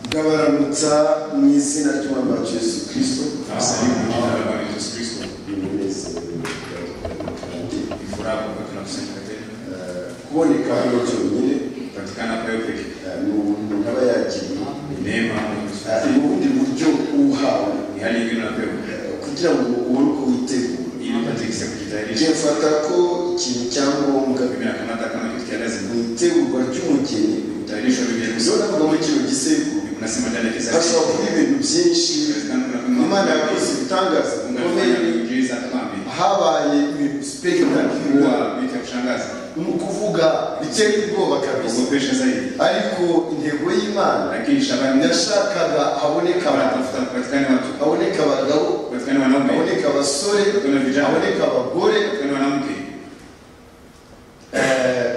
gabaranutsa mu izina ry'umwami wacu yesu kirisito Jina la Bwana Yesu Kristo. imunezero kandi Ni furaha kwamba tunakusanyika tena. kuboneka hano cyonyine Kupatikana kwa wewe pekee. eh, ni umuntu aba yakiriye Ni neema ya Mungu. Eh, ni ubundi buryo uhawe Ni hali ingine unapewa eh, kugira ngo ubone uko witegura ili upate kisa kujitayarisha. igihe mfata ko ikintu cya ngombwa Mimi nakamata kama kitu cha lazima. mu itegurwa ry'umugeni Kutayarishwa Biblia zo kusoma. navuga muri kino gisekuru Unasema ndani ya kisa hashobora kuba ibintu byinshi Inawezekana kuna kama imana yakoze ibitangaza bikomeye ungefanya miujiza kambi. habaye ibintu spectacular Huwa vitu ya kushangaza. ni ukuvuga biteye ubwoba kabisa Kuogopesha zaidi. ariko intego y'imana Lakini shabani ndio yashakaga haboneka abantu tafuta kupatikana watu. haboneka abagabo Kupatikana wanaume. haboneka abasore Kupatikana vijana. haboneka abagore Kupatikana wanawake. eh,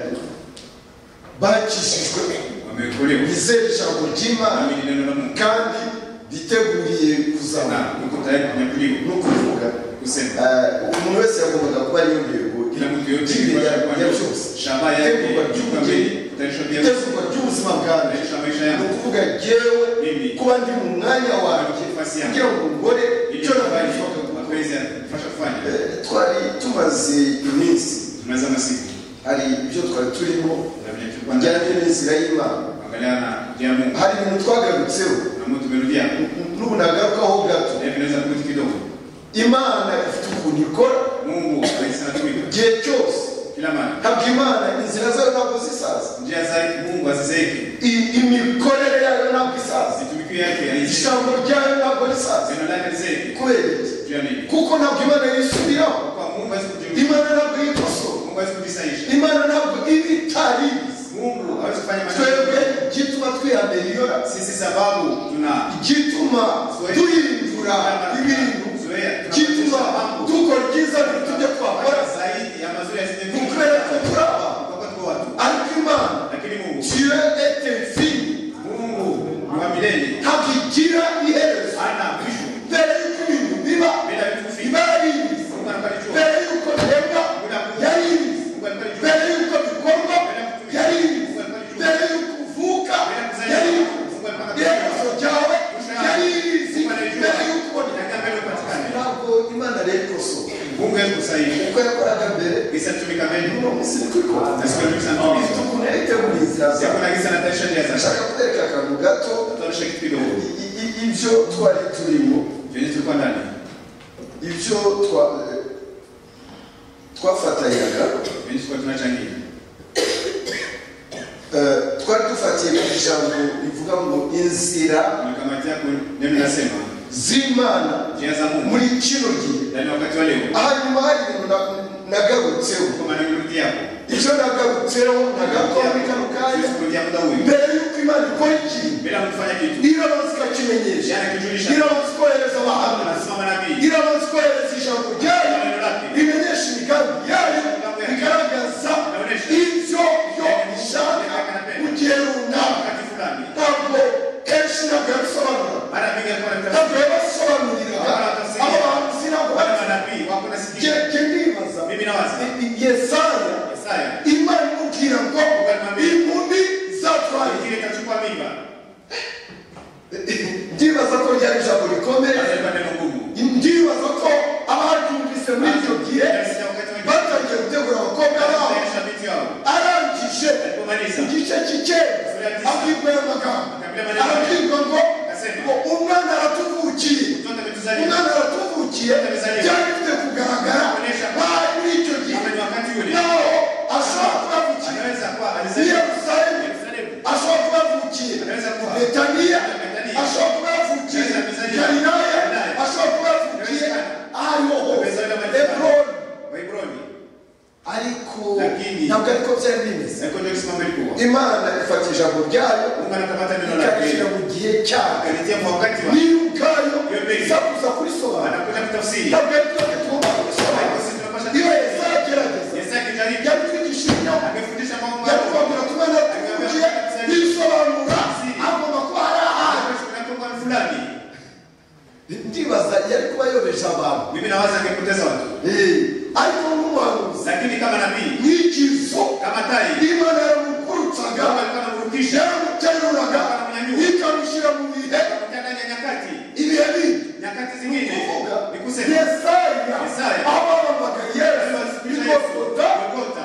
bakishijwe Wameokolewa. bizera ijambo ry'imana Amini neno la Mungu. kandi biteguriye kuzana Na uko tayari kunyakuliwa. no kuvuga kusema Eh, umuntu wese yagombaga kuba ariyo ntego kila mtu yote ya cyose shamba yake chunga mbili utaisha pia itegurwa ry'ubuzima bwanjye utaisha maisha ni yako ukuvuga yewe mimi kuba ndi mu mwanya wanjye nafasi kugira yako ngo ngore ili icyo tufanye nabashaga gukora mapenzi yafasha kufanya Eh, twari tumaze iminsi tunaza masiku hari ibyo twari turimo na vile tulikuwa na bijyanye n'inzira y'imana angalia na njia ya Mungu hari ibintu twagarutseho na Mungu tumerudia hapo n'ubu nagarukaho gato na hivi naweza kurudi kidogo imana ifite ukuntu ikora Mungu anaisa tumika igihe cyose kila mara ntabwo imana inzira zayo ntabwo zisaza njia za Mungu hazizeeki I- imikorere yayo ntabwo isaza zitumikio yake haizeeki ijambo ryayo ntabwo risaza zina lake lizeeki kubera iki juu ya nini kuko ntabwo imana yisubiraho kwa Mungu hawezi kujibu imana ntabwo yikosora Mungu hawezi kujisaisha imana ntabwo iba itaribizi Mungu hawezi kufanya twebwe mambo igituma twihameriyora sisi sababu tuna igituma duhindura ibintu igituma dukora ibyiza ntitujye twakora ni ukubera ko turaba ariko imana tiyo ete mfini ntabwo igira iherezo mbere y'uko ibintu biba iba yaribizi mbere y'uko bihembwa yaribizi mbere y'uko bikorwa yaribizi mbere y'uko uvuka yaribizi iherezo ryawe yaribizi mbere y'uko ubona ntabwo imana rero ikosora uko yakoraga mbere uno munsi ni ko ikora ifite ukuntu yayitegura inzira zawe ndashaka kwereka akantu gato i- i- i- ibyo twari turimo ibyo twa- twafatanyaga eh, twari dufatiye ku ijambo rivuga ngo inzira z'imana muri kino gihe Yaani wakati wa leo hanyuma hari ibintu na- nagarutseho kwa maana kurudi hapo ibyo nagarutseho nagarukaho muri kano kanya kurudia muda huyu mbere y'uko imana ikora ikintu bila kufanya kitu irabanza ikakimenyesha jana kijulisha irabanza ikohereza abahamya anasema nabii irabanza ikohereza ijambo ryayo neno lake rimenyesha imigambi yayo rigaragaza ibyo yo ishaka mu gihe runaka wakati fulani ntabwo kenshi ntabwo yabisobanura mara mingi alikuwa anataka ntabwo yabasobanuriraga abo bahanzi ntabwo wale bazi manabii wako Nge- nasikia nge ndibaza mimi na wazi I- yesaya Yesaya imana imubwira ngo impundi zatwaye ingine itachukua mimba ndibaza ko ryari ijambo rikomeye sasa ni neno ngumu ndibaza ko abaryumvise muri icyo gihe Yesaya wakati wengine batangiye gutegura abakobwa babo ataisha vitu yao arangije alipomaliza igice cy'icyenda abwirwa aya magambo arabwirwa ngo ngo umwana aratuvukiye mtoto ametuzaliwa umwana aratuvukiye byari bifite kugaragara bari muri icyo gihe kama ni wakati ule naho ashobora kuba avukiye anaweza kuwa i alizaliwa yerusalemu Yerusalemu ashobora kuba avukiye anaweza kuwa betaniya ashobora kuba yavukiye galilaya ashobora kuba yavukiye ahantu hose eburoni wa Hebroni ariko Lakini- ntabwo ariko byari bimeze sasa ndio kisimama ilikuwa imana ifata ijambo ryayo Mungu anakamata neno lake ikabishyira mu gihe cyayo akalitia kwa wakati wa niyo ubwayo isakuza kurisobanura anakuja kutafsiri ntabwo ari byo tugomba Haiko kurisobanura sisi tunapasha iyo yezagerageza Yesu akijaribu yatwigisha ibinyoma amefundisha mambo yatwabwira mbaya tumana tuvugiye yisobanura agomba kuba ari ahantu tunakuwa fulani ndibaza yari kuba yobeje abantu mimi nawaza angepoteza watu Eh, ariko n'umuhanuzi lakini kama nabii n'ikizo kama tai imana yamukurutsaga kama alikuwa anamrudisha yaramuteruraga ikamushyira mu nyakati zingine kuvuga ni kusema yesaya Yesaya. abababaga yesu bigogota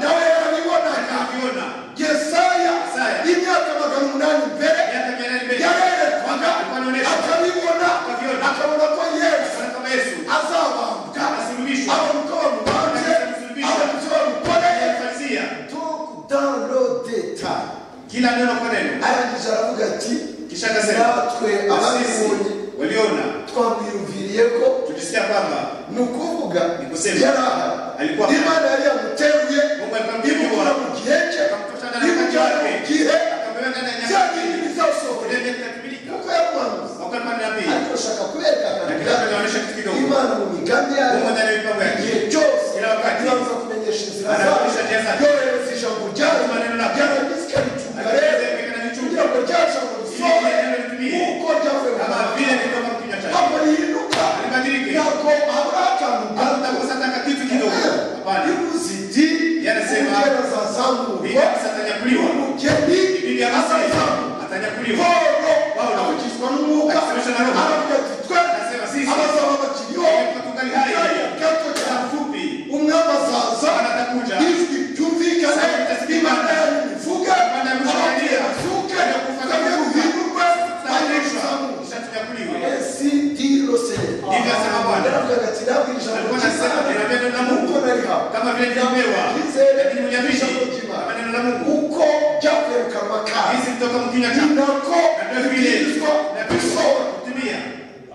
nawe yarabibonaga akiona yesaya Yesaya. imyaka magana umunani mbere miaka mia nane mbele yarerekwaga Alikuwa anaonesha. akabibona Akaviona. akabona ko yesu Bwana kama Yesu azabambwa asulubishwe abamuka bamubanze Akasulubishwa. abamuca bamukore Akafanisia. tout dans le détail kila neno kwa neno arangije aravuga ati kisha akasema natwe sisi ababibonye waliona twamwiyumviriye ko tulisikia kwamba ni ukuvuga Ni kusema. yari aha Alikuwa- imana yari yamuteruye Mungu alikuwa imukura mu gihe cye Akamtosha ndani ya imujyana mu wake. gihe akapewa ndani ya bya nyama bintu bizasohora Ulemye kutabirika. kuko yamwanguza Wakati wa nabii ariko ashaka kwerekana Lakini imana- anaonyesha kitu kidogo. imana mu migambi yayo Mungu ndani ya mipango yake. igihe cyose Kila wakati. ibanza kumenyesha inzira zayo Anaonyesha njia zake. yohereza ijambo ryayo Maneno na- ryaragizika ritunga Akaeleza rero imekana kugira nichungu ngo ryajambo risohore Ili neno litumie. nk'uko ryavuye mu kama kanwa vile kutoka kwa kinywa chake ntabwo rihinduka Libadilike. ntabwo habura akantu gato Hakutakosa hata kitu kidogo hapana imuzidi Yarasema, umugeni azazamurwa Biblia atanyakuliwa umugeni Biblia azazamurwa anasema atanyakuliwa pawulo Paulo. avugishwa n'umwuka Akisomeshwa na Roho. aravuga ati twe Anasema, sisi. abazaba bakiriho Tuko tungali hai. kandi gato Muda cyane mfupi umwami azaza Atakuja. ijwi ryumvikane Sauti itasikika. imana yanyu ivuge Imana abapfuye yamushangiria. bazuke Abapfuye bamwe bazuka. muhindurwe kandi atanyakuliwa muzamurwe kisha atanyakuliwa Esi ndilo sema. Ndivyo asema Bwana. Ndanavugaga ati nabwira ijambo Alikuwa anasema ry'Imana, neno neno la Mungu. uko nari hapa. kama vile nilivyopewa Nizere lakini mnyamini ijambo ry'Imana. kama neno la Mungu Uko ryavuye mu kanwa kawe. hizi kutoka mu kinywa chake Ni nako na ndio vile ibwirizwa na gusohora. Kristo kutumia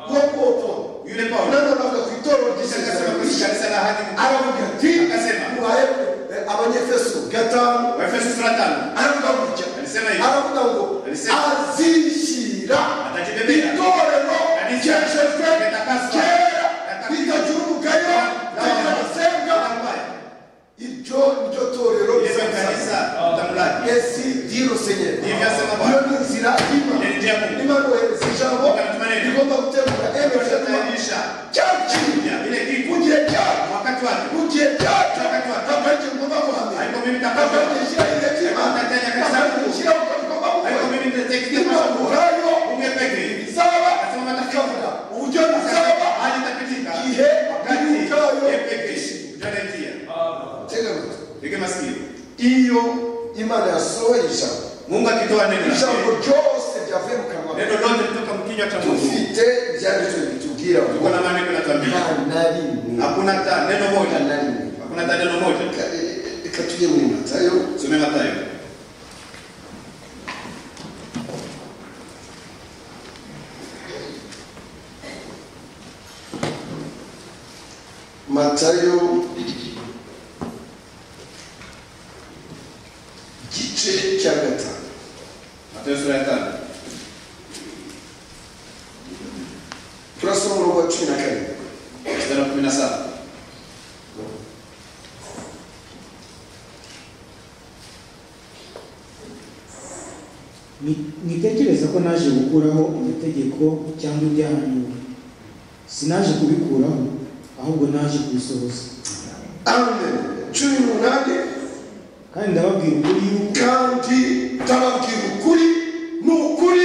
Uko uko. yule Paulo Nani anavuga ku itorero kisha akasema ry'Isiraeli? kushika risala hadi Aravuga ati Akasema. muhaye eh, Abanyaefeso gatanu Waefeso sura ya tano aravuga gutya Alisema hivi. aravuga ngo Alisema. azishyira Atajibebera. itorero Kanisa. ryejejwe Limetakaswa. kera Limetakaswa. ritagira umugayo ritagira amasenga iryo niryo torero ile rizazana. kanisa mtamlaji esi diro senyeri Ndivyo asema Bwana. iyo ni inzira Ni njia kuu. y'imana imana yohereza ijambo Ikatuma neno. rigomba gutegura emesema Tutaisha cyakinya Ya, ile mu kitu gihe cyacyo wakati wake mu gihe cyacu akanjye ngomba Ariko guhamira mimi ndakabya. akanjye nshyira igihe cy'imana Ndakajya kabisa. akanjye nshyira uko ngomba ariko gukora mimi nitatekeleza imana masomo ubwayo umwe pekee izaba Akasema matatizo. ikavuga uburyo bizaba hali itapitika Ihe, wakati ili ujao. yeye pekee utaletea tega amatwi Tega masikio iyo imana yasohoye ijambo Mungu akitoa neno lake, ijambo ryose ryavuye mu kanwa neno lote kutoka mu kinywa cha Mungu dufite ibyanditswe bitubwira ngo tuko na maandiko yanatuambia nta na rimwe hakuna hata neno nta moja na rimwe hakuna hata neno moja Reka- reka tujye muri matayo Some Mathayo matayo igice cya gatanu Mathayo sura ya tano turasoma umurongo wa cumi na kane mstari wa kumi na saba Ni- Nitekereza ko naje gukuraho amategeko cyangwa ibyahanuwe. Sinaje kubikuraho, ahubwo naje kubisohoza. amen cumi n'umunani Kandi ndababwira ukuri yuko kandi ndababwira ukuri ni ukuri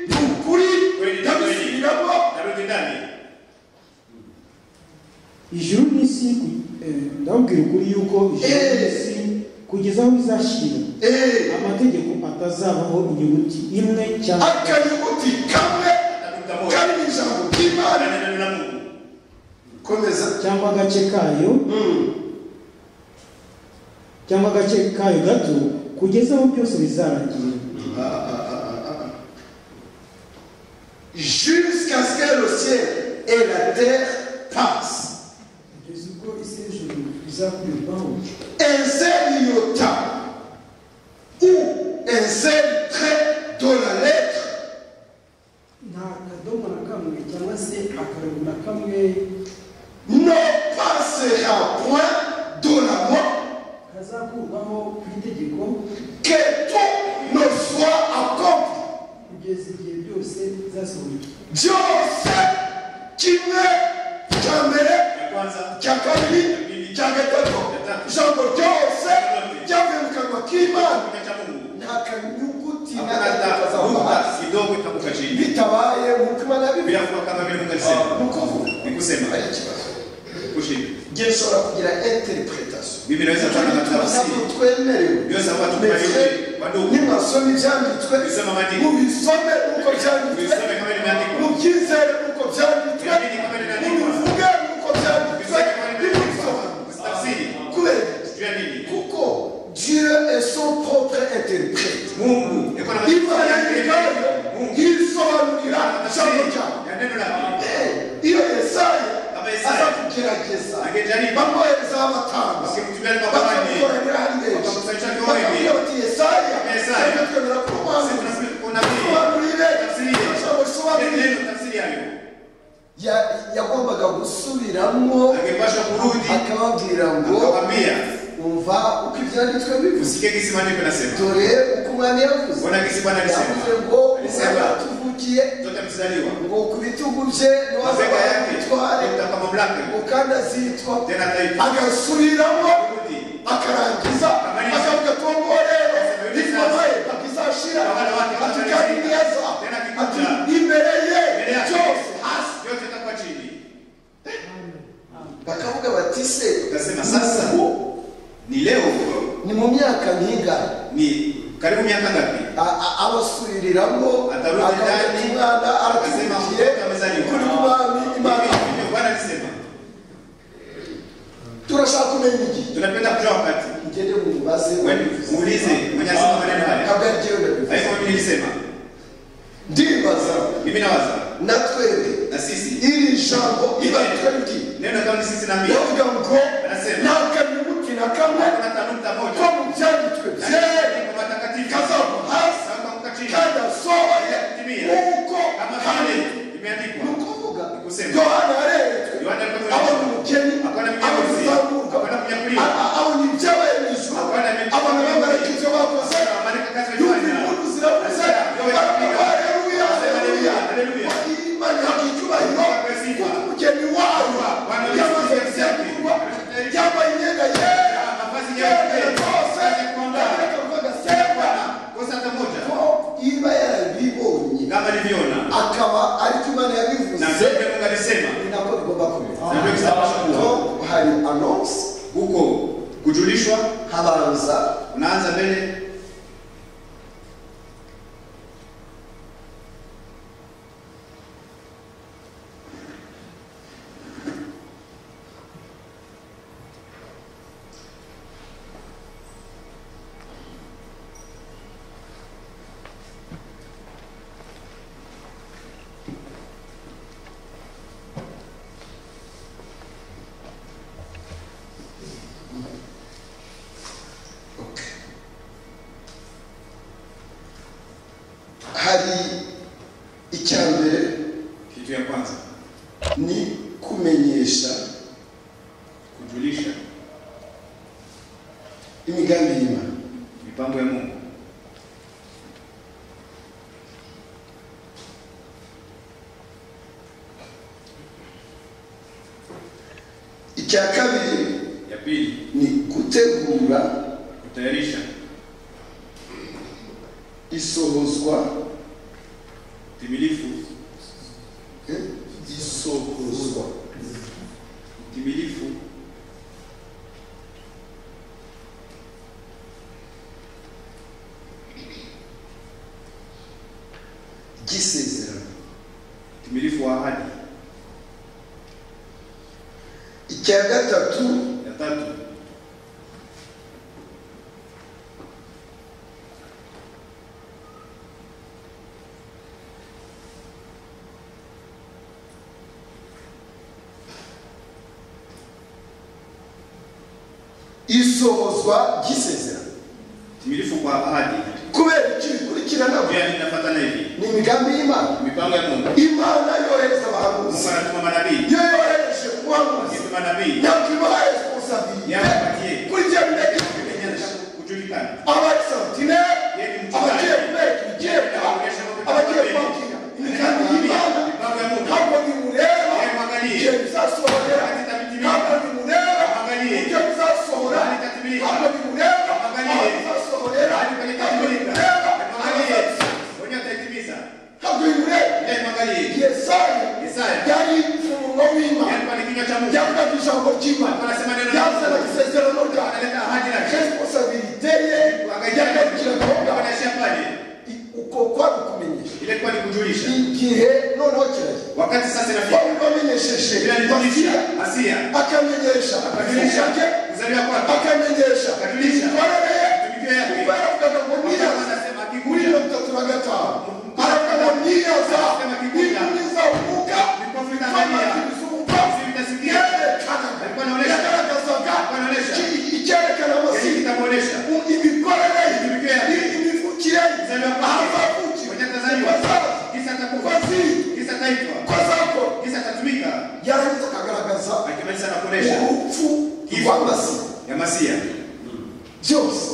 ni ukuri Kweli ni kweli. ndabisubiramo narudi ndani ijuru n'isi ku- eh, ndababwira ukuri yuko ijuru Eh. n'isi kugeza aho bizashira eee amategeko atazabaho inyuguti imwe cyangwa akanyuguti kamwe atakuta moja kari mu ijambo ry'imana ndani ya neno la Mungu komeza cyangwa agace kayo Mm. cyangwa agace kayo gato kugeza aho byose bizarangira Ah, ah, ah, ah, ah. Jusqu'à ce que le ciel et la terre passent. ubwo isi n'ijuru bizakurirwaho Inseriota ou insère trait dans la lettre nta kadomo na kamwe cyangwa se akarongo na kamwe ne passera point de la loi kazakurwaho ku itegeko que tout ne soit accompli. kugeza igihe byose bizasohoka Dieu sait qu'il n'est jamais ya kwanza cya kabiri cya gatatu ijambo ryose ryavuye mu kanwa k'imana kinywa cha Mungu nta kanyuguti na hakuna gato hata kazava hasi nukta kidogo itakuka chini bitabaye nk'uko imana yabivuze bila kuwa kama vile Mungu alisema ni ukuvuga kusema haya kibazo kushinda je nshobora kugira interpretation Bibi naweza kuwa na tafsiri. ntabwo twemerewe Byose abantu Mbese, tukubaliwe, wadugu. nimasoma ibyanditswe Bisoma amategeko. mubisome uko byanditswe Bisome kama imeandikwa. mubyizere uko byanditswe Biamini kama imeandikwa. mubivuge uko byanditswe Bisome kama imeandikwa. nibisoma Tafsiri. kubera Juu ya nini? kuko dieu est son propre interprète Mungu yuko na imana masikio ya yayo Mungu. yisobanurira Ana ijambo tafsiri ryawe ya neno lake. Eh, iyo yesaya Kama Yesaya. aza kugerageza Angejaribu. bamwohereza abatanga Wasimtumia ni mabwana. bakamukoranira ari benshi Wakakusanyisha kwa wengi. bakabwira bati yesaya Kama Yesaya. twebwe twemera ko Sasa ubanza tunasema kuna nini? Sobanurire. Tafsiri ye. Ijambo risobanurire. Neno tafsiri yayo. Ya- yagombaga gusubiramo Angepaswa kurudi akababwira ngo akawambia umva uko ibyanditswe bivuze usikie kisi maandiko nasema dore uko umwami yavuze Mbona kisi Bwana alisema? yavuze ngo umwami Alisema. yatuvugiye mtoto amezaliwa ngo ku bitugu bye mabega yake niwazabamutware mtaka mamlaka ngo kandi azitwa tena taifa agasubiramo kurudi akarangiza Akamaliza. akavuga ati uwo nguwo rero Akamaliza. nikomaye akizashira Abana ati bake bakamaliza. kandi neza Tena ati akikuja. imbere ye mbele yake byose hasi yote itakuwa chini bakavuga bati se utasema sasa ni leo ni mu myaka nkingana ni karibu miaka ngapi A- a- abasubiriramo Atarudi ndani. umwana Akasema aratuvugiye mtoto amezaliwa. kuri kumami imana Hivi ndivyo bwana alisema turashaka kumenya igihe tunapenda kujua wakati mugende mumubaze Wewe muulize mwenye alisema maneno haya kabla yagiye haiko mimi nilisema ndibaza mimi nawaza na twebwe na sisi iri jambo ibatwebwiye neno kama ni sisi na mimi ndavuga ngo Anasema. nta kaminuti na kamwe Hakuna tanuta moja ko mu byanditswe byera Kwa matakatifu. kazava hasi Sasa kwa chini. kandi asohoye Timia. nk'uko Kama kandi vile imeandikwa ni ukuvuga Kusema. yohana yareretswe Yohana alikuwa abona mwenyewe. umukeni Hakuna abona mnyakuzi. uzamuka Hakuna mnyakulia. A- a- abona ibyabaye mu ijuru Hakuna mnyakuzi. abona abamarayika ibyo bakoze Hakuna abamarayika kazi yumva bajyana. impundu ziravuze Yohana baravuga hareruya Haleluya, hareruya haleluya. imana ihabwa icyubahiro Haleluya. kuko umukeni wawe Bwana Yesu yamaze Kristo. gutegurwa yambaye imyenda yera Mavazi yambaye yera. rwose Yakwambara. akavuga agasemba kosa hata moja ko iba yarabibonye kama nilivyona akaba ariko imana na yabivuze vile Mungu alisema ni nako bigomba kumera na ndio kisababisha kuwa ko hari anonsi huko kujulishwa habanza unaanza mbele hari icya mbere kitu ya kwanza ni kumenyesha kujulisha imigambi y'imana mipango ya Mungu icya kabiri ya pili ni gutegura kutayarisha isohozwa timilifu eh, isohozwa timilifu ry'isezerano timilifu wa ahadi icya gatatu ya tatu isohozwa ry'isezerano timilifu kwa ahadi kubera iki bikurikirana pia ninafuatana hivi ni imigambi y'imana mipango ya Mungu imana yohereza abahanuzi Mungu anatuma manabii iyo yohereje umuhanuzi kitu manabii ntabwo imuha responsabilite yampatie kuri ibyo bimenyesha kujulikana abasantinere abagiye kubera ibigenda abagiye kwakira imigambi y'imana mipango ya Mungu ntabwo bimureba igihe bizasohorera ntabwo bimureba ibyo bizasohora ntabwo bimureba aho bizasohorera ntabwo bimureba mwenye ataitimiza ntabwo bimureba ndiye mwangalie yesaya Yesaya yari umuforomo w'imana cha Mungu. yavugaga ijambo ry'imana Anasema neno la yazana Mungu. isezerano rya Analeta ahadi lake. responsabilite ye yagarukira Kwa gahunda wanashia pale. I- uko kwabikumenyesha Ile kwa ni kujulisha. igihe noneho kiragera Wakati sasa wari inafika. wamenyesheje Bila wasiya nikujulisha. Asia. akamenyesha Katulisha. akajulisha ke Kuzaliwa kwako. akamenyesha Akatulisha. imikorere ye Tumikio yake. kuba yaravugaga ngo Wakati niyaza anasema muri akikuja. mirongo itatu na gatanu aravuga ngo niyaza inkumi zavuga Mikofu itaangalia. kwamazuba Sisi vitasikia. Alikuwa yerekanaga anaonesha. yagaragazaga Alikuwa anaonesha. iki- icyerekana Hili amazina kitamuonesha. imikorere Imivukire ye. ye imivukire ye Kuzaliwa kwake. ahazavuki Mwenye atazaliwa. Kisa atakufa. Waziri. Kisa ataitwa. kwa zako Kisa atatumika. yarangiza akagaragaza Akimaliza anakuonesha. urupfu rw'amazina ya Masia. byose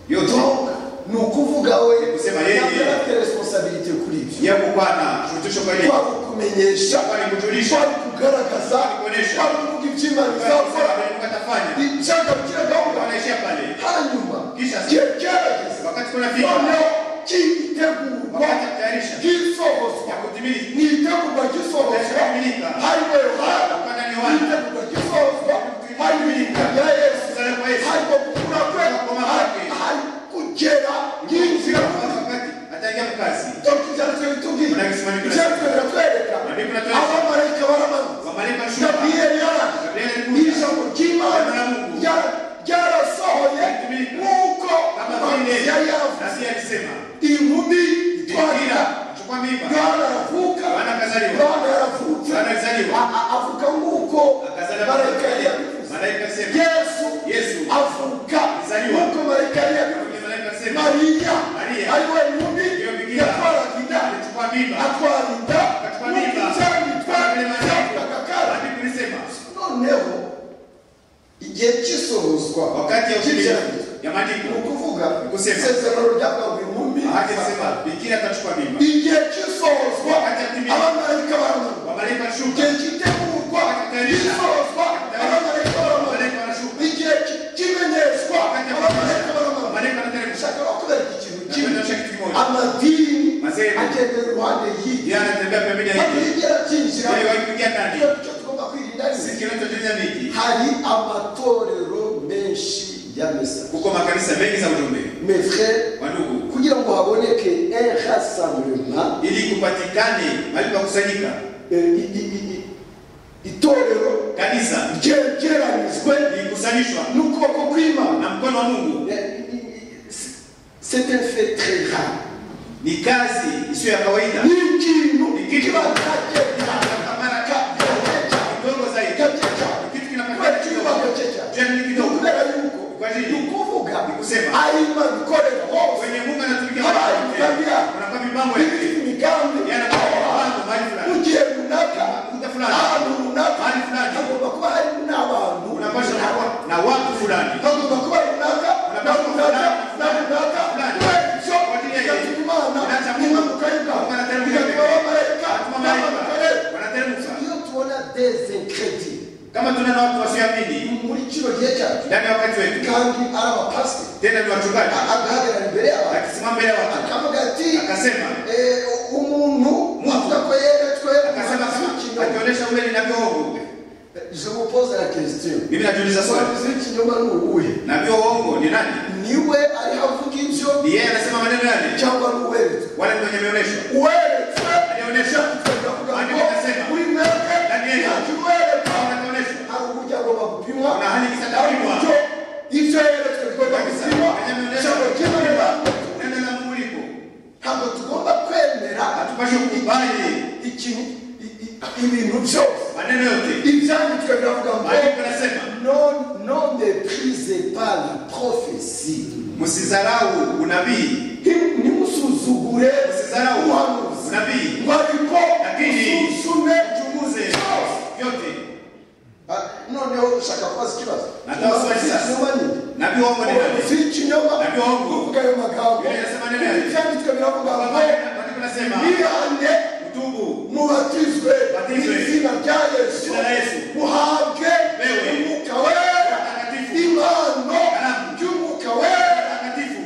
Yote. Donc, ni ukuvuga we Kusema yeye. ntabwo afite responsabilite kuri ibyo Yeye kupana shurutisho kwa ile. twari kumenyesha Twari kujulisha. twari kugaragaza Twari kuonesha. twari kuvuga iby'imana izakora Atafanya. ibyaga bikira gahunda Wanaishia pale. hanyuma Kisha se- igihe cyarageze Wakati kunafika noneho cyitegurwa wakati atayarisha bw'isohozwa ya kutimiza ni itegurwa ry'isohozwa Yakamilika. hariho yohana Hapana ni ni Yohana. itegurwa ry'isohozwa hariho iyiga rya yesu kuzaliwa kwa Yesu. hariho gukura kwe Gukoma kwake. hari kugera y'inzira Wakati ataingia mkazi. Donc, ibyanditswe bitubwira ibyanditswe biratwereka abamarayika baramanuka Wamalika mshuka. gaburiyeli yaraje Gabrieli alikuja. ijambo ry'imana rya- ryarasohoye nk'uko Kama vile yari yaravuze nasi alisema. inkumi itwarira Twahira. Chukua mimba. yohana aravuka Yohana akazaliwa. yohana yaravutse Yohana alizaliwa. A- a- avuga nk'uko Akazaliwa. marayika yari yabivuze Malaika alisema. yesu Yesu. avuga Alizaliwa. nk'uko marayika yari yabivuze Malaika alisema. mariya Mariya. ariwe inkumi Hiyo bikira. yatwaraga inda Chukua mimba. atwarinda Akatwara mimba. n'ibyamitwa Vile maandiko. byavugaga kara Maandiko lisema. noneho igihe cy'isohozwa Wakati ya utimilifu cy'ibyaha, ya ni maandiko. ukuvuga Gusema. isezerano ryabawe inkumi Maandiko lisema bikira atachukua mimba. igihe cy'isohozwa Wakati yatimilifu. abamarayika baramanuka Wamalika mshuka. igihe cyitegurwa Wakatayarisha. cy'isohozwa abamarayika baramanuka Malaika wanashuka. igihe cy- cy'imenyeshwa Wakati abamarayika baramanuka Malaika anateremsha. nshaka bakubera ikintu kimwe Napenda ushaka kitu kimoja. amadini Mazembe. agenda iruhande Yeye hirya anatembea pembeni ya hili. batirigera byinjira Yeye wakiingia ndani. Iyo nicyo tugomba kwirinda ni Si kinachojulisha nini? hari amatorero menshi ya mesa Kuko makanisa mengi za ujumbe. mes frères Wandugu, kugira ngo haboneke un rassemblement ili kupatikane mahali pa kusanyika eh, i- i- i- i- itorero kanisa ryegeranijwe likusanyishwa n'ukuboko kw'imana na mkono wa Mungu Eh, i- i- i- c'est un fait très rare ni kazi isiyo ya kawaida, ni ikintu Ikintu. kiba cyagenda Kwa mara kidogo zaidi. Ni kitu kinapatikana kibaga Jana ni kidogo. kubera yuko Kwa ajili. ni ukuvuga Ni kusema. ayima bikorera hose kwenye Mungu anatumikia Habari, watu wote. tabia. Unakuwa mipango ya ibifite imigambi yanapata mpango mahali fulani, ugiye runaka Kuta fulani. ahantu runaka Mahali fulani. hagomba kuba hari n'abantu unapaswa na wa- na watu fulani. hagomba kuba runaka na Unapaswa runaka fulani, na runaka fulani. kubera Kwa ajili ya ibyo bigatuma Yesu. imana Inaacha Mungu. imanuka Mungu y'ingabo anateremka bigatuma mbele. abamarayika Atuma malaika. n'abamakorera Wanateremka. iyo tubona dezinkredire Kama tunaona watu wasioamini muri kino gihe cyacu ndani ya wakati wetu, kandi ari abapasiteri tena ni wachungaji agahagarara imbere y'abantu akisimama mbele ya watu akavuga ati akasema "Eh, umuntu avuga ko yeretswe akasema ikinyoma akionyesha vile ninavyoongo Je vous pose la question. mimi najiuliza swali Umuhanuzi w'ikinyoma ni uwuhe navyoongo ni nani niwe ariho avuga ibyo ni yeye anasema maneno yale cyangwa ni uweretswe wale mwenye ameonyeshwa uweretswe Alionyesha. tukavuga Andi ngo akasema. uri mwebwe Danieli. ntacyo uweretswe Hawa wanaonyeshwa hari uburyo agomba gupimwa Na hali ikisata hari kupimwa. uburyo ibyo yeretswe bigomba kabisa gupimwa mwenye ameonyeshwa ijambo ry'imana neno la Mungu lipo ntabwo tugomba kwemera hatupashe kukubali ikintu i- i- ibintu byose maneno yote ibyanditswe biravuga ngo maandiko yanasema non non méprisez pas la prophétie msizarau unabii ntimusuzugure msizarau ubuhanuzi unabii ngo ariko Lakini- ususume chunguze yote Ah, noneho ushaka kubaza ikibazo Nataka kubaza ikibazo. Ikinyoma ni iki? nabii waongo ni nani Ubuhanuzi w'ikinyoma Nabyo hongo. uvuga ayo magambo Biblia inasema nini? ibyanditswe biravuga ngo maandiko yanasema mwihane mtubu mubatizwe Batizwe. izina rya yesu Izina la Yesu. muhabwe Wewe. umwuka wera Mtakatifu. impano Karamu. y'umwuka wera takatifu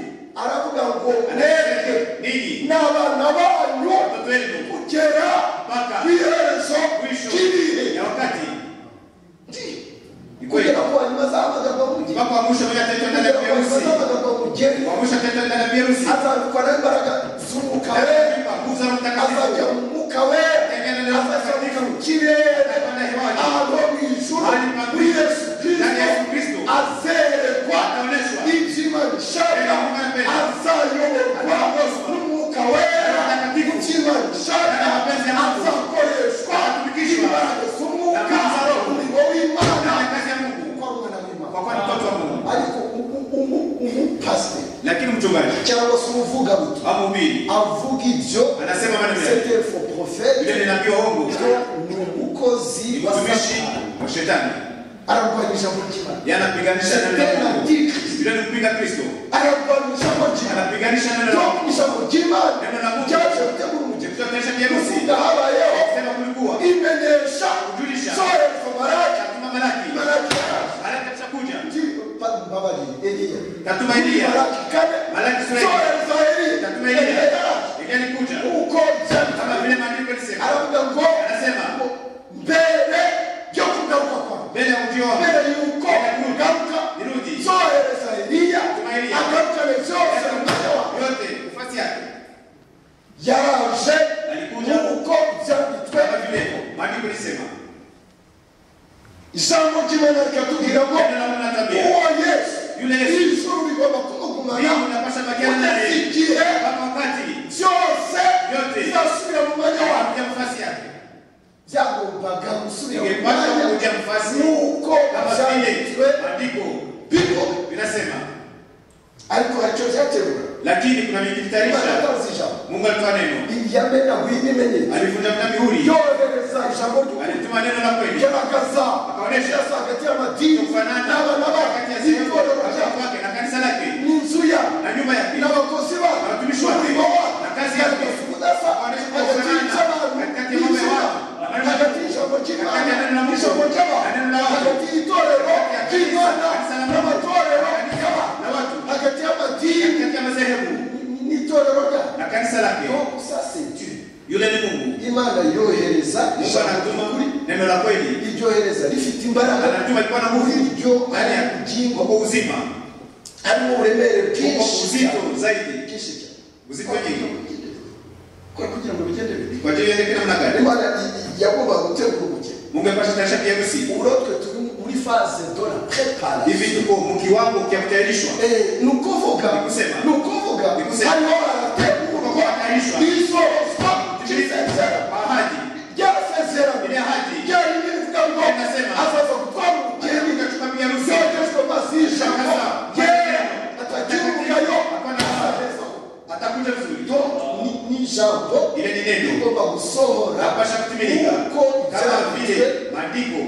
aravuga ngo mwebwe anasema ninyi n'abana banyu watoto wenu kugera Mpaka. ku iherezo mwisho ry'ibihe ya wakati akaza kwa bugi bakwamsha bagateka ndani ya virusi akaza kwa bugeni wamsha teka ndani ya virusi atandukwa n'imbaraga z'umwuka we nguvu za azajya Roho Mtakatifu mu mwuka we azazamuka mu kirere ahantu ho mu ijuru kuri yesu ndani ya Yesu kirisito Kristo azerekwa ataoneshwa inzima nshaka azayoborwa n'umwuka wera inzima nshaka azakoreshwa imbaraga z'umwuka umurimo na w'imana kazi ya Mungu kuko ari umwana w'imana kwa kuwa ni mtoto wa Mungu. ariko umu- umu- umupasiteri Lakini mchungaji cyangwa se umuvugabutu au mhubiri avuga ibyo anasema maneno yake c'était faux Biblia prophète inaambia uongo byo ni umukozi ni wa utumishi satani wa shetani ararwanisha mu kiba yanapiganisha neno la satani Mungu. ati kristo Biblia inampinga Kristo ararwanisha mu kiba anapiganisha neno la Mungu. twakunisha mu kiba Neno la Mungu. cyaje gutegura umugeni Tutatesha kuvuga virusi habayeho sema kulikuwa imenyesha Kujulisha. zoherezwa maraki katuma malaki maraki malaika chakuja babari eliya Tatuma Eliya. maraki kane Malaki sura ya- zoherezwa katuma eliya Eliya eliya Eliya alikuja uko byanditse kama vile maandiko yalisema aravuga ngo Anasema. mbere yo kugaruka kwawe mbele ya ujio wangu mbere yuko ugaruka nirudi zohereza eliya Tuma Eliya. agarukane byose mu mwanya wawe yote nafasi yake yaraje Alikuja. nk'uko byanditswe kama vile maandiko yalisema ijambo ry'imana rikatubwira ngo Neno la Mungu linatuambia. uwo yesu Yule Yesu. ijuru rigomba kumugumana Mbingu inapasha bakiana kugeza naye igihe mpaka wakati byose Yote. bizasubira mu mwanya wawe ya nafasi yake byagombaga gusubira mu ingepata mwanya kuja nafasi nk'uko kama vile byanditswe maandiko biko vinasema ariko hari icyo cyaterura lakini kuna imana vikitarisha yatanze ijambo Mungu alitoa neno iyame na wini imenyetso alivunja vita mihuri yohereza ijambo ry'ukuri alituma neno la kweli igaragaza Akaonesha. yasa hagati y'amadini n'abana bayo n'itorero ryabo n'inzu yabo n'abakozi babo n'umurimo wabo igaragaza ubudasa hagati y'icyabantu n'inzu yabo hagati y'ijambo ry'imana n'ijambo ry'abantu hagati y'itorero ry'imana n'amatorero y'abantu hagati y'amadini n'itorero ryabo sasenti imana yohereza ijambo kuri iryohereza rifite imbaraga iryo ari ubugingo harimo uburemere bwinshi cyane, bwinshi cyane Kwa kugira ngo bigende bibiri imana i- i- yagomba gutegura ubugeni uburotwe turi muri faze dora preparation hivi tuko mkiwango kyakutayarishwa Eh, ni ukuvuga Ni kusema. ni ukuvuga Ni kusema. hariho harategurwa Hatarishwa. isozwa ry'isezerano ahadi ryasezerano Iriya hadi. ryari rivuga ngo Inasema. azaza gutwara Yesu ubugeni kachukua pia rusi. byogejwe amazi y'ijambo yera atakibugayo Atakibugayo. Atakuja vizuri. yo ni- ni ijambo Ile ni neno. rigomba gusohora Napasha kutimilika. uko Kama byanditswe vile maandiko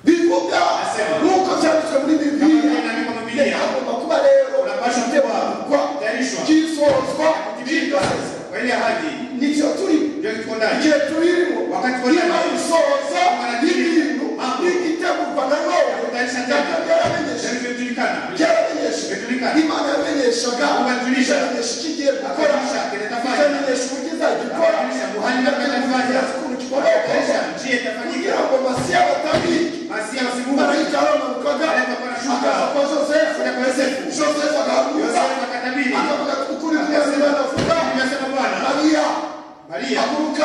bivuga Asema. nk'uko byanditswe muri Kama vile inaandikwa mu bibiliya Biblia. hagomba kuba rero Unapasha itegurwa kuwa tayarishwa. ryisozwa kutimilika ry'igasezerano kwa ile ahadi nivyo turimo ndio tuko ndani. igihe turimo Wakati wa niba nani? bisohoza Wakati ibintu Mambo. n'igitegurwa na none Kutayarisha tena. nabyo byaramenyeshe Tunajulikana. byaramenyeshe Bijulikana. imana yamenyeshaga Kubajulisha. ikamenyesha icyo igiye gukora Kubajulisha kinatafanya. ikamenyesha uburyo izajya ikora Kubajulisha ubuhanga bw'inatafanya. ikamenyesha ukuntu kikomoka Kutayarisha njia kugira itafanyika. ngo masiya batabike Basi ya usibuku. marayika yaramanukaga akaza kwa josefu Akaja kwa Yosefu. josefu agahaguruka Yosefu akatabiri. akavuga ukuri kuyazima navuga Nimesema Bwana. mariya Maria. haguruka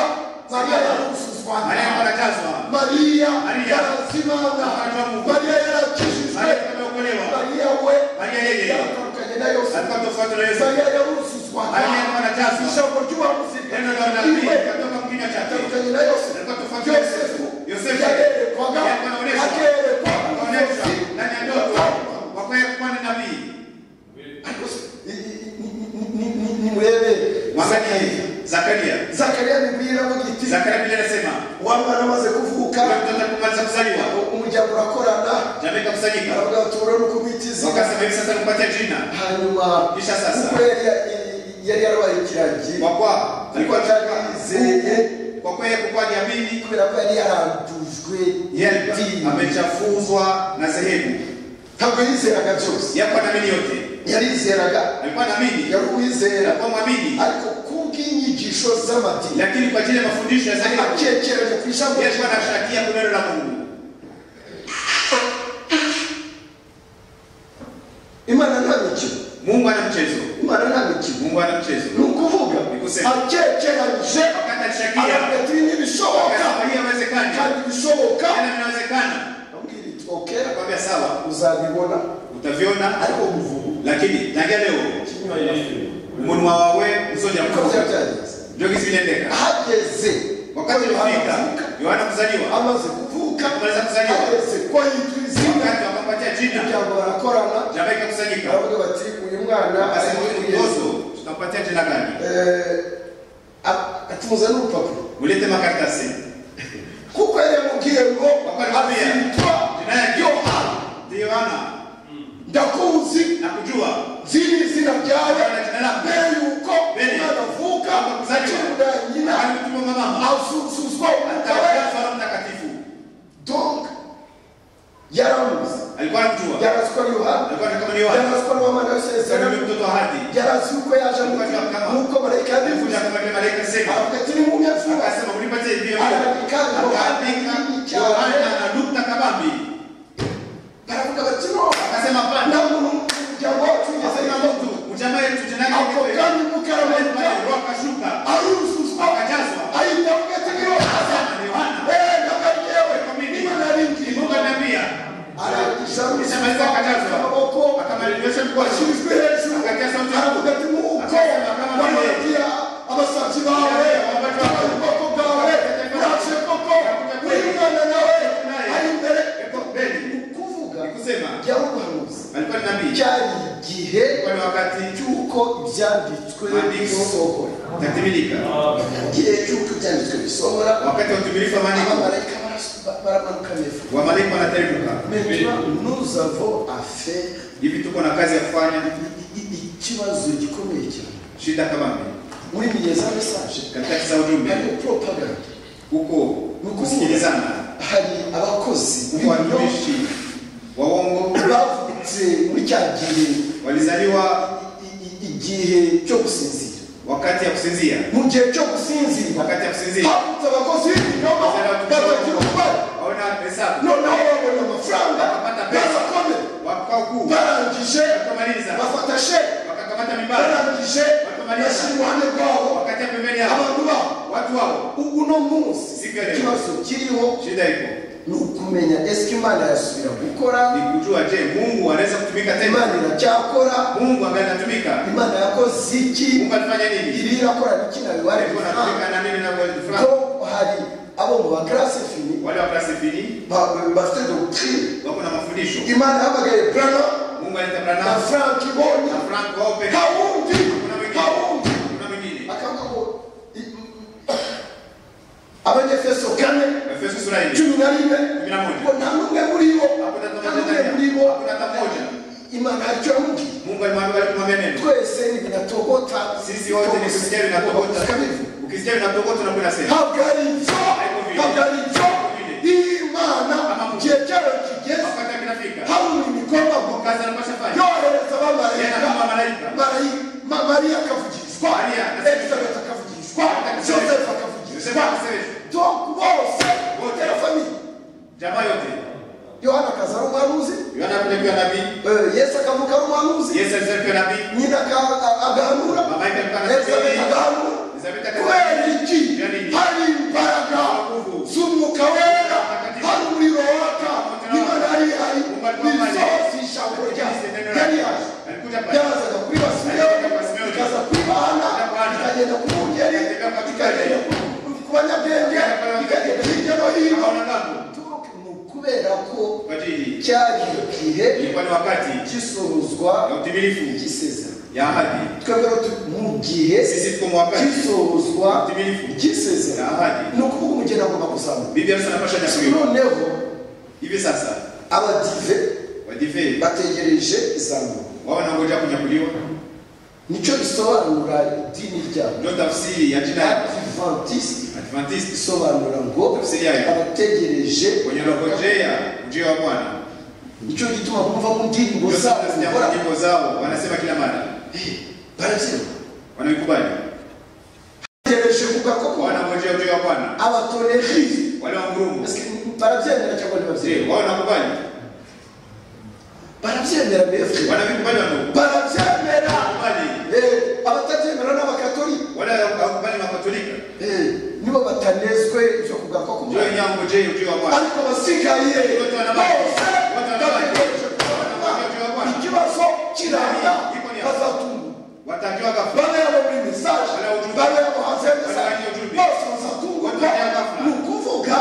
mariya yaruzuzwaga Maria anakatazwa. mariya Mariya. yarazimana mariya yarakijijwe Maria ameokolewa. mariya we Maria yeye. yaratandukanye na yosefu Alikuwa tofauti na Yesu. mariya yaruzuzwaga Mariya alikuwa anatazwa. ijambo ry'ubuhanuzi Neno la unabii Iwe. katoka kwa kinywa chake. atandukanye na yosefu Alikuwa tofauti na yosefu Yosefu. Yosefu. yarerekwaga Yeye anaonyeshwa. akerekwa Anaonyesha umuyobozi ndani ya ndoto kwa kweli kuwa ni nabii. ariko se- i- i- ni- ni- ni- ni- nimurebe Mwangalie Zakaria. zakariya bibwira bagiti Zakaria Biblia inasema wamara amaze kuvuka yule mtoto kumaliza kuzaliwa, umuryango urakorana jamii ikakusanyika. aravuga ati urabona uko bitiza Wakasema hivi sasa tumpatie jina. hanyuma Kisha sasa. kuko yari yari yarabaye ikiragi Kwa kuwa alikuwa atarizeye kwa kuwa yeye kukuwa aliamini, kubera ko yari yarandujwe yeye alikuwa n'idini. amechafuzwa na sehemu. ntabwo yizeraga byose Yakuwa anaamini yote. yarizeraga Alikuwa anaamini, yari uwizera alikuwa mwamini, ariko kubw'inyigisho z'amadini lakini kwa ajili ya mafundisho ya sehemu akekeranya ku ijambo yeye alikuwa ry'Imana. anashakia kuneno la Mungu. imana nta mikino Mungu ana mchezo. imana nta mikino Mungu ana mchezo. ni ukuvuga Ni kusema. akekeranyije Wakati alishakia. agapetiri n'ibishoboka Akasema hii haiwezekani. kandi ibishoboka Kana inawezekana. ambwira iti oke Nakwambia sawa, uzabibona utaviona ariko muvugu lakini tangia leo kinywa yafe umunwa wawe usoja uko byageze ndio kisi binendeka. ahageze Wakati ulifika Yohana kuzaliwa. amaze kuvuka Amaze kuzaliwa. ageze kwa yitwa izina Wakati wakampatia jina, kugira ngo barakorana jamaa ikakusanyika. baravuga bati uyu mwana ari Akasema huyu muri Yesu." mtoto tutampatia jina gani? Eh, a- atuzane urupapuro Mulete makaratasi. kuko yari yamubwiye ngo Bakamwambia. azitwa Jina yake yohana Ndiyo Yohana. ndakuzi Nakujua. ziri izina ryawe Yohana jina lako. mbere yuko Mbere. umwana avuka Kuzaliwa. acurura nyina Alikutuma mama. azuzuzwa umwuka we Atakatifu mtakatifu. donc yaramuzi Alikuwa anamjua. yarazi ko ari yohana Alikuwa ni kama ni Yohana. yarazi ko ari uwamana Sasa w'isezerano ni mtoto wa ahadi. yarazi yuko yaje mu Kama- nk'uko marayika Alikuja yabivuze kama vile malaika alisema. aravuga ati nimumyavuga Akasema unipatie hivi. Akaandika Akaandika Yohana na nukta kabambi. baravuga bati no Akasema hapana. nta muntu mu muryango wacu wigeze Akasema yambuka mtu ujamaa yetu jina lake ako ni wewe. kanya mukarama Roho akashuka. aruzuzwa Akajazwa. ahita avuga ati ni yohana Akasema ni Yohana. Eh, ntabwo ari yewe niba naringiye Mungu ananiambia. arangiza Isamaliza akajazwa. amaboko Akamaliza mkono. ashyizwe hejuru Akatia sauti. aravuga ati nuko Akasema kama vile- wanabagira abasazi bawe Wabajwa. tabara ubwoko bwawe uraje koko uri umwana nawe Naye. ari imbere Eko mbele. ukuvuga Nikusema. byarubanuzi Alikuwa ni nabii. byari igihe Kwa ni wakati cy'uko ibyanditswe Maandiko. bisohora utatimilika. igihe cy'uko ibyanditswe bisohora wakati wa utimilifu wa maandiko abamarayika baras- baramanuka hejuru wamalaika wanateremka maintenant nous avons affaire hivi tuko na kazi ya kufanya i- i- ikibazo gikomeye cyane shida kama mimi muri za mesaje katika kisa ujumbe hari propaganda huko kusikilizana hari abakozi huko b'ibinyomo watumishi waongo bavutse muri cya gihe walizaliwa i- i- igihe cyo gusinzira wakati ya kusinzia mu gihe cyo gusinzira wakati ya kusinzia havutse abakozi b'ibinyomo batagira umubare waona hesabu noneho babonye amafaranga barakomeye wakao kuu barangije wakamaliza bafata sheke wakakamata mibara barangije bashyira iruhande rwabo wakati pembeni yao abantu babo watu wao uno munsi Siku ya leo. ikibazo kiriho shida iko ni ukumenya esike imana yasubira gukora ni kujua je Mungu anaweza kutumika tena imana iracyakora Mungu ambaye anatumika imana yakoze iki Mungu alifanya nini ibi irakora biki na biwari alikuwa anatumika na nini na mwezi fulani ko hari abo mu bakarasi fini wale wa klasi fini ba- bafite dokitire wako na mafundisho imana yahamagaye brana Mungu na alitabana frank bonya na Frank Ope kawundi kuna mwingine kawundi kuna mwingine akavuga ngo i- abanyefeso kane Efeso sura hii cumi na rimwe kumi na moja ngo nta n'umwe muri bo hakuna nta hata n'umwe muri moja ndani bo yao. hakuna hata moja imana haricyo yamubwiye Mungu alimwambia alimwambia neno twese ni binatogota sisi wote ni kusikia vinatokota Tukabivu. ukisikia vinatokota na kuna sema ntabwo ari ibyo ntabwo ari ibyo imana mu gihe cyayo kigeze wakati kinafika haruna imikoma ngo kazi anapashafanya yohereza yana abamarayika kama malaika Marayi- Ma- mariya akavugishwa Mariya. elizabeth akavugishwa josefu akavugishwa Yosefu akavugishwa. donc bose Wote. tera famiye jamaa yote yohana akaza ari umuhanuzi Yohana alikuwa nabii eh, yesu akavuka ari umuhanuzi Yesu alikuwa nabii nyina aka- a- agahanura Mama yake alikuwa anabii. elizabeth agahanura Elizabeth akaza- kubera iki Yani- hari imbaraga z'umwuka wera hari umuriro waka imana yari ihari bisohoza ijambo ryayo yari yaje alikuja pale byazaga kuri basimeyoni ikaza kuri bahana ikagenda ku bungeri ikagenda ku- ku banyabwenge ikagenda hirya no hino akaona ngapo ni ukubera ko kwa ajili cyari igihe ilikuwa ni wakati gisohozwa ya utimilifu ry'isezerano ya ahadi twebwe rero tu- mu gihe sisi tuko mu wakati gisohozwa wa utimilifu ya ry'isezerano ahadi ni ukuvuga umugeni agomba kuzamuka biblia sasa nafasha nyakuyo noneho hivi sasa abadive wadive bategereje izamuka wao wanangoja kunyakuliwa nicyo bisobanura idini ryabo ndio tafsiri ya jina ya adventiste adventist bisobanura ngo Tafsiri yayo. abategereje wenye rogojea ujio wa bwana nicyo gituma kumva mu ndirimbo ndio zabo sasa bakora tunasikia nyimbo zao wanasema kila mara barabyina wanaikubali bategereje kuvuga koko wanangojea ujio wa bwana abatonerisi wale wa ngurumo barabyemera cyangwa ntibabyemera je wao wanakubali barabyemera befwe wanabikubali wandugu barabyemera Kubali. Eh, abatabyemera ni abakatoli wala hawakubali makatolika Eh, nibo batanezwe ibyo kugaruka ndio k'umwami inyango je ujio wa bwana ariko abasigaye bose bategereje kubona ikibazo kiranga bazatumba watakiwa ghafla bamwe yabo muri mesaje bamwe yabo hanze ya mesaje bose bazatungwa ko ni ukuvuga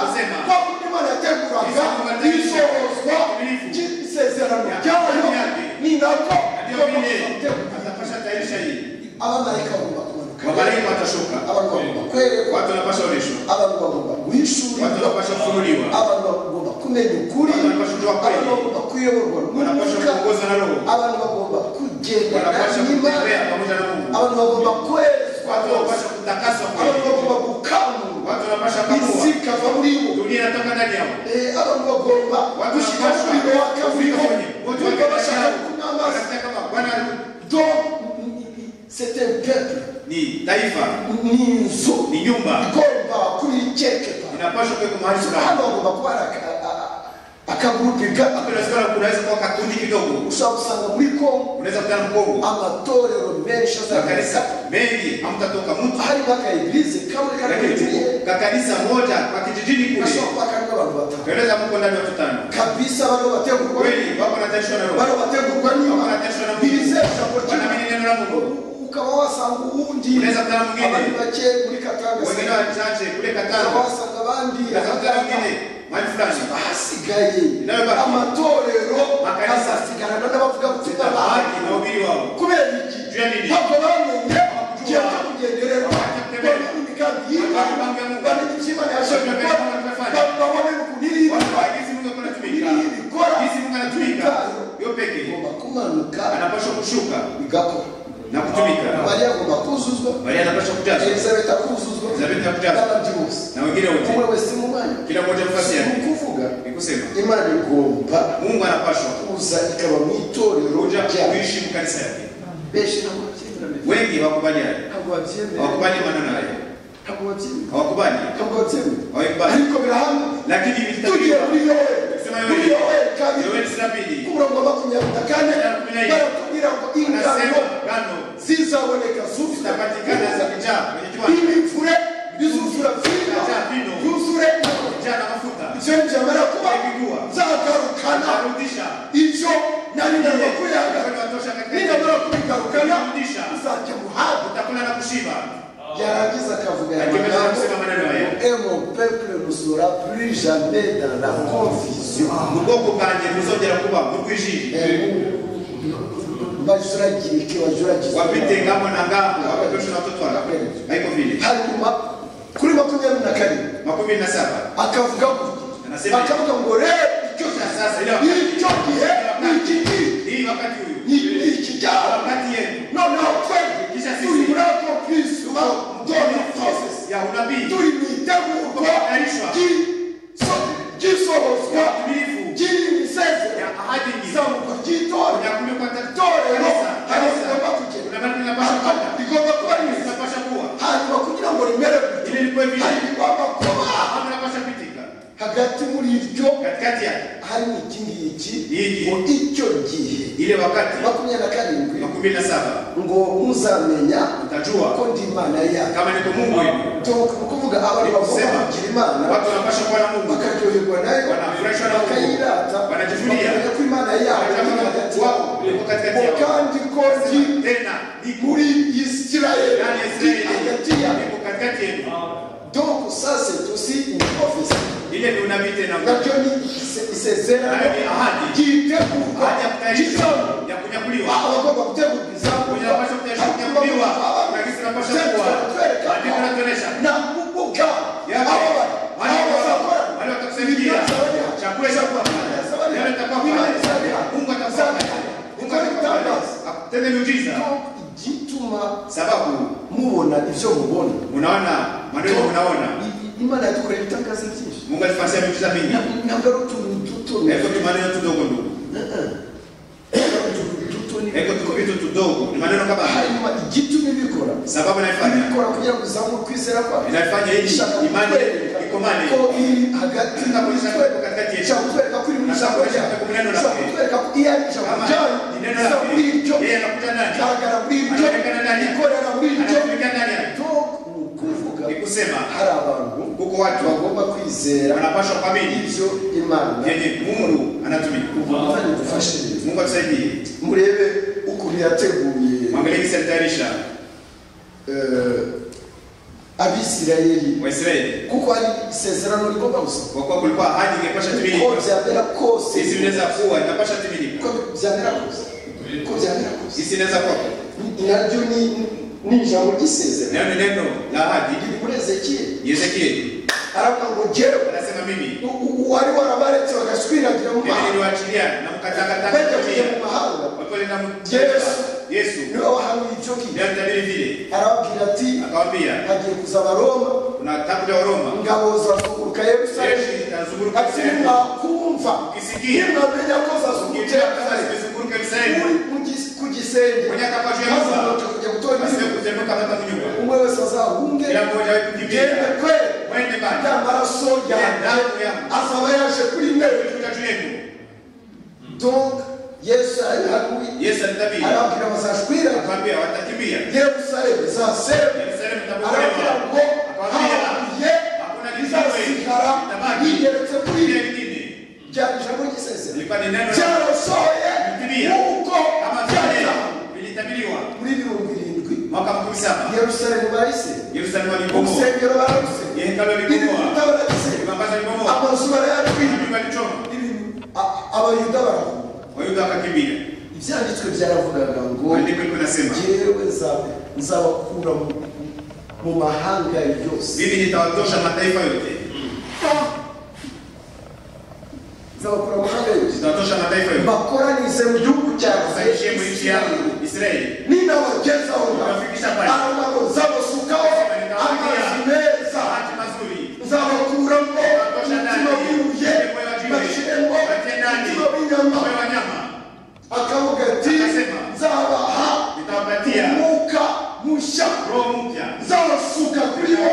ko undi mwana yateguraga isohozwa ry'isezerano ryayo ni nako ndio vile bazategura atapasha tairisha hii abamarayika bagomba kumanuka wabariki watashuka abantu bagomba kwerekwa watu wanapasha oleshwa abantu bagomba guhishurira watu wanapasha kufunuliwa abantu bagomba kumenya ukuri Abantu bashobora kweli. abantu bagomba kuyoborwa wanapasha n'umwuka kuongozwa na roho abantu bagomba kugendana wanapasha n'imana kutembea pamoja na mungu abantu bagomba kwerezwa watu bose wanapasha kutakaswa abantu kweli bagomba gukamurwa watu wanapasha kamua isi ikava muri bo dunia inatoka ndani yao Eh, abantu bagomba gushyira umuriro waka muri bo kumva bashaka kunywa amazi do c'est un peuple ni taifa ni inzu ni nyumba igomba kurikekeka inapasha kuwekwa mahali hano fulani bagomba kuba ari aka- a- a- akagurupe gato Hapo inawezekana kunaweza kuwa kakundi kidogo ushobora gusanga muri kongo unaweza kutana mkongo amatorero menshi azagaruka makanisa mengi hamtatoka mtu harimo aka eglize kamwe lakini karekare tuko kakanisa moja kwa kijijini kule gashobora kuba karimo abantu batanu kaeleza mko ndani ya watu tano kabisa bano bategurwa kweli wako wanatayarishwa na bano roho bategurwa wako niba wanatayarishwa na birizewe Mungu ijambo ry'Imana. wanaamini neno la Mungu ukaba wasanga uwundi Unaweza kutana mwingine. abandi bake muri katanga wengine wachache kule ukaba katano wasanga abandi unaweza kutana ahangaha. mwingine mahali fulani ahasigaye Inayobaki. amatorero Makanisa. azasigarana n'abavugabutumwa bayo haki na ubiri wao kubera iki Juu ya nini? ntabwo bamenye igihe cyo Bakujua. kugenderera Bakatembea. bamenya imigambi y'imana Bakatembea Mungu. bamenya icyo imana yashaka Bakatembea gukora Mungu anafanya. ba- babone ukuntu iri Watu wa jinsi Mungu anatumika Nini ilikora? jinsi Mungu anatumika yo pekee igomba kumanuka anapaswa kushuka igakora na kutumika mariya agomba kuzuzwa Maria anapaswa kujazwa elizabeti akuzuzwa Elizabeti akujazwa. n'abandi bose na wengine wote umwe wese mu mwanya kila mmoja nafasi ni yake ukuvuga ni kusema imana igomba Mungu anapaswa kuza ikaba mu itorero kuja ryayo kuishi mu kanisa yake benshi ntabwo babyemera wengi hawakubaliani ntabwo babyemera hawakubali maneno hayo ntabwo babyemera hawakubali ntabwo babyemera hawakubali ariko birahamwe lakini tugiye vitatiliwa muri yoweri Sema muri Yoweri. yoweri kabiri yoweli sura mbili umurongo wa makumyabiri na kane Makumyabiri. baratubwira ngo ingano anasema ngano zizaboneka zuzuye zitapatikana zikijaa kwenye kiwanja ibivure bizuzura vino Bijaa vino. byuzure kijaa na mafuta ibyo byamara kuba Bigua. zagarukana anarudisha ivyo nari namba Kwenda kuyagara watosha katika ninamara kubigarukana Kurudisha. uzajya muhabwa utakula na kushiba yarangiza akavuga aya akimaliza magambo kusema maneno haya Et mon peuple ne sera plus jamais dans la confusion. ubwoko bwanjye buzongera kuba urwijiji bazuragirike bazuragirike wapite ngamo na ngamo wapepesha na watoto wala haiko vile hanyuma kuri makumyabiri na karindwi makumi na saba akavuga ngo Anasema- akavuga ngo rero icyo gihe Sasa, ila- icyo gihe ni iki gihe hii wakati huyu ni ni iki cyaro wakati yenu noneho twebwe Kisha sisi. turi muri ako kirisima dore twese process ya unabii turi mu itegurwa Tumehatarishwa. ry'isohozwa ya utimilifu ry'iri misezero ya ahadi nyingi izamuka ry'itora ya kumbe kwa itorero kanisa hari kanisa rigomba kugenda kuna mali napasha kwenda rigomba kuba ryiza napasha kuwa hanyuma kugira ngo rimere gutya, ili likuwe vile hari rigomba kuba hapo napasha pitika hagati muri iryo katikati yake harimo iki ngiki Iki. ngo icyo gihe ile wakati makumyabiri na karindwi makumi na saba ngo muzamenya ko utajua ndi imana yanyu kama niko Mungu wenu Tuko- ni ukuvuga abantu bagomba Sema. kugira imana watu wanapasha kuwa na Mungu bakaryoherwa nayo Wanafurahishwa na Mungu. bakayirata Wanajivunia. bakamenya ko imana yabo iri hagati yabo wao yuko katikati ngo yao kandi ko ndi tena niko muri isirayeli ndani ya ndi Israeli hagati yabo niko katikati yenu donc ça c'est aussi une prophétie ile ni unabii tena nabyo ni ise- isezerano Nayo ni ahadi. ryitegurwa haja kutayarishwa ry'izamu ya kunyakuliwa aho bagomba gutegurwa izamu Kugira ngo abashe kutayarishwa kunyakuliwa uragisi nabasha kuwa andiko natuonesha na kuvuga Yale. abo ba- Wale abo wa- bazakora wale watakusaidia. ibyo zabariha. Chakula itakuwa pale. Ibyo zabariha. Yale itakuwa pale. Imana izabariha. Mungu atakuwa Zabariha. pale. Mungu Ikore atakuwa pale. ibitangaza. akutende miujiza Ndio igituma sababu mubona ibyo mubona unaona maneno unaona I- imana yadukoreye ibitangaza byinshi Mungu alifanya miujiza mingi Na- ntabwo ari utuntu duto hivyo ni maneno tudogo ndugu hivyo tu vitu tudogo ni maneno kama haya hanyuma igituma ibikora sababu naifanya ibikora kugira ngo uzamure kwizera kwawe inafanya ili Ishaka imani kukwereka ikomane ko iri hagati na muri Ijambo twe hagati yetu. ishobora kutwereka ko iri mu ijambo Ishobora ryawe kutwereka mu neno ishobora lake. kutwereka ko iyo ari ijambo Kama ryawe ni neno isa lake. muri iryo Yeye anakuta nani? igaragara muri iryo Anaonekana nani? ikorera muri iryo Anatumika ndani yake. to ni ukuvuga ni kusema hari abantu kuko watu wa- bagomba kwizera wanapaswa kuamini ibyo imana vyenye Mungu anatumia. imana idufashe neza Mungu atusaidie, murebe ukuntu yateguye mwangalie jinsi alitayarisha eh, abisirayeli Waisraeli, kuko ari isezerano rigomba gusohoka kwa kuwa kulikuwa ahadi ingepasha uko timilika, byamera kose isi inaweza kuwa inapasha uko timilika, byamera kose uko byamera kose isi inaweza kuwa naryo ni- ni ijambo ry'isezerano nayo ni neno la ahadi. riri muri ezekiyeli Ezekieli aravuga ngo jewe anasema mimi u- u- wari warabaretse bagashwiragira mu mimi mahanga niliwaachilia na mkatakataka bajya kujya mu kutumia mahanga wapolenda Yesu. Yesu niwe wahawe icyo ndiye kintu alitabiri vile, arababwira ati akawaambia hagiye kuza abaroma kuna tabu la Waroma, ingabo zazunguruka yerusalemu jeshi litazunguruka ati Yerusalemu. nimwakumva Ukisikia nimwamenya ko zazungurutse Ukisikia kama zimezunguruka Yerusalemu, Muri- mu gis- ku gisenge Kunyaka kwa juu ya maze nyumba. mwaca kujya gutora basi imizigo kutemeka hata kunyumba, umwe wese azahunge kila mmoja awe gende kukimbia, kweli mwende bali ya maraso yanjye Damu yangu. azaba yaje kuri mwe tutatu yetu. donc yesu arihaguye Yesu alitabiri arababwira bazashwira akawaambia watakimbia yerusalemu izasema Yerusalemu arababwira itabomolewa, ngo akawaambia hahaguye hakuna izasigara kitabaki yigeretse kuri kile mwe lingine. byari ijambo ry'isezerano Ilikuwa ni neno la cyarasohoye Biblia. nk'uko kama vile byazahabu vilitabiriwa muri mirongo irindwi mwaka makumi saba yerusalemu barayise Yerusalemu walibomoa, urusengero bararuse hekalu ibibuta walibomoa, barabise ibambaza walibomoa, amazu barayatwika mji walichoma, ibintu a- abayuda barahunga Wayuda wakakimbia. ibyanditswe byaravugaga ngo Andiko liko nasema jewe nza- nzabakura mu- mu mahanga yose mimi nitawatosha mataifa yote, nzabakura mu mahanga yose nitawatosha mataifa yote, bakoranize mu gihugu wasaidie mu nchi yangu Israeli. ninabagezaho Nzabafikisha pale. aravuga ngo nzabasukaho amazi meza Bahati mazuri nzabakuramo Nzabatosha ndani. umutima wibuye Moyo wa jiwe. bashyiremo Batie ndani. umutima w'inyama moyo wa nyama akavuga ati Akasema. nzabaha nitawapatia umwuka mushya roho mpya nzabasuka kuri bo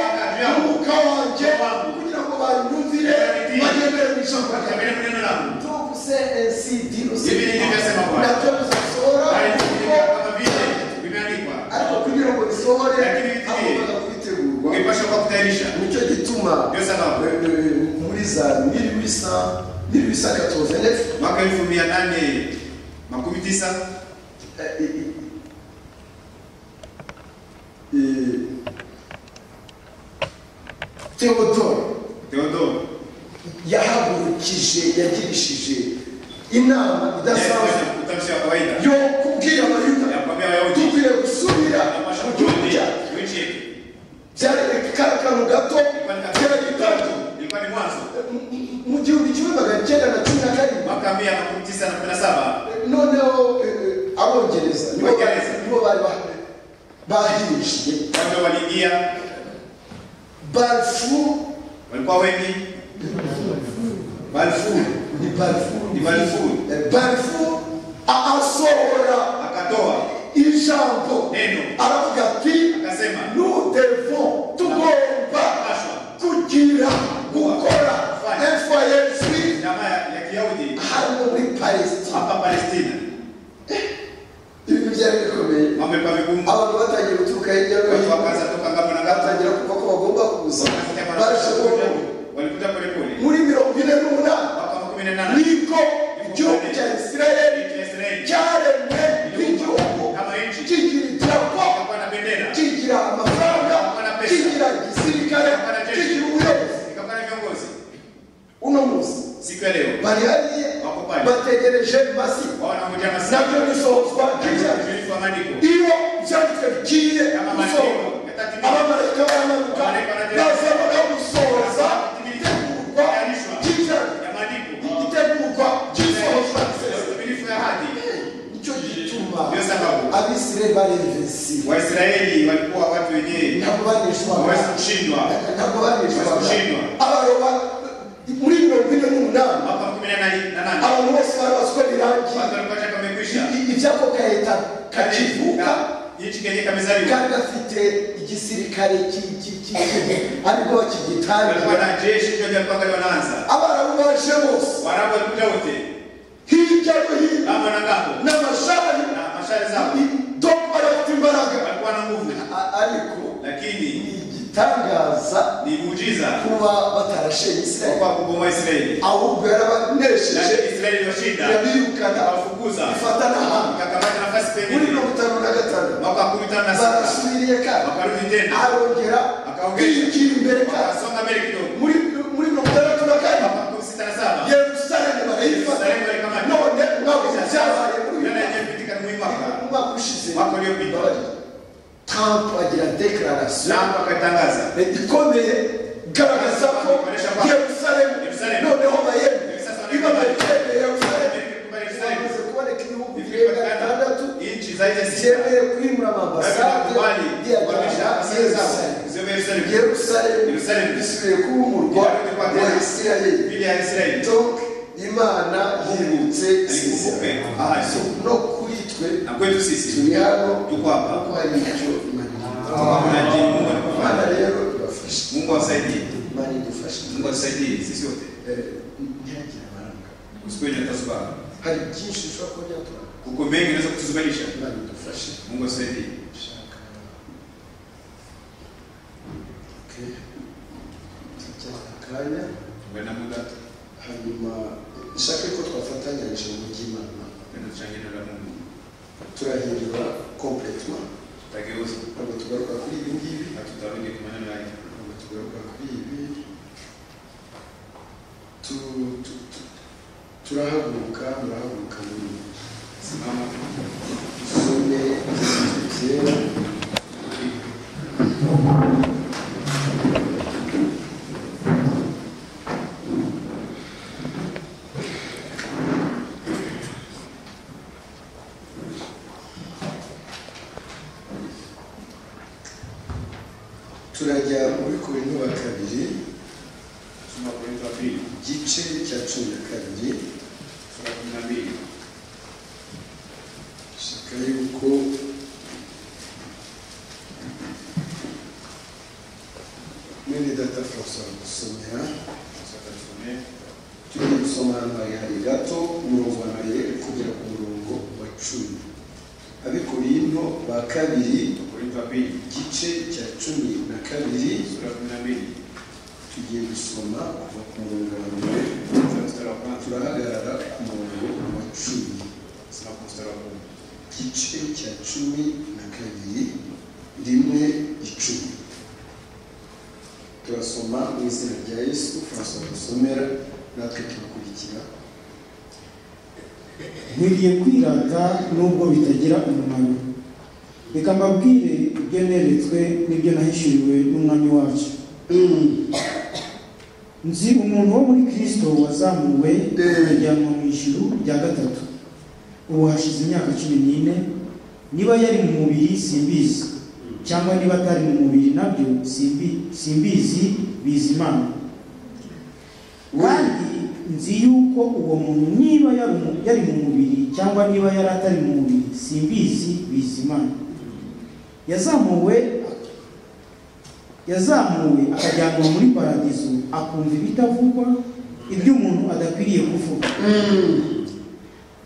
umwuka wanjye Wangu. kugira ngo banyumvire Banyumvire. bagendere mu ijambo ryawe kabele muneno langu tuvuse esidi Biblia ilivyosema Bwana. nabyo bizasohora bali kuko kama vile vimeandikwa, ariko kugira ngo bisohore Lakini bigiye. hagombaga kubitegurwa ungepasha kwa kutayarisha. nicyo gituma Ndio sababu eh, eh, muri za 1800 1889 mwaka elfu mia nane makumi tisa eh, eh, eh, eh, Theodore Theodoro yahagurukije yagirishije inama idasanzwe Yaitwa utamshi wa kawaida yo kubwira abayuda ya kuambia Wayahudi dukwiye gusubira yapasha mu gihugu kurudi cyacu mu nchi yetu. byari akakantu gato Ilikuwa ni byari katika gitatu ilikuwa ni mwanzo mu gihumbi kimwe magana cyenda na cumi na karindwi mwaka mia makumi tisa na kumi na saba noneho eh, eh, abongereza nibo Abongereza. bari- nibo bari bah- bahirishije watu waliingia, balfour walikuwa wengi Balfour ni balfour Ni Balfour. Eh, balfour asohora akatoa ijambo neno aravuga ati akasema nous devons tugomba paswa kugira gukora efayesi jamaa ya ya Kiyahudi hano muri palestina hapa Palestina ibintu byari bikomeye mambo yalikuwa vigumu, abantu batangiye guturuka hirya no watu hino wakaanza toka ngamo na ngamo, batangira kumva ko bagomba kuza wakasikia mara- barashoboye walikuja polepole muri mirongo ine n'umunani mwaka wa kumi na nane niko igihugu cya isirayeli nchi ya Israeli cyaremwe nk'igihugu kama nchi kigira idarapo ikakuwa na bendera kigira amafaranga kigira igisirikare kigira ubuyobozi ikakuwa na viongozi. uno munsi Siku ya leo bari hariya bategereje masi wanakuja masika nabyo bisohozwa ry'ijana kujulikwa maandiko iyo byanditswe bigiye gusohora abamarayika baramanuka baza bakamusohoza itegurwa ry'ijana ya maandiko itegurwa ry'isohozwa ukamilifu ya hadi. nicyo gituma Ndio sababu abisirayeli barevesiwe Waisraeli walikuwa watu wenyewe ntabwo banishwaga hawezi kushindwa. ntabwo banishwaga abaroba muri mirongo ine n'umunani Mwaka kumi na nane na nane abantu bose bari bazi ko birangiye watu walikuwa tayari wamekwisha ibyako gahita Yaani, kakivuka na- byinshi kajya kameze ariyo kari gafite igisirikare ki- ki- ki- ki- ariko barikuwa kigitangira na jeshi ndio vyalikuwa kali wanaanza abarabu baje bose warabu walikuja wote hirya no hino kama na ngapo n'amashari na mashari zao dogo barafite imbaraga walikuwa na nguvu A- ariko ni lakini igitangaza ni muujiza kuba batarashenye isirayeli kwa kubomoa Israeli ahubwo yarabanesheje lakini Israeli washinda irabirukana wafukuza ifata n'ahandi ikakamata nafasi muri pengine mirongo itanu na gatanu mwaka wa kumi tano na sita barasubiriye kandi wakarudi tena arongera Akaongeza. yigira imbere kandi wakasonga mbele kidogo muri muri mirongo itandatu na kane mwaka wa kumi sita na saba yerusalemu barayifata Yerusalemu barikamata. none mwabo byabaye muri uyu Yale yaliyopitika ni mwaka mwaka ushize mwaka uliopita trump agira dekararasiyo Trump akatangaza ikomeye garagaza ko yerusalemu Yerusalemu. noneho bayemeye Yerusalemu. iba bayemeye yerusalemu Kubali Israeli bamaze kuboneka ibihugu Ikiwa birenga kadhaa, bitandatu nchi zaidi ya sita byemeye kwimura amabasade kubali kuhamisha asili zao yerusalemu ziwe Yerusalemu yerusalemu Yerusalemu. bisubiye kuba umurwa wa isirayeli Biblia ya Israeli donc imana yibutse isezerano alikumbuka ahadi no kuri twe na kwetu sisi turi hano tuko hapa kuko hari icyo imana ivuga. Tuna jina Mungu alikufanya imana rero ibafashe Mungu asaidie imana idufashe Mungu asaidie sisi wote Eh, ntihagire abaranga usiku wenye utasubaha hari byinshi ushobora kuba byatwara kuko mengi inaweza kutuzubanisha imana idufashe Mungu asaidie gushaka ke tujya akanya tuwe na muda hanyuma nshake ko twafatanyije mu by'imana tuende tuchangie neno la Mungu turahindura kompletema tutageuza ntabwo tugaruka kuri ibi ngibi na tutarudi kwa maneno yake ntabwo tugaruka kuri ibi Tu- tu- tu- turahaguruka murahaguruka muri simama tusome byera turajya muri korinto wa kabiri soma Wakorintho wa pili igice cya cumi na kabiri sura ya kumi na mbili shaka yuko mwene data francois gusomera tusatasomee tujye gusoma ahantu harehare gato umurongo wa mbere kugera ku murongo wa cumi abikorinto ba kabiri Wakorintho wa pili igice cya cumi na kabiri sura ya kumi na mbili tugiye gusoma kuva ku murongo wa mbere kuanzia mstari wa kwanza turahagarara ku murongo wa cumi simama kwa mstari wa kumi igice cya cumi na kabiri rimwe icumi turasoma mu izina rya yesu turasoma dusomera natwe tugakurikira mugiye kwirata nubwo bitagira umumaro reka mbabwire ibyo neretswe n'ibyo nahishuriwe n'umwami wacu nzi umuntu wo muri kirisito wazamuwe ajyanwa mu ijuru rya gatatu ubu hashize imyaka cumi n'ine niba yari mu mubiri simbizi cyangwa niba atari mu mubiri nabyo simbi- simbizi bizi imana kandi nzi yuko uwo muntu niba yari mu- yari mu mubiri cyangwa niba yari atari mu mubiri simbizi bizimana yazamuwe yazamuwe akajyanwa muri paradizo akumva ibitavugwa ibyo umuntu adakwiriye kuvuga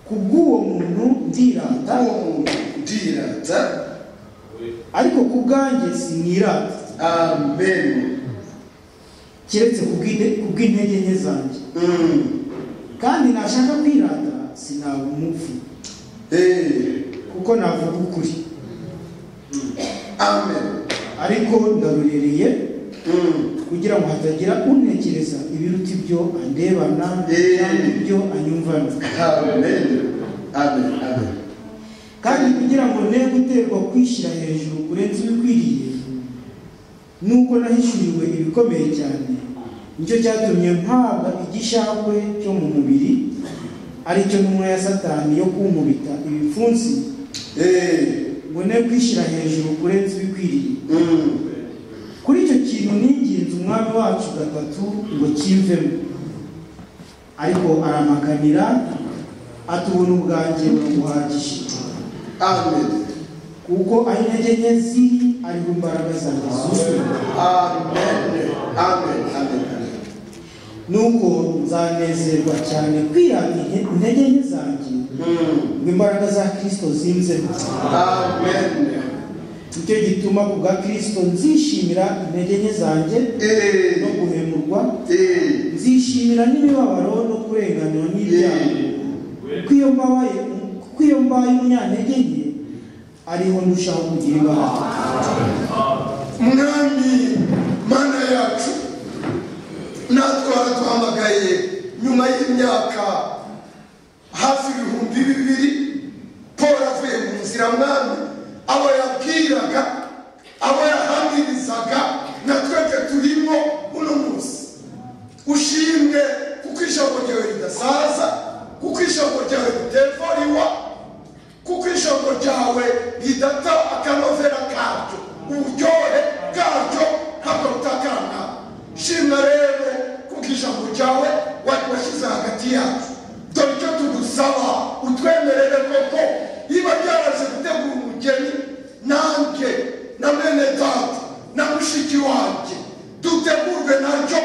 kubw'uwo muntu ndirata uwo muntu ndirata ariko ku bwanjye sinirata amen keretse kubw'ide- kubw'intege nke zanjye kandi nashaka kwirata sinaba umupfu Eh, kuko navuga ukuri amen ariko ndarurereye kugira ngo hatagira untekereza ibiruta ibyo andebana Eh. cyangwa ibyo anyumvana amen amen amen kandi kugira ngo ne guterwa kwishyira hejuru kurenza ibikwiriye nuko nahishuriwe ibikomeye cyane nicyo cyatumye mpabwa igishakwe cyo mu mubiri aricyo ntumwa ya satani yo kunkubita ibipfunsi Eh, ngo ne kwishyira hejuru kurenza ibikwiriye mm. kuri icyo kintu ninginze umwami wacu gatatu ngo kimvemo ariko aramaganira ati ubuntu bwanjye buramuhagije amen kuko aho intege nke ziri ariho imbaraga zanjye zuzuye amen amen amen nuko nzanezerwa cyane kwirata inte- intege nke zanjye Mm. ngo imbaraga za kirisito zinzeho amen nicyo gituma ku bwa kirisito nzishimira intege nke zanjye no eh guhemurwa eh nzishimira n'imibabaro no kurenganwa n'ibyago kuko iyo mbabaye kuko iyo mbaye umunyantege nke ariho ndushaho kugira imbaraga mwami mana yacu natwe waraduhamagaye nyuma y'imyaka hafi ibihumbi bibiri paul avuye mu nzira mwami abo yabwiraga abo yahamirizaga na twebwe turimo uno munsi ushimwe kuko ijambo ryawe ridasaza kuko ijambo ryawe ritevuriwa kuko ijambo ryawe ridata akanovera karyo uburyohe bwaryo ntabwo butakarana shimwa rero kuko ijambo ryawe wari washyize hagati yacu dore icyo tugusaba utwemerere koko niba ryaraje gutegura umugeni nanjye na mwene data na mushiki wanjye dutegurwe naryo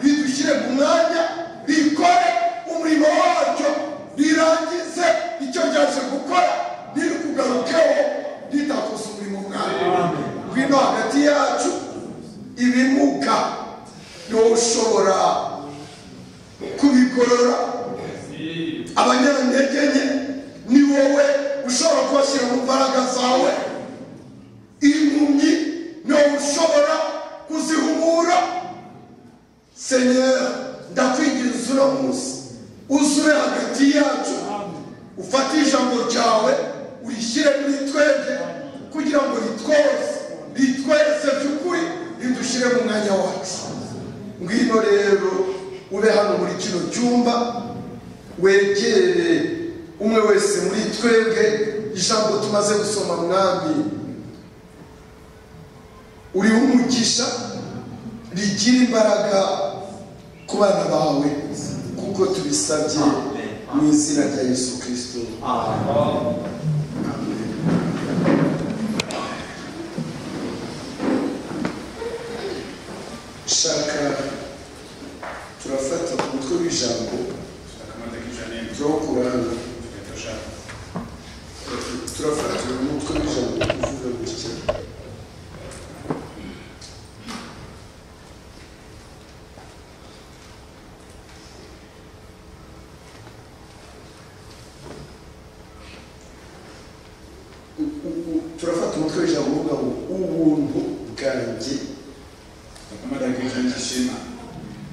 ridushyire mu mwanya rikore umurimo waryo rirangize icyo ryaje gukora riri kugarukeho ritakoze umurimo bwawe ngwino hagati yacu ibimuga niwowe ushobora kubigorora abanyantege nke ni wowe ushobora kubashyira mu mbaraga zawe impumyi niwowe ushobora kuzihumura senyera ndakwinginze uno munsi uzure hagati yacu ufate ijambo ryawe urishyire muri twebwe kugira ngo ritwose ritweze by'ukuri ridushyire mu mwanya wacu ngwino rero ube hano muri kino cyumba wegere umwe wese muri twebwe ijambo tumaze gusoma mwami uriho umugisha rigira imbaraga ku bana bawe kuko tubisabye mu izina rya yesu kirisito shaka turafata ku mutwe w'ijambo turawukura hano turafata ku mutwe w'ijambo uvuga gutya turafata umutwe w'ijambo uvuga ngo ubuntu bwanjye Nakamata kichwa nikisema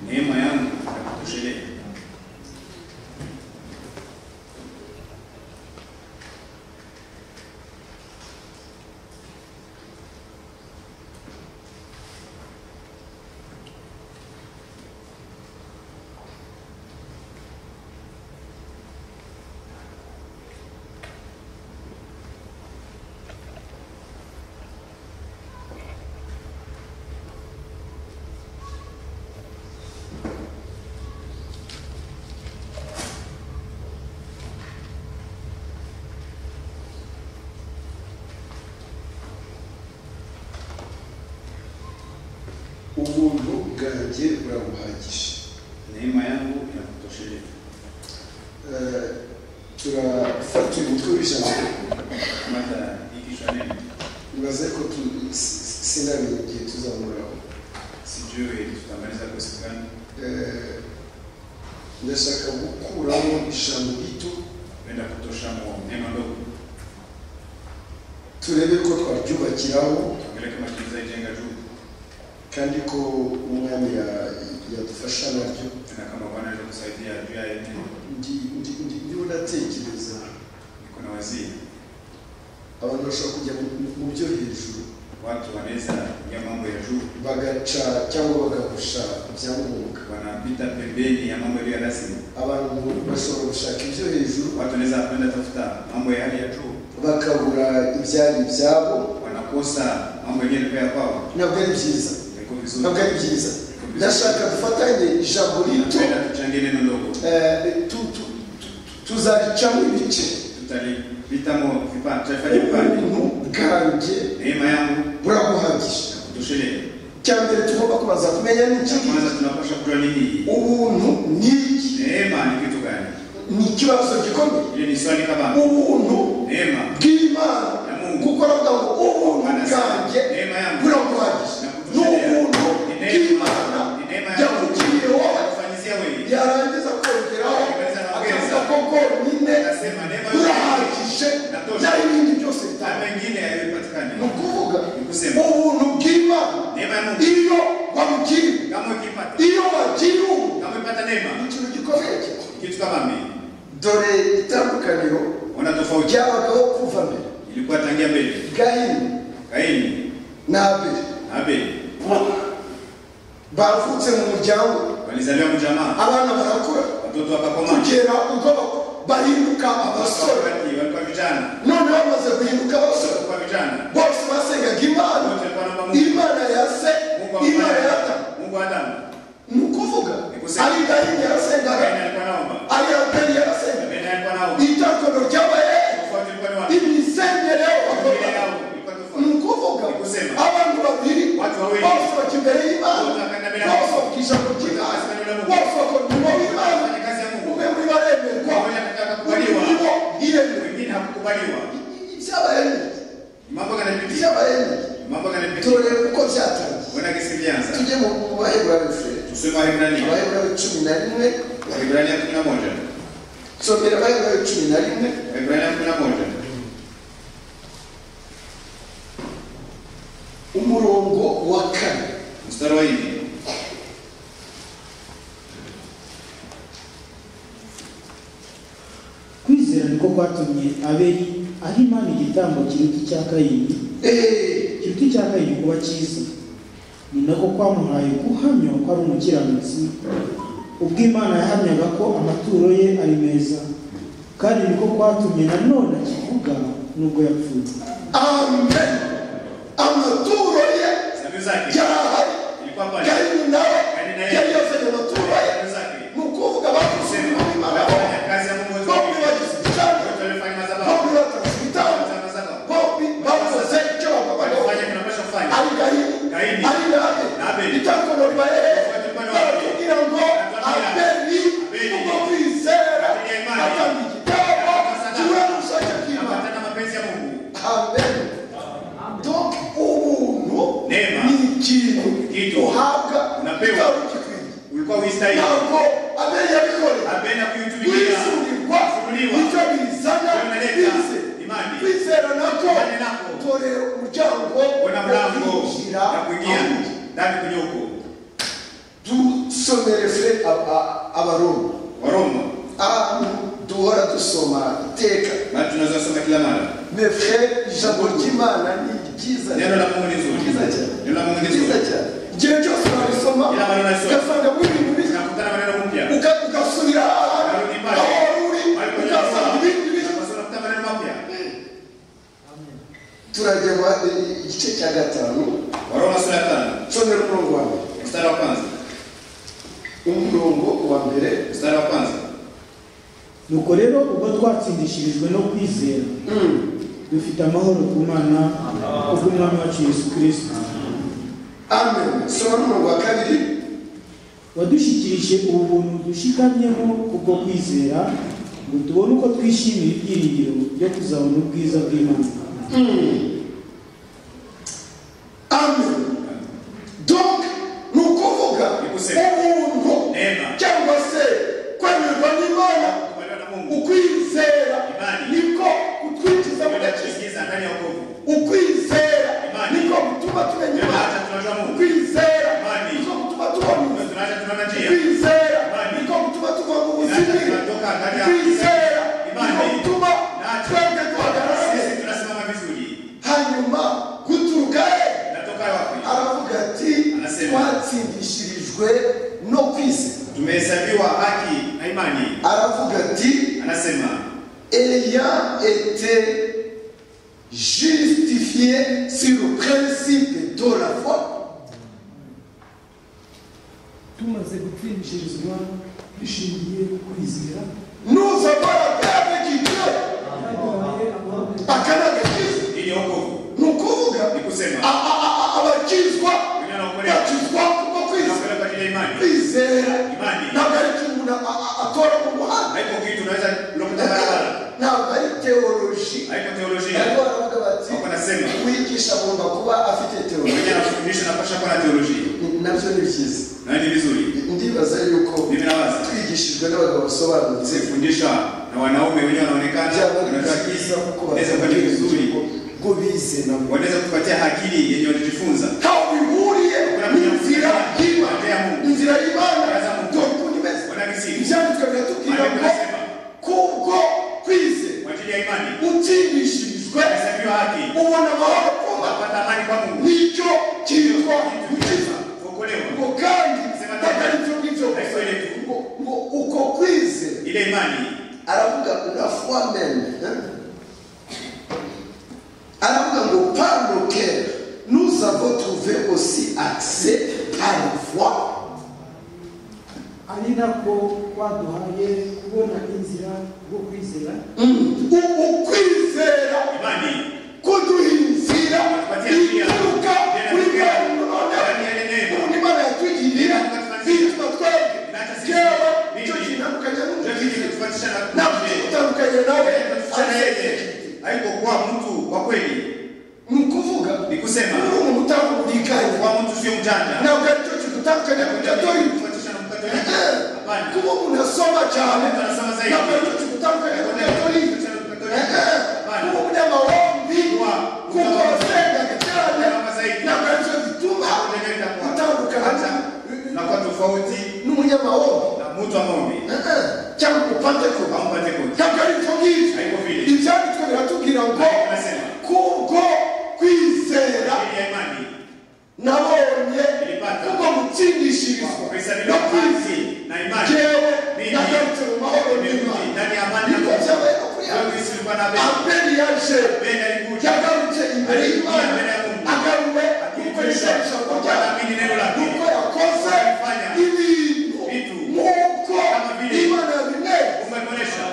neema yangu nakutoshelea. ubuntu bwanjye burabuhagije Neema yangu inakutoshelea. Eh, turafata uyu mutwe w'ijambo Nakamata ikichwa neno bibaze ko tu- si- si- sinamenye igihe tuzamuraho sijui tutamaliza kwa siku gani. Eh, ndashaka gukuramo ijambo rito Naenda kutosha mwa neema ndogo. turebe ko twaryubakiraho Tuangalie kama tunaweza ijenga juu kandi ko umwami ya- yadufasha naryo na kama Bwana anaweza kusaidia juu ya yeye. Ndi- ndi- ndi- ndimo ndatekereza Niko na waziri abantu bashobora kujya mu- mu- mu byo hejuru watu wanaweza ya mambo ya juu bagaca cyangwa bagahusha ibyangombwa wanapita pembeni ya mambo yaliyo ya rasmi. abantu bashobora gushaka ibyo hejuru Watu wanaweza kwenda tafuta mambo ya hali ya juu, bakabura ibyari ibyabo wanakosa mambo yenyewe pia kwao. ntabwo ari byiza Iko vizuri. ntabwo ari byiza ndashaka dufatanye ijambo rito Tunaenda tuchangie neno ndogo, eh, tu- tu- tu- tuzaca mu ibice tutalipitamo vipande, tutafanya vipande. ubuntu bwanjye neema yangu buraguhagije kutosheleza. icya mbere tugomba kubanza kumenya ni iki Cha kwanza tunapaswa kujua nini hii ubuntu ni iki neema ni kitu gani. ni ikibazo gikomeye Ile ni swali kabambe. ubuntu Neema bw'imana ya Mungu kuko aravuga ngo ubuntu anasema bwanjye neema yangu buraguhagije ni ubuntu bw'imana yakugiriye wowe kufanyizia wewe. yarangiza kongeraho akavuga ko bwonyine Anasema neema yote burahagije n'ibindi byose na bitanga mengine hayapatikani. ni ukuvuga Ni kusema ubuntu bw'imana neema ya Mungu iyo wamukiriye kama ukipata iyo wagiye kama ukipata neema ikintu gikomeye cyane kitu kama mimi dore itandukaniro ona tofauti ryabagaho kuva mbere ilikuwa tangia mbele gahini Kaini na abeli na Abeli bavutse mu muryango walizaliwa mjamaa, abana barakura watoto wakakomaa, kugera ubwo bahinduka abasore wakati walikuwa vijana, noneho bamaze guhinduka abasore walikuwa vijana bose basengaga imana wote walikuwa naomba Mungu, imana ya se Mungu wa imana ya ta Adamu, Mungu wa Adamu. ni ukuvuga Nikusema. ari gahini yarasengaga Kaini alikuwa naomba, ari abeli yarasengaga Abeli alikuwa naomba, itandukaniro ry'abahehe tofauti ilikuwa ni wapi? imisengerero Familia bakora yao ilikuwa ni tofauti, ukuvuga Nikusema. abantu babiri Watu wawili. bose bajya imbere y'imana Wote wakaenda mbele ya bose Mungu. bakigisha ku kiganza Wote wakaenda mbele ya Mungu. bose bakora umurimo w'imana wanafanya kazi ya Mungu, umwe muri baremerwa Mmoja akataka undi kubaliwa. muri bo yiyemerwa wengine hakukubaliwa. ibyabaye Mambo yanapitia, ibyabaye mambo yanapitia, dore uko byatangiye wana kesi vyanza. tujye mu baheburayo furere Tusome Waebrania, abaheburayo cumi na rimwe Waebrania 11, somera abaheburayo cumi na rimwe Waebrania 11 umurongo wa kane mstari wa nne. kwizera niko kwatumye abeli aho imana igitambo kiruta icya kayini eee kiruta icya kayini kuba cyiza ni nako kwamuhaye guhamya ko ari umukiranutsi ubwo imana yahamyaga ko amaturo ye ari meza kandi niko kwatumye nanone akivuga nubwo yapfuye amen amaturo ye Sababu zake yarahari ilikuwa pale. kayini nawe Kayini naye. yari yazanye amaturo ye Sababu zake ni ukuvuga bakoze kusema umurimo w'imana wanafanya bombi kazi ya Mungu wote bombi wawili. bagize igitambo Wote walifanya madhabahu. bombi batanze igitambo Walifanya madhabahu. bombi bakoze icyo bagombaga Walifanya kinapaswa kufanya. ari gahini Gahini. ari nabe Nabe. itangono ribaye Itangono baratubwira ngo Baratubwira. abeli Abeli. kuko kwizera Kugira imani. atanga igitabo Agatanga kiwe n'ubushake bw'imana Ambatana mapenzi ya Mungu. abeli donc ubuntu Neema. ni ikintu Kitu. uhabwa Unapewa. utawe ukikwiriye. Ulikuwa uistahili. ntabwo abeli yabikoreye Apenda kuitumikia. kwisubirwa Kufunuliwa. nicyo bizana Kunaleta bize imani. kwizera nako Imani nako. torera umuryango Kuna mlango kwinjira na kuingia ahandi. ndani kwenye huko. dusomereze abaroma Waroma. ahantu duhora dusoma iteka Bado tunaweza soma kila mara. mefre ijambo ry'imana ni ryiza Neno la Mungu ni zuri. Ryiza cyane. Neno la Mungu ni ryiza zuri. cyane igihe cyose warisoma Kila mara unasoma. ugasangamo ibintu bishya Tunakutana maneno mpya. Uga- ugasubira ahantu Ukarudi aho pale. wari uri Mariko ugasanga ibindi bishya Tunasoma tunakuta maneno mapya. turagema igice cya gatanu Waroma sura ya tano nsomera umurongo wa mbere mstari wa kwanza umurongo wa mbere mstari wa kwanza nuko rero ubwo twatsindishirijwe no kwizera Mm. dufite amahoro ku mana kubw'umwami wacu yesu kirisito amen soma n'umurongo wa kabiri wadushyikirije ubu buntu dushikamyemo kubwo kwizera ngo tubone uko twishimira ibyiringiro byo kuzabona ubwiza bw'imana amen donc ni ukuvuga Nikusema. ubuntu Neema. cyangwa se kwemerwa n'imana kubaliwa na Mungu ukwizera Imani. niko kutwinjiza mu gakiza kuingiza ndani ya wokovu. ukwizera Imani. niko gutuma tumenya Ndio imana hata tunajua Mungu. ukwizera Imani. niko gutuma tubona Ndio ubuzima tunaacha tunaona njia. ukwizera Imani. niko gutuma tuva mu Naacha buzima tunatoka ndani ya ukwizera Imani. niko gutuma Naacha. twebwe duhagarara Sisi tunasimama vizuri. hanyuma guturuka he Natoka wapi? aravuga ati Anasema. twatsindishirijwe no kwizera Tumehesabiwa haki na imani. aravuga ati Anasema ayant été justifié sur le principe de la foi tumaze gutwinjirizwa dushingiye ku kwizera nous avons la paix avec Dieu twahawe amahoro akanaga kiza hii ni wokovu. kusema abakizwa wengine bakizwa wanaokolewa kubwo kwizera wanaokolewa kwa ajili ya imani kwizera Imani. ntabwo ari ikintu umuntu a- a- atora mu muhanda haiko kitu unaweza lokuta barabara ntabwo ari teoloji haiko ariko teolojia baravuga bati wako nasema wigisha agomba kuba afite teoloji mwenye anafundisha napasha kuwa na teolojia Ni- nabyo ni byiza na ni vizuri ndibaza yuko mimi nawaza twigishijwe n'abagabo basobanutse sifundisha na wanaume wenyewe wanaonekana byaba ari wanaweza byiza kuko wanaweza kufanya vizuri bwo bize nabo wanaweza kupatia akili yenye walijifunza ntaho bihuriye n'inzira Kunakuja y'imana Mungu. inzira y'imana Kunaza Mungu. ntabwo ikunda imeze wana misingi ibyanditswe biratubwira Maandiko ngo yanasema. kubwo kwize kwa ajili ya imani utigishirijwe wanahesabiwa haki ubona amahoro kuba wapata amani kwa Mungu nicyo cyitwa gukiza kuokolewa ngo kandi Sema ntabwo neza. ari byo ngibyo Ariko ile- ngo ngo uko kwize ile imani aravuga unafua mene aravuga ngo par le cœur nous avons trouvé aussi accès à la foi ari nako waduhaye kubona inzira yo kwizera uku kwizera imani kuduha inzira ituruka kuri mwarimu noneho ndani ya neno ubundi imana yatugirira bituma twebwe jewe icyo kinamukanya ndio kitu n'umukristo kinatufanisha na ntabwo kitandukanye nawe kinatufanisha na yeye haiko kuwa mtu wa kweli ni ukuvuga ni kusema uri umuntu utanga uburiganya kuwa mtu sio mjanja ntabwo ari cyo kigutandukanya ku katolika kufuatisha na mkatoliki hapana kuba umuntu asoma cyane Mtu anasoma zaidi. ntabwo ari cyo kigutandukanya ku katolika kufuatisha na mkatoliki kuba hapana umunyamahombi Kuba kuko wasengaga cyane Kuba zaidi. ntabwo ari cyo gituma Kutengeneza kwa- utandukana hata na kwa tofauti n'umunyamahombi na mtu wa maombi cyangwa upande kuba au mpate kote ntabwo ari byo ngibyo haiko vile ibyanditswe biratubwira ngo Maandiko yanasema kubwo kwizera ili ya imani nabonye Nilipata. kubwo gutsindishirizwa no kuhesabiwa kwizera haki na imani jewe Mimi nagarutse mu mahoro n'imana nimerudi ndani ya amani na niko Mungu. byabaye no kuri Leo Kristo alikuwa na Abeli. abeli yaje Abeli alikuja yagarutse imbere y'imana Alikuja mbele ya Mungu. agaruwe nuko Akijulisha yishakisha kwamba anaamini neno lake. nuko yakoze Alifanya ibintu vitu nk'uko kama vile imana yabineye umeonesha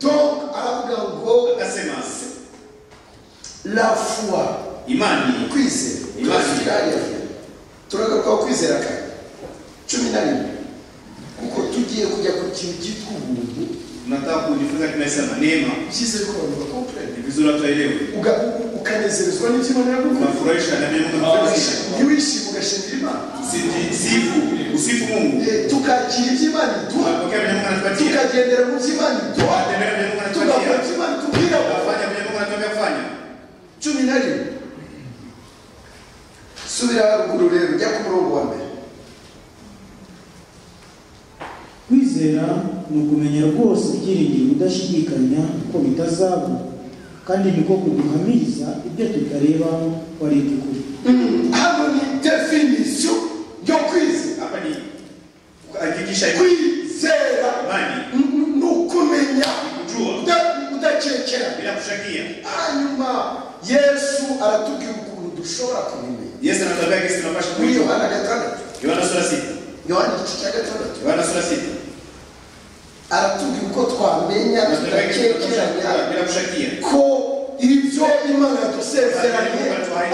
donc aravuga ngo akasema la foi imani kwizera Imani. turasirariya turagaruka ku kwizera kane cumi na rimwe kuko tugiye kujya ku kintu cyitwa ubuntu nataka kujifunza kinasema neema byiza yuko abantu bakomprende ni vizuri watu waelewe Uga- u- ukanezerezwa n'ikibona yagukora unafurahisha na mimi Mungu anafurahisha ntiwishime ugashingira imana usijisifu usifu Mungu Eh, tukakira ibyo imana iduha unapokea vile Mungu anatupatia tukagendera mu byo imana iduha unatembea vile Mungu tugakora anatupatia ibyo imana itubwira unafanya vile Mungu anatuambia kufanya cumi na rimwe subira haruguru rero ujya ku murongo wa mbere kwizera ni ukumenya rwose ibyiringiro udashidikanya ko bitazaba kandi niko kuduhamiriza ibyo tutareba ko ari iby'ukuri hano ni definisiyo yo kwizera hapa ni hakikisha kwizera imani n- ni ukumenya kujua uda- udacecera bila kushakia hanyuma yesu aratubwira ukuntu dushobora kumenya Yesu anatuambia kesi tunapasha muri kuijua yohana gatandatu Yohana sura sita yohana igice cya gatandatu Yohana sura sita aratubwira uko twamenya anatuambia kesi tunapasha kujua tudakekeranya bila kushakia ko ibyo imana yadusezeranye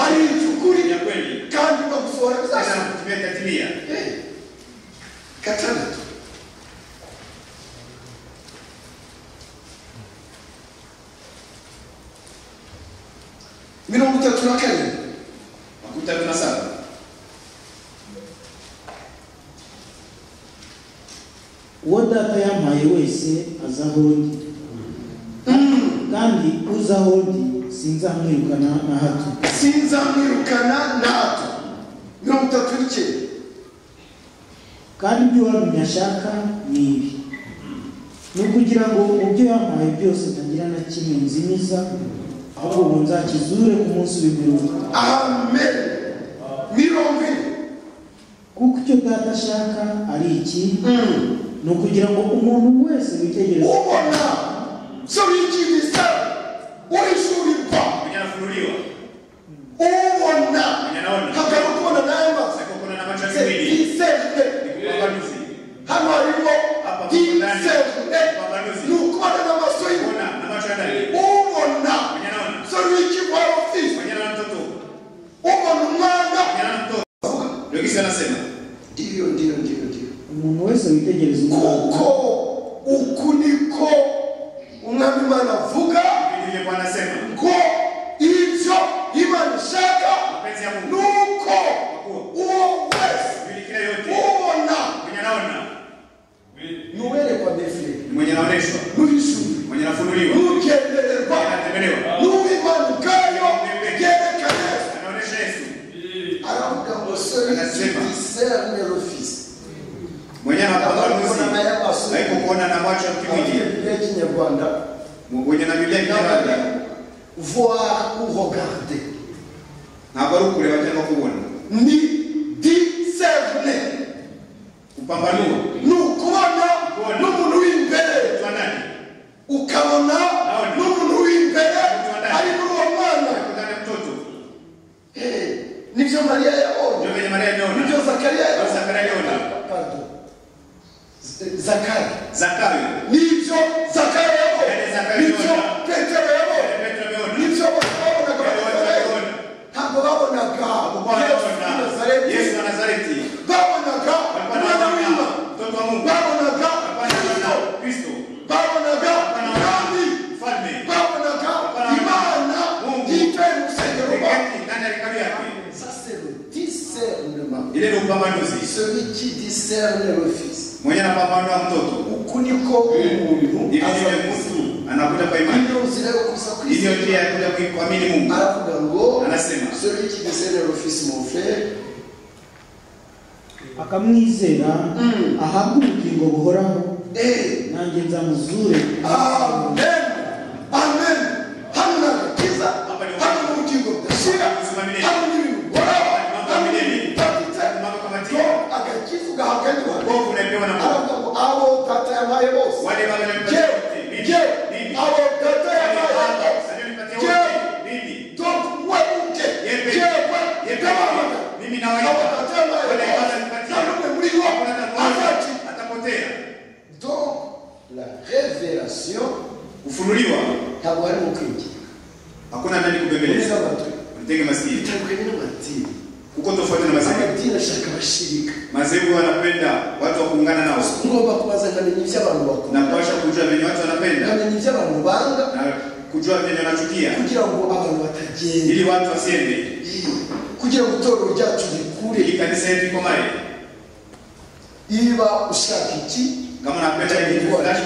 ari iby'ukuri ya kweli kandi bagusohora Yesu bizasaba anakutumia katimia gatandatu mirongo itatu na karindwi makumi tatu na saba uwo data yampaye wese aza aho ndi kandi uza aho ndi sinzamwirukana na hato sinzamwirukana nato mirongo itatu n'icyenda kandi ibyo uwamenya ashaka ni ibi ni ukugira ngo mu byo yampaye byose ntagira na kimwe nzimiza ahubwo ubu nzakizure ku munsi w'imperuka amen mirongo ine kuko icyo data ashaka ari iki ni ukugira ngo umuntu wese witegereze ubona ibyo wigize uhishurirwa mwenye anafunuliwa ubona mwenye anaona hagana kubona nayo maso sasa kuna na macho ya kimwili yizejwe ni upambanuzi hano harimo Hapa yizejwe upambanuzi ni ukubona n'amaso ye kuona na macho ya ndani ubona mwenye anaona ibyo wigize wari ufite mwenye anaona mtoto umuntu wese witegereza umwana kuko uku niko umwami imana avuga Biblia Bwana asema ngo ibyo imana ishaka mapenzi ya ni Mungu uko uwo wese Biblia yote ubona mwenye anaona ntuwerekwa defire mwenye anaoneshwa ntuhishure mwenye anafunuliwa ntugendererwa mwenye anatembelewa n'uw'imana ubwayo byerekana Yesu. anaonesha Yesu aravuga ngo celui Anasema. qui discerne le fils mwenye anapanga abakubona nuzi mayamaso haiko kuona na macho ya abafite kimwili biblia y'ikinyarwanda mwenye na Biblia nabaga kitabu voir ou regarder ntabwo ari ukureba cyangwa kubona ni discerne kupambanua ni ukubona n'umuntu w'imbere kwa nani ukabona n'umuntu w'imbere ari muri uwo mwana kutana mtoto Eh, nibyo mariya yabonye ndio venye Maria nibyo ameona zakariya Ndio yabonye Zakaria aliona Pardon. Z- zakari Zakayo nibyo zakari Yale yabonye Zakayo nibyo yabonye. petero yabonye Petro ameona nibyo bose babonaga Yale bose babonaga babona. ntabwo babonaga Bwana Yesu w'i ameona. Nazareti. Yesu wa Nazareti babonaga umwana w'imana mtoto wa Mungu babonaga Hapana, kristo hapana. Kristo babonaga Hapana, mwami mfalme babonaga Hapana, imana Mungu. yitwaye mu rusengero rwawe Ekati ndani ya hekalu yake Ça, c'est le discernement. ile ni upambanuzi Celui qui discerne le Fils. mwenye anapambanua mtoto Ukuniko umuntu Hivi aza ndivyo kusimu. Mungu anakuja kwa imani Ndio uzira yo kusa Kristo. hiyo njia ya kuja kui- kuamini Mungu Alafu ngo Anasema. celui qui discerne le Fils mon frère. akamwizera Mm. ahabwe ubugingo buhoraho Eh. nanjye nzamuzure Amen. Amen. Hano ni agakiza. Hano ni ubugingo budashira. Hano ni ibintu uhoraho. Hano ni ibintu bitatitse. Mambo kama Ngo tini agakiza ugahabwa n'Imana. wovu unapewa na Mungu Aravuga ngo abo data yampaye bose. wale baba na mtoto Jewe, wote mimi jewe, mimi abo data Wale yampaye baba, bose. aliyonipatia Jewe. wote, mimi Donc, ouais, ok. Yebe. Dieu, ouais, Yebe. gabana. mimi Abo nawaita data yampaye wale baba bose. aliyonipatia Nanone muri bo, hakuna hata azati. mmoja atapotea Donc, la révélation, kufunuliwa ntabwo ari mu kwinjira. hakuna ndani Neza kubembeleza batu. mtege masikini Bitangwe n'amadini. kuko tofauti na mazehebu Amadini ashaka abashirika. mazehebu wanapenda watu wa kuungana nao Ngomba kubaza nkamenya ibyo abantu bakunda. na kuwasha kujua venye watu wanapenda Nkamenya ibyo abantu banga na kujua venye wanachukia kugira ngo abantu batagenda. ili watu wasiende Kugira ngo itorero ryacu rikure. ili kanisa yetu ikomae Niba ushaka iki, kama unapenda kitu fulani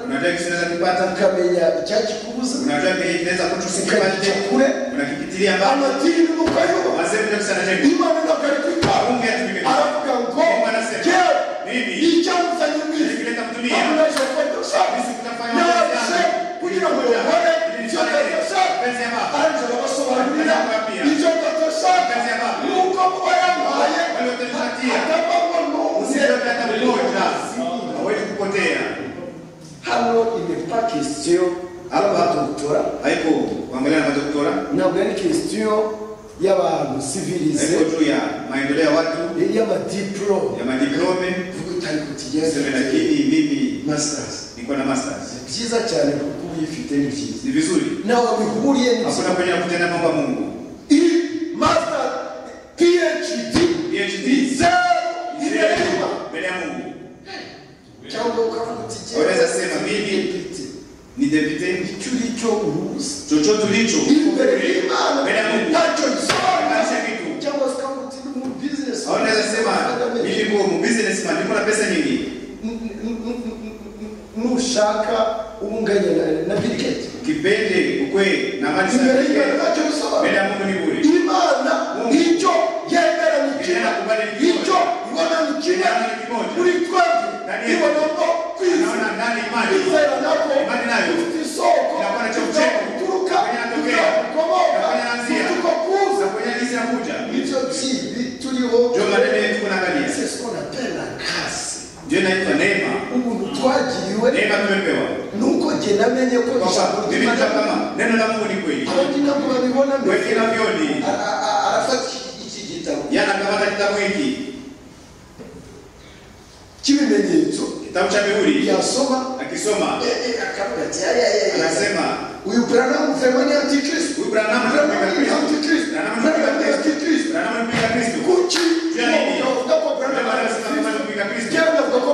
unajua kitu kinaweza kupata ukamenya icyakikubuza. unajua kenye kinaweza kuchusikia Ukakica kule. unakikitilia mbali Amadini ni ukayubaha. mazehebu ndio kusana jengo imana inakaribika Mungu yatumike aravuga ngo je mimi icyamuzanye Nikileta mwizi mtumia. amunaje kwadusha Sisi kutafanya naje mapenzi kugira ngo Nikuja. uhore Nikuja. icyo dadasha Mapenzi ya Baba. aranje abasobanurira Nikuja. icyo dadasha Mapenzi ya Baba. nuko muba yampaye Waliotupatia. atabamo n'umwe usiende hata mmoja hawezi kupotea hano imepa question Hapa. y'abadoktora haiko kuangalia na madoktora ntabwo ari question y'abantu civilize haiko juu ya maendeleo ya watu y'amadiplome ya madiplome uvuga utari kutugeza seme, lakini mimi masters niko na masters byiza cyane kuko uyifite ni byiza ni vizuri nawe bihuriye hakuna kwenye kutenda mambo ya Mungu iyi master phd PhD zeru imerima mbele ya Mungu cyangwa ukavuga uti jyewe Ureza sema, mimi- mfite ni deputy icyo uri cyo uruzi chochote ulicho imbere y'imana mbele ya Mungu ntacyo bisonga kanisha kitu cyangwa se ukavuga uti ni mu business au naweza sema mimi niko mu businessman niko na pesa nyingi N- n- n- n- nushaka ubunganya na- na birigeti kipende ukwe na mali imbere y'imana sana ntacyo bisobanura mbele ya Mungu ni bure imana icyo yemera ni kimwe icyo ibona ni kimwe muri twebwe ibona ko naona kwizera ndani imani kwizera nako imani nayo ifite isoko turuka tukomoka tuko kuza za kwenye nisi nakuja ivyo vyibi turiho ndio maneno yetu kunaangalia c'est ce qu'on appelle la grâce ndio inaitwa neema ubuntu twagiriwe neema tumepewa nuko jye namenye ko kwa ijambo sababu mimi ry'Imana- ndio kama neno la Mungu ni kweli abandi ntabwo babibona mbere wengine wavioni Ara- ara- arafata iki- iki gitabo yana kamata kitabu hiki cy'ibimenyetso kitabu cha mihuri yasoma akisoma anasema uyu branamu vraiment ni antikristo huyu Branham Branham ni anampinga Kristo antikristo. Branham Branham ni anampinga Kristo antikristo. Branham anampinga Kristo kuki Juu ya nini? Unavuga ko Branham branamu anasema anampinga Kristo Kera navuga ko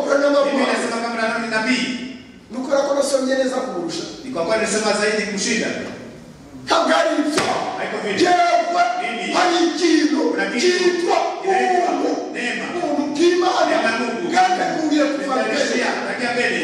kubera ko nasomye neza kumurusha ni kwa kuwa nimesoma zaidi kumshinda. ntabwo ari ibyo Ariko vile. yewe Mimi. hari ikintu Kuna kitu cyitwa kinaitwa ubuntu neema. ubuntu bw'imana Neema ya Mungu. kandi akubwiye kuva mbere Nitarejea, takia mbele.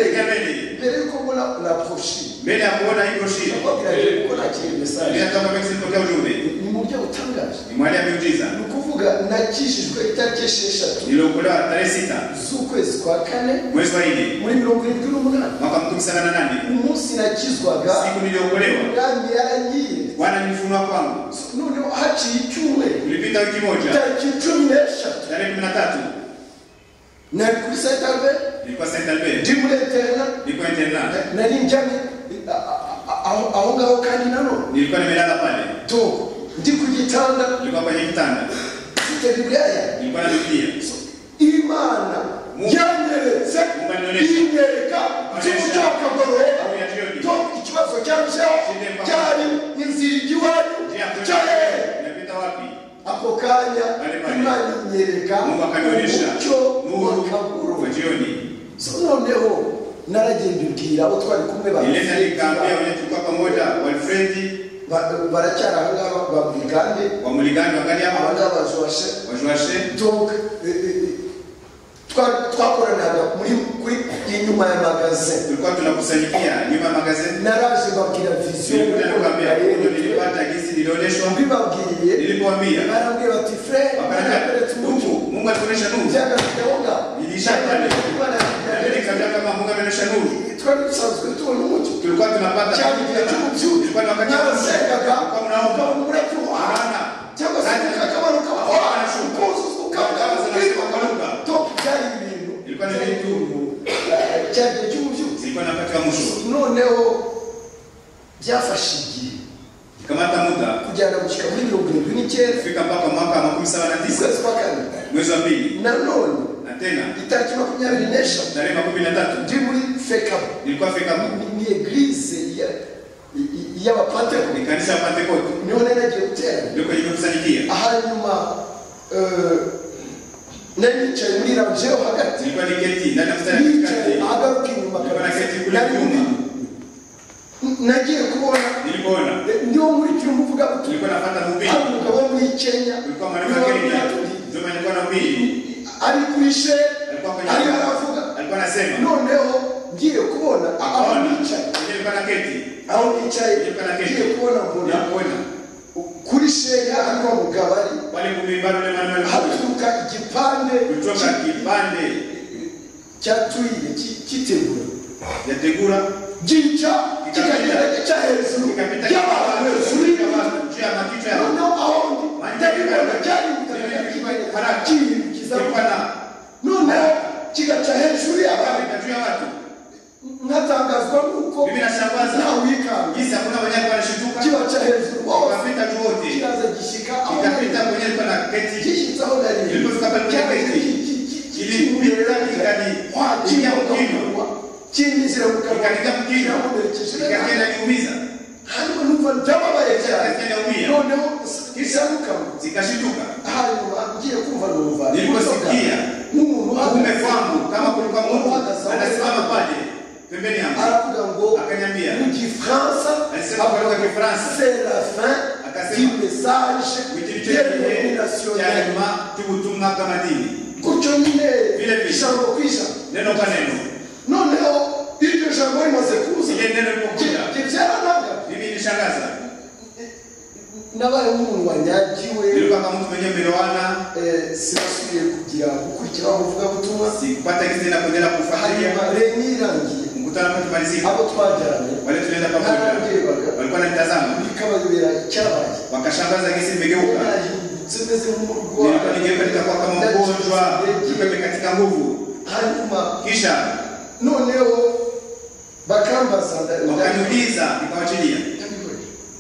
Takia mbele. mbere yuko mbona uraproshi Mbele ya kuona hivyo shida. wabwiraje ko nakiriye mesaje Bila kama mimi sipokea ujumbe. ni mu buryo butangaje Ni mwali ya miujiza. ni ukuvuga nakijijwe itariki esheshatu Niliokolewa tarehe sita z'ukwezi kwa kane mwezi wa nne muri mirongo irindwi n'umunani mwaka mkumi sana na nane umunsi nakizwaga siku niliokolewa yami yaragiye Bwana nifunua kwangu. noneho haciye icyumweru Ulipita wiki moja tariki cumi n'eshatu tarehe kumi na tatu nari kuri saitambe nilikuwa Saint Albert ndi muri interena nilikuwa internat nari njyamye a- a- a- aho aho ngaho kandi nanone nilikuwa nimelala pale to ndi ku gitanda nilikuwa kwenye kitanda mfite bibiliya nilikuwa na Biblia imana Mungu. yanyeretse Mungu anionyeshe. inyereka Anionyeshe. cy'ubucakagorora Kauli ya jioni. to ikibazo cyarushaho Shinde mpaka. cyari inzira ijya iwanyu Je, hakuna- cyari Nimepita wapi ako kanya Pale pale. imana inyereka Mungu akanionyesha umucyo nuru wa w'akagorora jioni. so noneho naragenda ibwira abo twari kumwe ba Nilienda nikaambia wenye tulikuwa pamoja Walfredi Ba- baracyari aha ngaha babwigande wa Muligani wakali aba hapa ngaba bajoshe wa Joashe donc eh, eh, eh, twa- twakoranaga muri kuri inyuma ya magasin tulikuwa tunakusanyikia nyuma ya magazeti. naraje babwira viziyo Nilikuja nikaambia huko nilipata jinsi nilionyeshwa, mbibabwiye nilipoambia barambwira bati frere wakaniambia yaraberetse umucyo Mungu Mungu alikuonyesha nuru. byagahunda Nilisha pale. Nami nikaambia kama Mungu amenionyesha nuru. twari dusanzwe tubona umucyo Tulikuwa tunapata cyane igihe cy'ububyuke tulikuwa ni wakati wa narasengaga Tulikuwa mnaomba ukabona muratuha cyangwa se ukakamanuka ukuzuzwa ukabona top byari ibintu Ilikuwa ni vitu. Eh, cyari igihe cy'umubyuko Zilikuwa napata mwisho. noneho byafashe igihe Nikamata muda kujyana gushyika muri mirongo irindwi n'icyenda kufika mpaka mwaka wa makumi saba na tisa ukwezi kwa kane mwezi wa pili nanone na tena itariki makumyabiri n'eshatu tarehe makumi na tatu ndi muri fekabu nilikuwa fika Mungu. ni eglise ya- i- i- y'abapantekote ni kanisa ya Pentekote niho nari nagiye guterana ndio kwenye kusanyikia. hanyuma eh, nari nicaye muri ranje yo hagati Nilikuwa niketi ndani ya mstari wa nicaye katikati, ahagaruka inyuma Nilikuwa kabisa. naketi kule Nari nyuma. ndi- nagiye kubona nilipoona ndiwo muri cyumba uvuga uti nilikuwa napata mhubiri, hari umugabo wo muri kenya nilikuwa mwalimu wa Kenya, ndio maana nilikuwa na mhubiri, ari kuri she alikuwa kwenye ariho aravuga alikuwa anasema noneho ngiye kubona aho Ona. nicaye Ndio nilikuwa naketi aho nicaye Nilikuwa na kenya. ngiye kubona mbona nakuona kuri sheya ariho mugabari wale kumi bado na maana haturuka igipande kutoka kipande cyaturiye kitegura ya tegura gica kikagenda gica hejuru ikapita y'abantu hejuru y'ibiti Abantu, juu ya makichwa ya noneho aho ndi ndabibona cyari Nilikuwa kibaye na noneho kigaca hejuru y'abantu Kabla juu ya watu nkatangazwa nuko Mimi nashangaza. ntawikanga jinsi hakuna wanyakuwa wanashituka kibaca hejuru hose wakapita tu wote kiraza gishyika aho ikapita kwenye alikuwa na keti gishyitse aho nari Ilipofika pale kwenye gate, ilipita ikani- ikinya mkinywa. kinjizira mu ikaniga mkino ikagenda kiumiza hanyuma numva ndababaye cyane ikagenda umia noneho isabukamo zikashituka hanyuma ngiye kumva numva niliposikia nk'umuntu mume wangu kama kulikuwa Mungu Uhagaze. anasimama pale pembeni yangu aravuga ngo akaniambia mu gifaransa Alisema kwa lugha ya Kifaransa. c'est la fin Akasema, du message wikiricho de kihe nationnel cha nyuma cy'ubutumwa bw'amadini gutyo nyine Vile vile. ijambo ku ijambo neno kwa neno noneho iryo jambo rimaze kuza Iryo neno rimakuja. ribyaranaga mimi nishangaza nabaye nk'umuntu wanyagiwe nilikuwa kama mtu mwenye melewana eh, sinasubiye kugira gukurikira umuvugabutumwa sikupata kitu tena kuendelea hanyuma kufuatilia reni irangiye mkutano kwa tumalizika abo twajyanye wale tulienda pamoja nararebaga walikuwa wananitazama bikabayobera icyabaye wakashangaza gesi nimegeuka yarahindutse meze nk'umurwayi nilikuwa nigeuka nikakuwa kama mgonjwa nilikuwa nimekatika nguvu hanyuma kisha noneho bakambaza nda- nda- wakaniuliza nikawachilia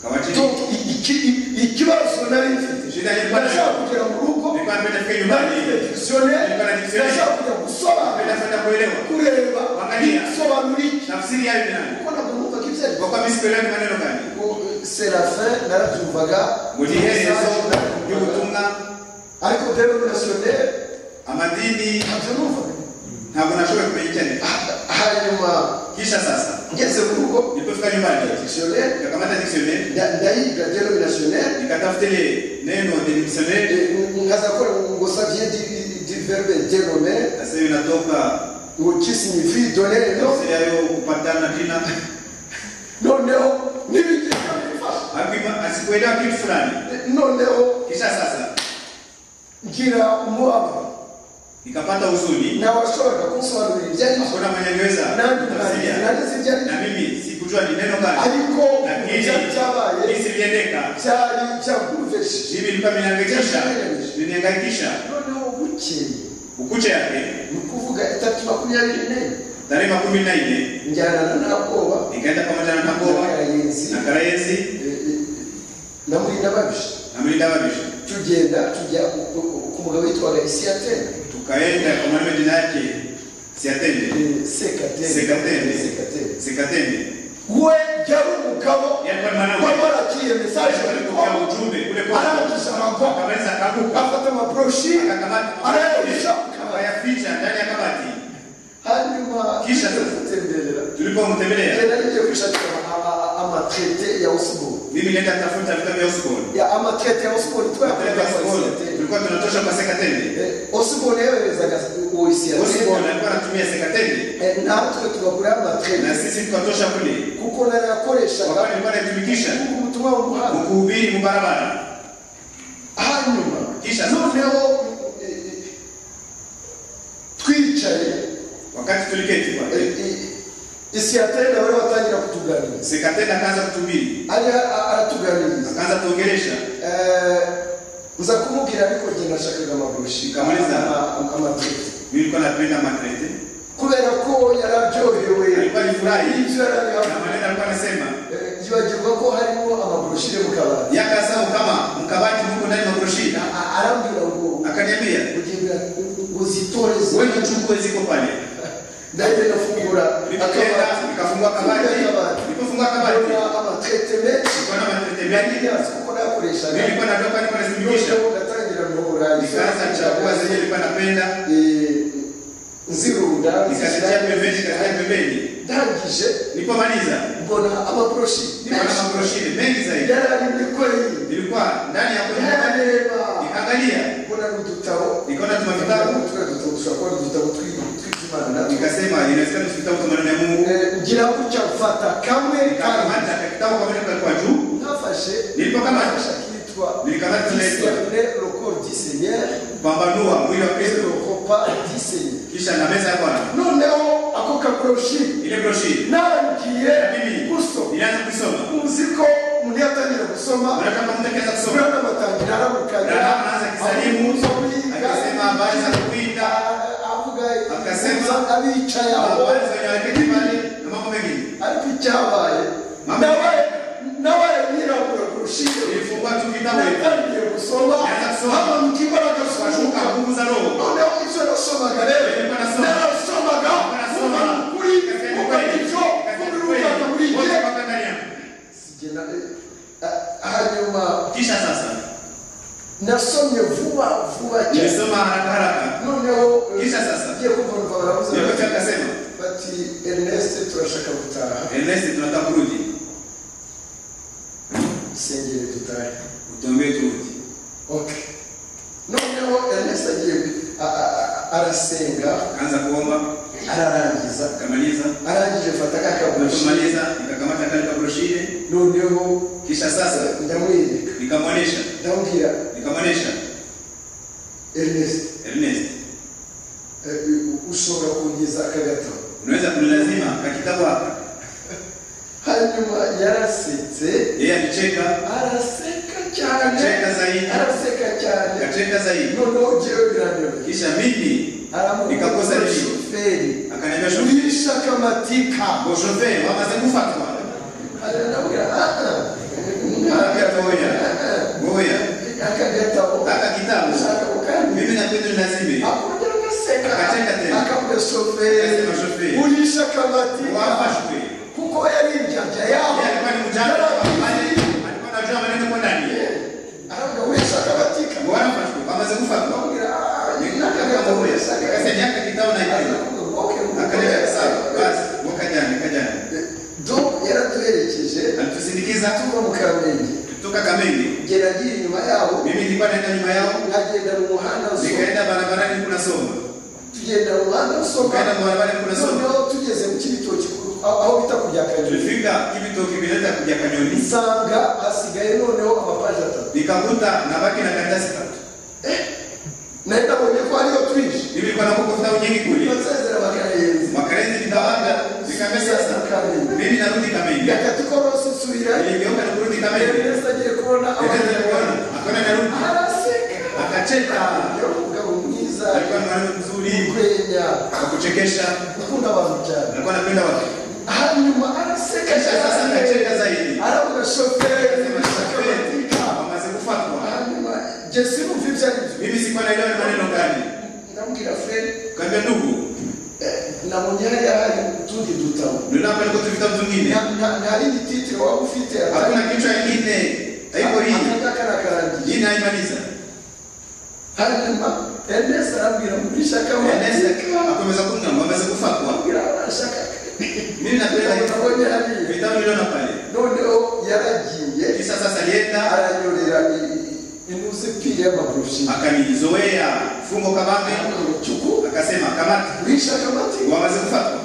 kawachilia Tom, i- iki- i- ikibazo nari mfite Shida yari bana- nashaka kugera mu rugo nilikuwa nimependa kufika nari nyumbani mfite dictionnaire Nilikuwa na dictionnaire. nashaka kujya napenda gusobanura kwenda kuelewa kureba Angalia. isobanura iki tafsiri yayo ni nani kuko ntabwo numva ko ibyo ari kwa kuwa mimi sikuelewa ni maneno gani Ngo, serafin narabyumvaga mu giherezo narabyumvaga. ry'ubutumwa ariko denominationnel amadini ntabyo numvaga ntabwo nashoboye kumenya icyo ari cyo hanyuma kisha sasa ngeze mu rugo nipofika nyumbani dictionnaire nikakamata dictionnaire nda- ndayiga denominationnaire nikatafute neno the dictionnaire eh, nkaza kora ngo savye di- di verbe denome sasa inatoka ngo ki signifie donner no yose yayo kupatana tena noneho n'ibigira bifasha akima asikuelewa kitu fulani noneho kisha sasa ngira umubabaro nikapata huzuni ntawashoboraga kunsobanurira ibyo ari byo hakuna mwenye aliweza nanjye kutafsiria nanditse ibyo ari na byo mimi sikujua ni neno gani ariko Lakini- ibyo byabaye hisi viendeka byari byakuruvesheje mimi nilikuwa nimehangaikisha nilihangaikisha noneho bukeye ukucha yake ni ukuvuga itatu makumyabiri n'enye tarehe makumi na nne njyana na ntabwoba nikaenda pamoja na na takoba karayenzi na karayezi eh, eh, na murindababishi na mlinda wabisha tugenda tujya ku ku mugabo witwaga isiyatene tukaenda kwa mwalimu jina yake siatende eh, sekatene Sekatene. sekatene sikatende we yari umugabo yalikuwa ni mwanawe wari warakiye mesaje bari alipokea kwambuka ujumbe kule kwa arangije amakwa akaweza akaguka afata amabroshi akakamata arayahisha akayaficha ndani ya kabati hanyuma Kisha- tutemberera tulipomtembelea genda ngiye kwishakira ama- ama- amatrete ya osiboni mimi nenda tafuta vitabu vya Osborne ya amatrete ya osiboni Vitabu vya twayakorera Osborne tulikuwa tunatosha kwa sekatende osiboni yayoherezaga Osborne oisiyatena alikuwa anatumia sekatende natwe tugakora na amatrete sisi tukatosha kule kuko narayakoreshaga wakati nilikuwa naitumikisha kuko ubutumwa mu muhanda ukuhubiri mu barabara hanyuma Kisha- noneho eh, eh, twicaye wakati tuliketi kwa isiyatenda bari batangira kutuganiriza sekatende akaanza kutuhubiri ajya a- aratuganiriza akaanza kuongelesha Eh, nza kumubwira ariko njye nashakaga amabushi Kamaliza. amatete mimi nilikuwa napenda makrete kubera ko yari aryohewe Alikuwa alifurahi. ibyo yari ari- na maneno alikuwa anasema Eh, yibagirwa ko harimo amabushi yo mu kabari yakasau kama mkabati muko ndani makurushi A- a- arambwira ngo akaniambia kugira ngo zitoreze wewe chukue ziko pale ndahita ndafungura nikaenda nikafungua kabati nikafungua kabati ndabona amatete menshi kuna matete mengi Yes, kuko mimi nayakoreshaga nilikuwa nadoka nilikuwa nazimisha noneho ndatangira guhora nikaanza kuchagua zenye nilikuwa napenda Eh, nzirunda nikazitia pembeni nikazitia pembeni ndangije nilipomaliza mbona amaproshi nilikuwa na makurushi mengi zaidi yararimye kweli nilikuwa ndani ya kwenye yarareba nikaangalia mbona n'udutabo nikaona tuma vitabu Tuna dutabo dushobora kuba ari udutabo twi- tw'Imana natwe. nikasema inawezekana tufitabu kwa maneno ya Mungu Eh, ngira gutya mfata kamwe kamwe nikakamata kakitabu kwa maneno kwa juu nafashe Nilipokamata. nafashe akitwa Nilikamata naitwa. Discerner le corps du Seigneur pambanua mwili wa et Kristo le repas du Seigneur. kisha na meza ya Bwana noneho ako kaproshi ile broshi nangiye Mimi. gusoma nilianza kuisoma uzi ko umuntu yatangira gusoma unataka kutekeleza kusoma Fulani amatangira aramukanya Rahabu anaanza kisalimu amubuza kwiga, akisema habari za kuwinda a- avuga Akasema- "Uza abicaye aho habari za wenye waketi pale na mambo mengine ariko icyabaye Mama- nawe nawe nyirabura kurushiyo nilifungua tu kitabu natangiye gusoma Naanza kusoma. hano mbw'imbaraga z'umwuka kashuka nguvu za roho noneho ibyo nasomaga rero Nilikuwa nasoma. narasomaga kuva Nasoma. kuri Kasema kuva kweli. icyo Kasema kuva kweli. uruganda buri Wote gihe mpaka ndani yangu. Sigena- eh, ah, hanyuma kisha sasa nasomye vuba vuba cyane nilisoma haraka haraka noneho eh, Kisha sasa? ngiye kumva numva baravuze Yoyote bati- akasema bati ernest turashaka gutaha Ernest tunataka kurudi sengere dutahe utuambie turudi ok noneho ernest agiye a- a- a- arasenga kaanza kuomba ararangiza akamaliza arangije mfata kakabushi alipomaliza nikakamata kale kabroshile noneho kisha sasa eh, ndamwereka nikamwonesha ndamubwira nikamwonesha ernest Ernest eh, ushobora kungeza aka gatabo unaweza kunilazima kakitabu hapa hanyuma yarasetse yeye alicheka araseka cyane Cheka zaidi. araseka cyane akacheka zaidi noneho jewe biranyoroye kisha mimi Nikakosa aramubwira nini? shoferi akaniambia shoferi wisha kamatika ngo shoferi wamaze gufatwa arabwira aha akatoya ngoya akagatabo aka kitabu ashaka gukandira mimi napenda nilazime akongera agaseka Akacheka tena. akabwira shoferi Akasema shoferi. urisha kamatika wafashwe kuko yari injanja yawe yeye alikuwa ni mjanja Yaragiye. alikuwa anajua maneno kwa ndani arabwira wisha kamatika ngo wafashwe wamaze gufatwa akabwira nikakataboya akasema yaka kitabu na kitabu agenda mu muhanda usoma nikaenda barabarani kunasoma tugenda mu muhanda usoma tukaenda mu barabarani kunasoma noneho tugeze mu cy'ibitoki ku- aho aho bita ku bya kanyoni tulifika ibitoki vileta kuja kanyoni nsanga hasigaye noneho amapaji atatu nikakuta nabaki na karatasi tatu nari nabonye ko ariyo twinshi nilikuwa nakuko vitabu nyingi kule turasezera bakarenza makarezi nitawanga nikaambia sasa mimi narudi kamenge gakatikorosi nsubira niligeuka na kurudi kamenge yesu agiye kubona nikaanza abanyarwanda kuona akaona narudi araseka akacheka yari umugabo mwiza alikuwa mwanamke mzuri kwenya wa kuchekesha ukunda abantu cyane alikuwa anapenda watu hanyuma araseka kisha sasa cyane akacheka zaidi aravuga shoferi Akasema, "Shoferi, akabatika wamaze kufatwa hanyuma jesi numva ibyo ari byo mimi sikuwa naelewa ni maneno gani ndamubwira fred kaambia ndugu nabonye hariya hari utundi dutabo ndio hapa niko tu vitabu vingine Nta- nta- nta rindi titire waba ufite hakuna kichwa kingine haiko hii akataka arakarangiye hii naimaliza hanyuma enesi arabwira murisha Enesa akabatika akomeza kungamba amaze kufatwa abwira arashaka mimi napenda hiyo nabonye hariya vitabu niliona pale noneho yaragiye kisha sasa yenda aranyorera inusi pili y'amaprofi akanizoea fungo kabambe cuku akasema kamati wisha kamati wamaze kufatwa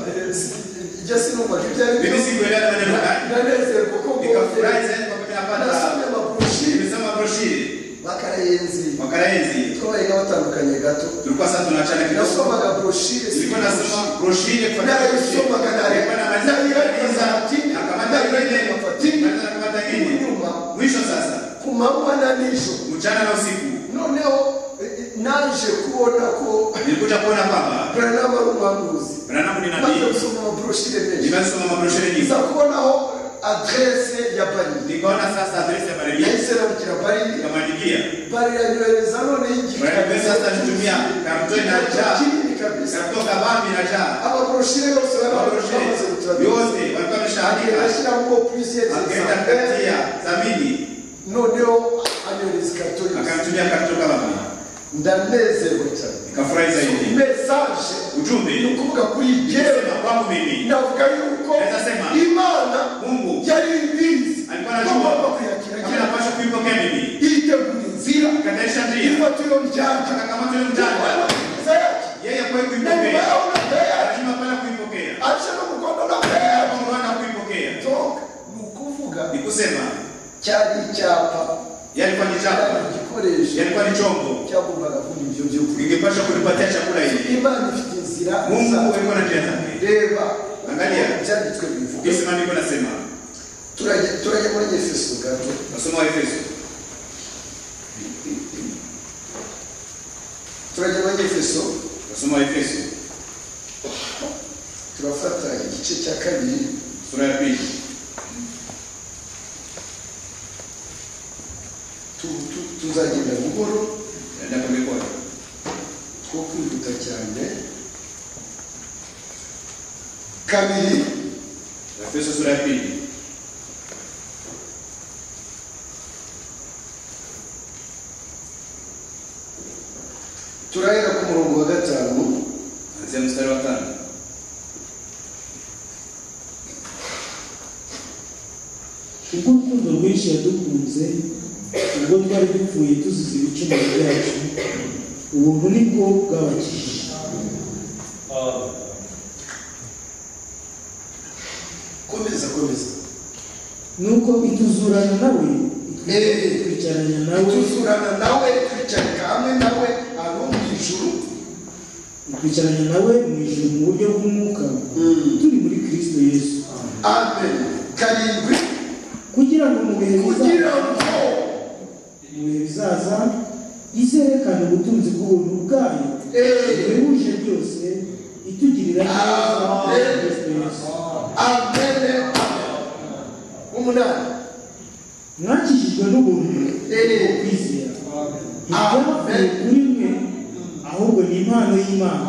ijya sinumva ko ibyo ari byo mimi sikuelewa ni maneno gani nanezerwa ko nikafurahi zaidi kwa mimi napata nasomye amaprofi nimesoma broshiri bakarayenzi makaraenzi twabayiga batandukanye gato tulikuwa sasa tunachana kidogo nasomaga broshire nilikuwa nasoma broshiri kwa narayisomaga nilikuwa namaliza kuianza nakamata ile nakamata nakamata ile inyuma mwisho sasa ku manywa na nijoro mchana na usiku noneho eh, eh, naje kubona ko nilikuja kuona kwamba branama ari umuhanuzi branamu ni maze nabii gusoma amaproshire menshi nimesoma mabroshiri nyingi iza kubonaho adrese ya bari nikaona sasa adresi ya baribia yahise arabwira bari nikamwandikia bari anyohereza noneho baribia sasa nitumia kartoni na jaa kinini kabisa nikatoka bambi na jaa amaproshire yose bari mabroshiri bamaze gutura yote walikuwa wameshaandika ashyira mu polisi akaenda yageze kutia thamini noneho anyohereza ikarito yose akamtumia kartoni bambi ndanezerwa cyane nikafurahi zaidi mesaje ni ujumbe ukuvuga kuri yewe sema kwangu mimi navuga yuko Naweza sema, imana Mungu yari ibizi alikuwa anajua. bagomba kuyakira kama agira napasha kuipokea mimi yitegura inzira kataisha ndia ifatiro ryanje akakamata ule mtanda yeye kwai kuipokea lazima pala kuipokea Kama mwana kuipokea ni kusema cyari icyapa yalikuwa ni chapa cyari igikoresho yalikuwa ni chombo cyagombaga kuba ibyo byo kurya ingepasha kunipatia chakula hivi imana ifite inzira mungu zayo. alikuwa na njia zake reba Angalia. ibyanditswe bivuga ukisema niko nasema turajya turajya muri efeso gato nasoma waefeso turajya muri efeso nasoma waefeso turafata igice cya kabiri sura ya pili tu- tu- tuzagenda buhoro naenda polepole two kwihuta cyane kabiri waefeso sura ya pili turahera ku murongo wa gatanu anzia mstari wa tano ubwo urukundo rwinshi yadukunze ubwo twari dupfuye tuzize ibicumuro byacu ubuntu ni bwo bwabakijije komeza komeza nuko ituzurana nawe itwi- Eh. itwicaranya nawe tuzurana nawe twicarika hamwe nawe aho mu ijuru itwicaranya nawe mu ijuru mu buryo bw'umwuka turi muri kristo yesu amen karindwi kugira ngo mu bihe bizaza kugira ngo mu bihe bizaza izerekane ubutunzi bw'ubuntu bwayo eee buhebuje byose itugirira neza Amen. muri kristo yesu amene umunani mwakijijwe n'ubuntu Eh. kwizera ibyapfuye kuri mwe ahubwo ni impano y'imana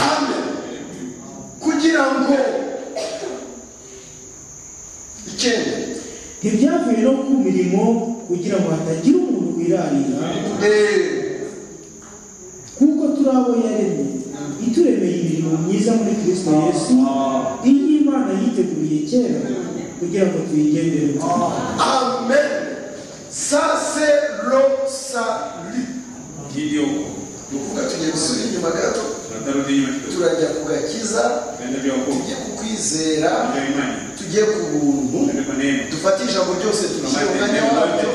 amen kugira ngo icyenda ntibyavuye no ku mirimo kugira ngo hatagira umuntu wirarira eee kuko turi abo yaremye ituremeye imirimo myiza muri kristo yesu iyi imana yiteguriye kera kugira ngo tuyigendere Amen. Ça, c'est l'obsali. hirya huko ni ukuvuga tugiye gusubira inyuma gato tunatarudia nyuma kidogo turajya ku gakiza tunaenda vya wokovu tujye ku kwizera vya imani tujye ku buntu tunaenda kwa neema dufate ijambo ryose turishyire umwanya wabyo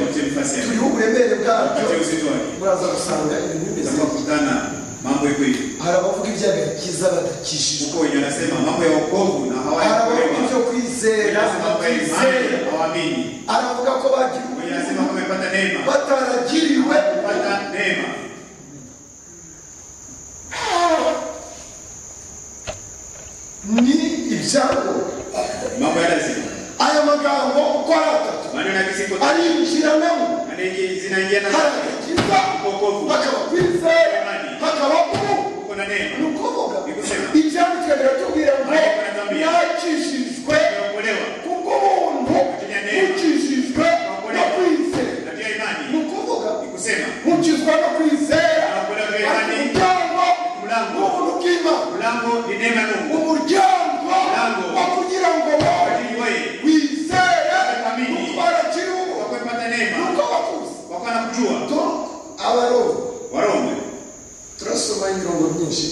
turiho uburemere bwabyo muraza gusanga ibintu bimeze gutya. kukutana mambo iko hivi hari abavuga iby'agakiza badakijijwe uko wenye wanasema mambo ya wokovu na hari abavuga hawayakuelewa ibyo kwizera lazima kwa batizera imani hawaamini aravuga ko bagira wenye wanasema kama amepata neema bataragiriwe kupata neema ni ibyago mambo ya lazima aya magambo uko ari atatu maneno ya kisingo arinjiranamo maneno zinaingia na hari agakiza wokovu hakaba kwizera hakaba ku uko na ni neema ukuvuga ibyanditswe biratubwira ngo yakijijwe umeokolewa kuko ubuntu bukijijwe no kwizera na pia ni imani ukuvuga nikusema mukizwa no kwizera unaokolewa pia ariko imani umuryango ni mlango ubuntu bw'imana mlango ni neema ya Mungu umuryango wo kugira ngo kwa wowe ajili wewe wizere Amini. nuko barakiriwe kwa kupata neema nuko bakuze kwa kuwa nakujua to abaroma warome turasoma imirongo myinshi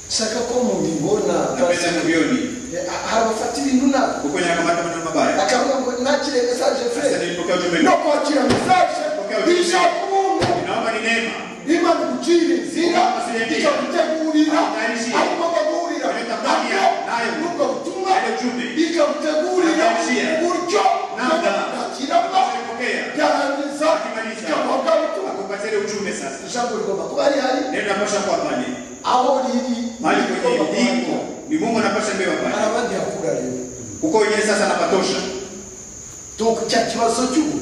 nshaka ko mubibona napenda kuvioni hari abafata ibintu nabo kuko nyakamata maneno mabaya akavuga ngo nakire mesaje sasa frere nilipokea ujumbe no no. kwakira mesaje ishaka ubuntu naomba ni neema imana igucira inzira ikagutegurira ariko bagurira nabyo nubwo butumwa ikagutegurira uburyo nakiramo nipokea byarangiza ikaguha bwa butumwa akupatia ujumbe sasa ijambo rigomba kuba rihari neno napasha kuwa pale aho riri mali kwenye rigomba kuba liko rihari ni Mungu anapasha mbeba hari pale abandi hakura rero kuko wenyewe sasa anapatosha tuku cya kibazo cy'ubu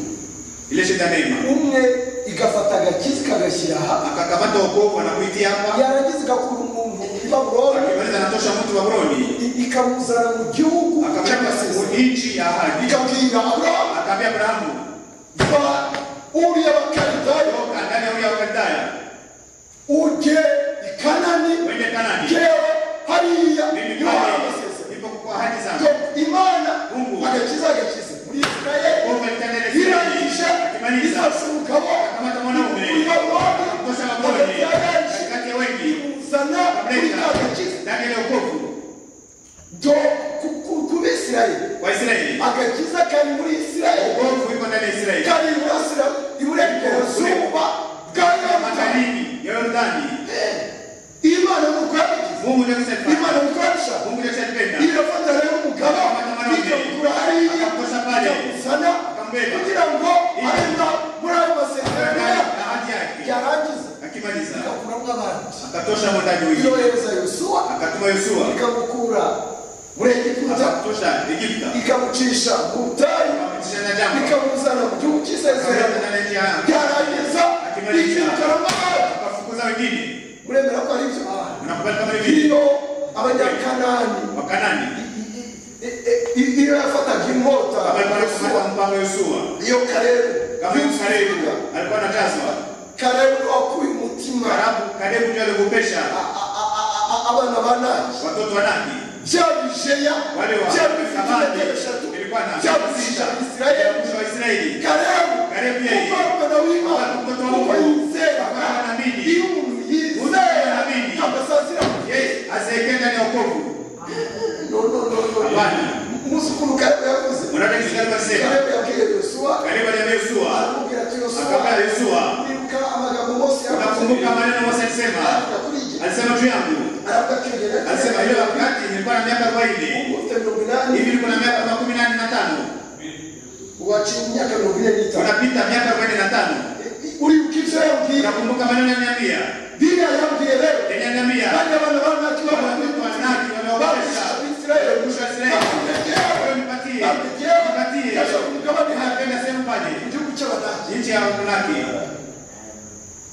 ile shida neema umwe igafata agakizi ikagashyira aha akakamata wokovu anakuitia hapa yarangiza igakura umuntu i babuloni akimaliza anatosha mtu wa Broni i- ikamuzana mu gihugu akamweka cy'amasezerano ku nchi ya ahadi ikabwira aburahamu akaambia Abrahamu va uriya bakaridayo toka ndani ya ule wa Kaldaya ujye i kanani uende Kanani yewe hariya mimi niho hari pale amasezerano nipo kwa ahadi Ngo zangu imana Mungu. agakiza agakize muri isirayeli wokovu alitendele irangije akimaliza izasura umugabo akamata mwanaume i babuloni kutosa Babroni agakiza katikati ya wengi imuzana muri ka gakiza ndani ya ile wokovu do ku- ku- ku bisirayeli kwa Israeli agakiza kari muri isirayeli wokovu iko ndani ya Israeli kari iburasira iburengerazuba bwa yorodani matarini ya Yordani imana nuko yabigize Mungu ndiye kusema imana nuko yabishaka Mungu ndiye kusema irafata rero umugabo ikakura hariya ikakuzana kugira ngo arenda muri ayo masezerano yayo ahadi yake yarangiza akimaliza ikakuramo abandi akatosha mwandaji wengine iyohereza yosuwa akatuma Yoshua ikamukura muri egiputa akatosha Egiputa ikamucisha mu butayu akamutisha na jambo ikamuzana mu gihugu cy'isezerano akamweka ndani ya byarangiza ikirukaramahanga akafukuza wengine uremera ko ari ibyo unakubali kama hivi iyo abanyakanani wakanani i- i- i- iyo yafataga inkota kama alikuwa Yosuwa, anafuata mpango wa Yoshua iyo karebu kama iyo yuko Kalebu ukivuga, alikuwa anakazwa karebu niwe wakuye umutima Karabu Kalebu ndiye alikopesha a- a- a- a- a- abana ba naki watoto wa Naki bya bijeya wale wa bya bifite Samadi metero eshatu ilikuwa na bya sita bishisha ya isirayeli mwisho wa Israeli karebu Kalebu yeye kuko ari umwana w'imana Mtoto wa kuko Mungu. yizeraga Akaba anaamini. iyo umuntu yizera Anaamini. agasazira yeye asiyekwenda ni wokovu no no no no Abana. umunsi ukuru karebu yavuze Unaona kitu gani basema? karebu yabwiye yosuwa Karibu ya Yoshua aramubwira ati yosuwa akamwambia Yoshua, kwibuka amagambo mose unakumbuka maneno Mose alisema? aravuga kuri igihe Alisema juu yangu. aravuga kwiyongera Alisema hiyo wakati nilikuwa na miaka 40 ufite mirongo inani hivi nilikuwa na miaka kama 85 uwaciye imyaka mirongo ine n'itanu unapita miaka 45 uribuka ibyo yabwiye unakumbuka maneno yananiambia biriya yabwiye rero yananiambia kandi abana banaki watoto wa Naki babisha wameogopesha abisirayeli kusha Israeli nipatie nipatie kasha ku mugabane hanze hakuna sehemu mu pale gihugu cy'abadage nchi ya Naki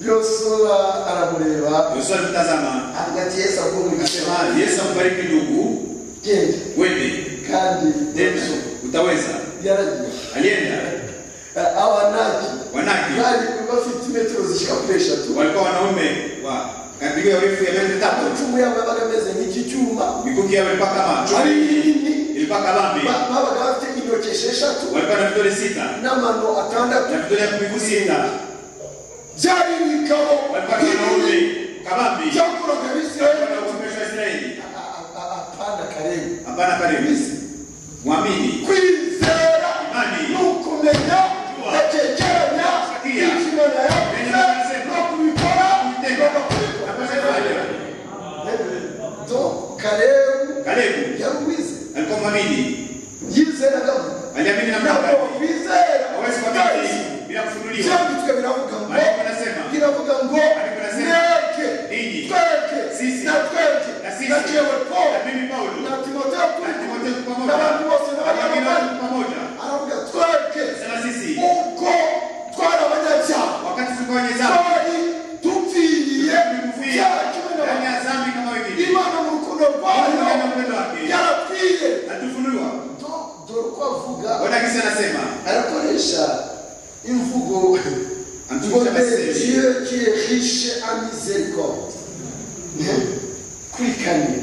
yosuwa aramureba Yoshua alimtazama avuga ati yesu akumurikasema akasema Yesu ambariki ndugu genda wende kandi tena utaweza yaragiye alienda abanaki Wanaki bari bafite imetero zishyika kuri eshatu walikuwa wanaume wa kadri ya urefu ya mita tatu. amacumu yabo yabaga ameze nk'iki cyuma Mikuki yao ilikuwa kama ari chuma, nini ilikuwa kabambe. Ba- babaga bafite intoki esheshatu Walikuwa na vidole sita n'amano atandatu na vidole ya miguu sita, byari ibitabo walikuwa na wanaume kama mimi byakoraga na Israeli utumishi wa Israeli apana karibu hapana pale mimi muamini kwizera Imani. ni ukumenya Kujua. gutekeranya Kusikia. icyo imana Mwenye yavuze anasema. no kubikora Kutenda. no kubikora Atakayefanya. to kalebu Kalebu yari uwize alikuwa muamini yizeraga aliamini na Mungu ntabwo bizera Yes. hawezi kuamini bila kufunuliwa byanditswe biravuga ngo Maandiko yanasema. biravuga ngo Maandiko yanasema. Ninyi. mweke tweke Sisi. na na tweke sisi na jewe na paul mimi Paulo na timoteyo na Timotheo kuri pamoja n'abandi bose Abageni n'abanyamagare wote pamoja aravuga tweke sana sisi ubwo twari abanyacyaha wakati tulikuwa wenye dhambi twari tupfiriye tulikufia cyaha kimwe ndani n'abantu ya dhambi kama wengine imana mu rukundo rwayo Mungu ana upendo wake yarapfiye atufunuliwa Do- dore uko avuga Bwana kisa anasema arakoresha imvugo Antumwa ngo Tabasemi. Dieu qui est riche en miséricorde kuri kane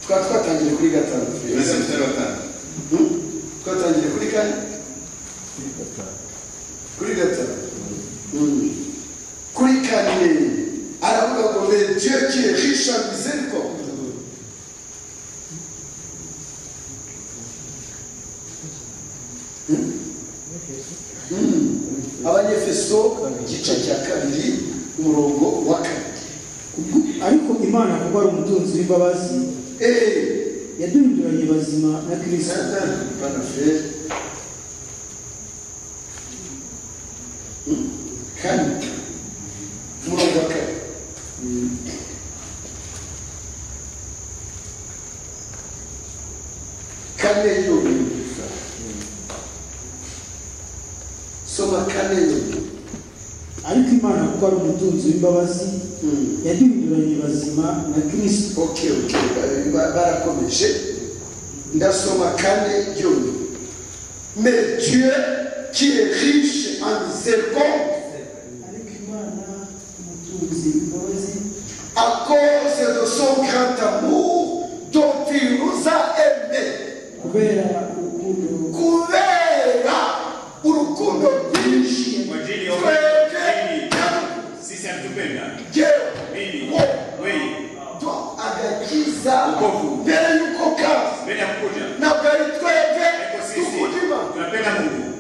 tukaba twatangiye kuri gatanu tunasema mstari wa tano Hmm? twatangiye kuri kane kuri gatanu Hmm. kuri kane aravuga ngo le Dieu qui est riche en miséricorde abanyefeso igice cya kabiri umurongo wa kane ariko imana kuko ari umutunzi w'imbabazi eee yaduhinduranye bazima na kristo Pana frère. Kane. Umurongo wa kane. Kane yiyumviriza. Soma kane yiyumviriza. ariko imana kuko ari umutunzi w'imbabazi Mm. yaduhinduranye bazima na kristo Okay, okay. Ba- ba- Barakomeje. Ndasoma kane yiyumviriza. Mais Dieu qui est riche en miséricorde ariko imana umutunzi w'imbabazi à cause de son grand amour dont il nous a aimés. kubera urukundo Kubera urukundo rwinshi Kwa ajili ya twebwe sisi atupenda yewe mimi wo wewe do agakiza Wokovu. mbere y'uko kaza mbele ya kukuja ntabwo ari twebwe Ariko sisi tukudima tunapenda Mungu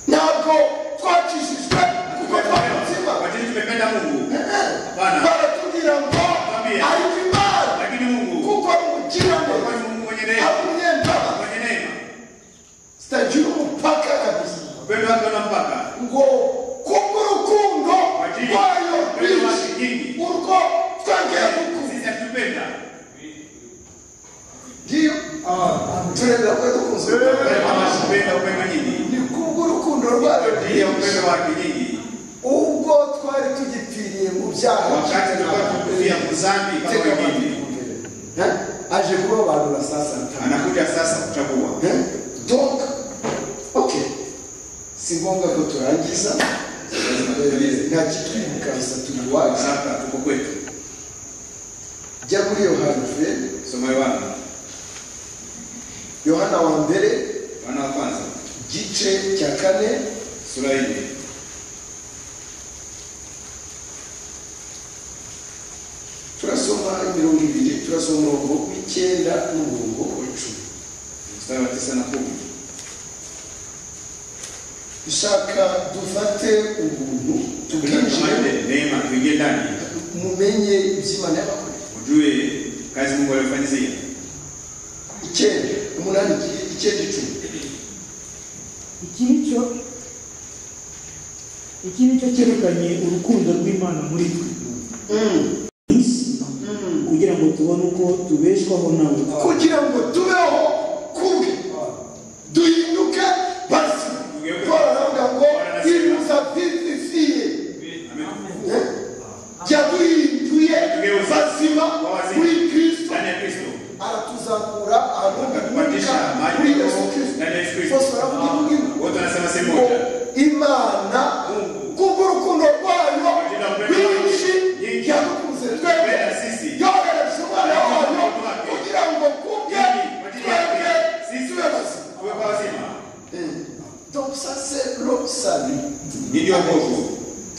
ntabwo twakijijwe kuko twari muzima kwa ajili tumependa Mungu hapana baratubwira ngo Bambia. ariko imana lakini Mungu kuko ari kwa umukirane Mungu mwenye neema amunyembabazi mwenye neema sitagira umupaka kabisa upendo wake una mpaka ngo kubw'urukundo Ajili. rwayo Upendo wake rwinshi nyingi. urwo twongeye gukunda sisi atupenda ngiyo turenda kwe dukunze anatupenda upendo nyingi ni kubw'urukundo kwa rwayo ajili ya rwinshi upendo wake nyingi ubwo twari tugipfiriye mu byaha wakati tulikuwa tukufia kuzambi kama Tega wengine Eh? aje kurobanura sasa ntana anakuja sasa kuchagua Eh? donc ok si ngombwa ko turangiza nta kitwibuka gusa turi iwacu sasa tuko kwetu jya kuri yohana fere soma Yohana yohana wa mbere wana wa kwanza gice cya kane sura ya nne turasoma imirongo ibiri turasoma umurongo w'icyenda n'umurongo w'icumi mstari wa tisa na kumi dushaka dufate ubuntu tubwinjire tunatamani neema tuingie ndani mumenye iby'imana y'abakore ujue kazi Mungu aliyofanyizia icyenda umunani iki- icyenda icumi iki ni cyo iki ni cyo cyerekanye urukundo rw'imana muri twe mu isi kugira ngo tubone uko tubeshwaho nawe kugira ngo tubeho kubwe duhinduke bazima Tugeuke. paul aravuga ngo Anasema. iruza vivifiye Amen. yaduhinduye Tugeuze. bazima Kwa wazima. muri kristo ndani ya Kristo aratuzamura akatupandisha aruhuka kuri maji yesu roho kristo ndani ya Yesu Kristo bose baravuga imvugo imwe wote wanasema sehemu ngo moja imana kubw'urukundo rwayo rwinshi Nyinshi. yadukunze twebwe Twebwe na sisi. yohereje umwana wayo Yohereje umwana wayo. kugira ngo kubwe Ili, kwa ajili yake, twebwe sisi tube bazima tuwe kwa wazima donc ça c'est le salut niryo bwoko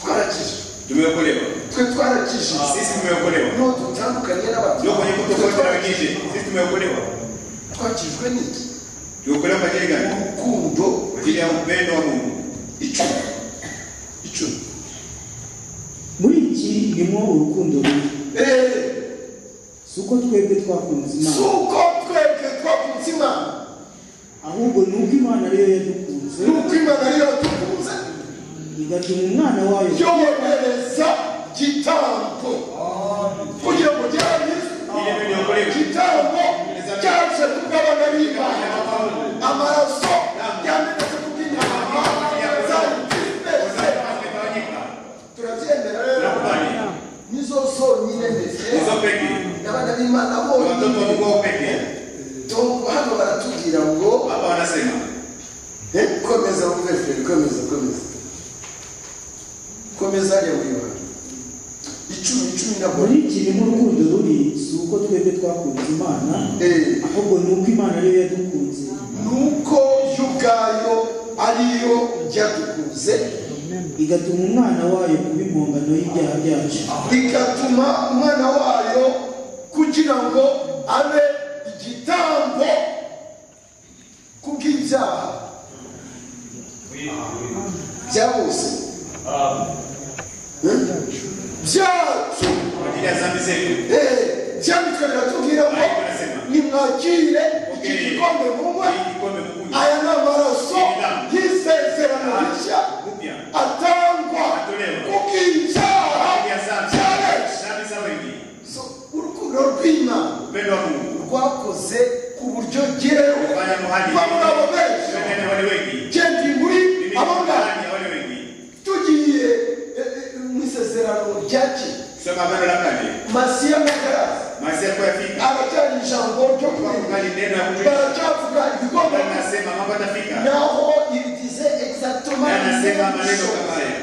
twarakijwe tumeokolewa twe twarakijwe sisi tumeokolewa no dutandukanye n'abantu ndio kwenye kutokolewa na wengine sisi tumeokolewa twakijwe n'iki tuokolewa kwa ajili gani urukundo kwa ajili ya upendo wa Mungu icumi icumi muri iki irimo urukundo rubi Eh, si uko twebwe twakunze si imana uko twebwe twakunze imana ahubwo ni uko imana ariyo yadukunze ni uko imana ariyo yatukunze igatuma umwana wayo yohereza gitambo kugira ngo Ile ndio niokolewe. gyayize gitambo cyaje kubw'abana b'imana amaraso yamenetse kubw'inyama zayitipese turabyemera nakubali nizo zonyine nizo ndetse peke abana b'imana Ni watoto wa bonyine Mungu peke Tom- hano baratubwira ngo hapa wanasema Eh, komeza wumve feri komeza komeza komeza hariya wiba icumi icumi na muri buri iki irimo urukundo rubi si uko twebwe twakunze imana Eh, ahubwo ni uko imana ariyo yadukunze nuko yo ubwayo ariyo ryadukuze igatuma umwana wayo kuba impongano y'ibyaha byacu bigatuma umwana wayo kugira ngo abe igitambo kubw'ibyaha bya bose Eh, byacu kwa ajili ya dhambi zetu Eh, cyanditswe biratubwira ngo nimwakire iki gikombe munywa Hii kikombe mkunywe aya ni amaraso y'isezerano rishya upya atangwa ku bw'ibyaha kwa ajili ya dhambi bya benshi dhambi za wengi So, urukundo rw'imana upendo wa Mungu rwakoze ku buryo ngerewe fanya muhali babura abo benshi tuendane wale wengi nge ndi muri mimi abo ngabo ndani ya wale wengi tugiye eh, eh, mu isezerano rya kera soma habari la kale masiya na garasi maisha yako yafika aracyari ijambo ryo Tukakubali neno ya kwirinda kutuita. baracyavuga ibikombe Bwana anasema mambo yatafika naho ibigize exactement na anasema la même maneno chose. kama haya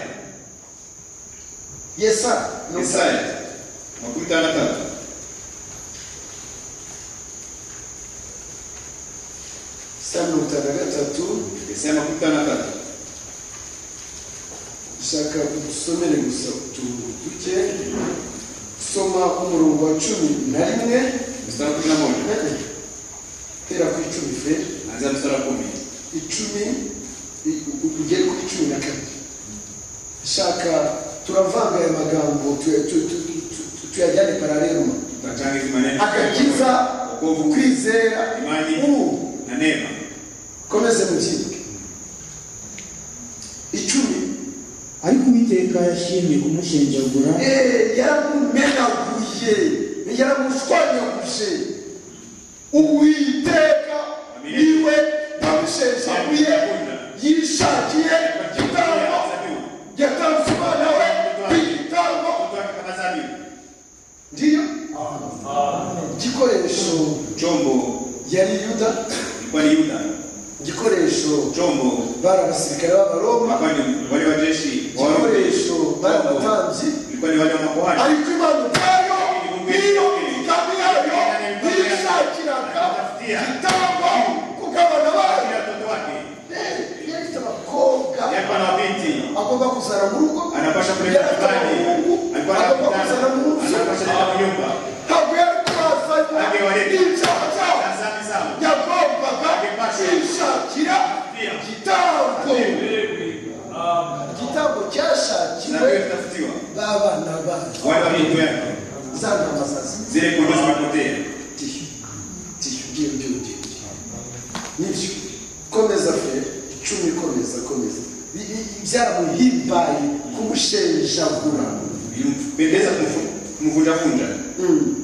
yesa no. Isaya makumi tano na tatu Isaya mirongo itanu na gatatu Isaya makumi tano na tatu shaka udusomere gusa utuntu duke soma umurongo wa cumi na rimwe mstari wa kumi na moja hera ku icumi fe anzia mstari wa kumi icumi i- u- ugere kuri cumi na kabiri shaka turavanga aya magambo tuya- tu- tu- tu- tu- tuyajyane paraleluma tutachangiza maneno agakiza wokovu kwizera imani ubu na neema komeze mukibwe icumi ariko uwiteka yashimye kumushenjagura Eh, yaramumenaguye yaramushwanyaguje uwiteka niwe wamushenjaguye yishakiye igitambo yatanze umwana we kw'igitambo ndiyo igikoresho chombo yari yuda ilikuwa ni yuda igikoresho chombo bari abasirikare b'abaroma hapa ni wale wa jeshi wa Warumi. igikoresho bari abatambyi ilikuwa ni wale wa makuhani ariko imana ubwayo niyo migambi yayo yishakiraga gitangwa ku kabana bayo Kila mtoto wake yari ifite abakobwa yalikuwa na wabinti agomba kuzana mu rugo anapasha yari kuleta afite kibali abahungu alikuwa agomba kuzana anakutana mu nzu anapasha kuleta nyumba ntabwo yari kubazanya ibyaha byabo na dhambi zao yagombaga kwishakira Pia. igitambo igitambo na ndio cyashakiwe itafutiwa b'abana bayo wale wa binti yake za ntama zazi zile kondoo zimepotea tiyo tiyo ngiyo ngiyo ngiyo nibyo komeza fe icumi komeza komeza I- i- byaramuhimbaye kumushenjagura ilimpendeza kumvunjavunja Mm,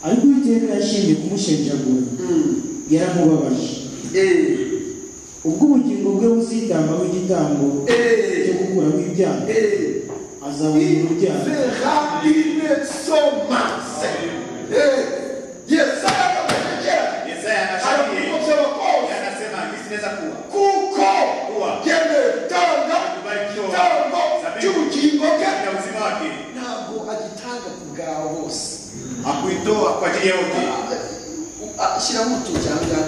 ariko uwiteka yashimye kumushenjagura mm. yaramubabaje Eh, ubwo ubugingo bwe buzitambaho igitambo cyo eh, gukuraho ibyaha eh. azabona Il urubyaro verra une sommance. Eh, Yesaya akamwegera yesaya anashauri arakuko by'abakozi anasema hii zinaweza kuwa kuko Kuwa. yemetanga Kubarikiwa. igitambo Zaburi. cy'ubugingo bwe na uzima wake ntabwo agitanga ku bwa bose hakuitoa kwa ajili ya wote shyiramo utu cyangwa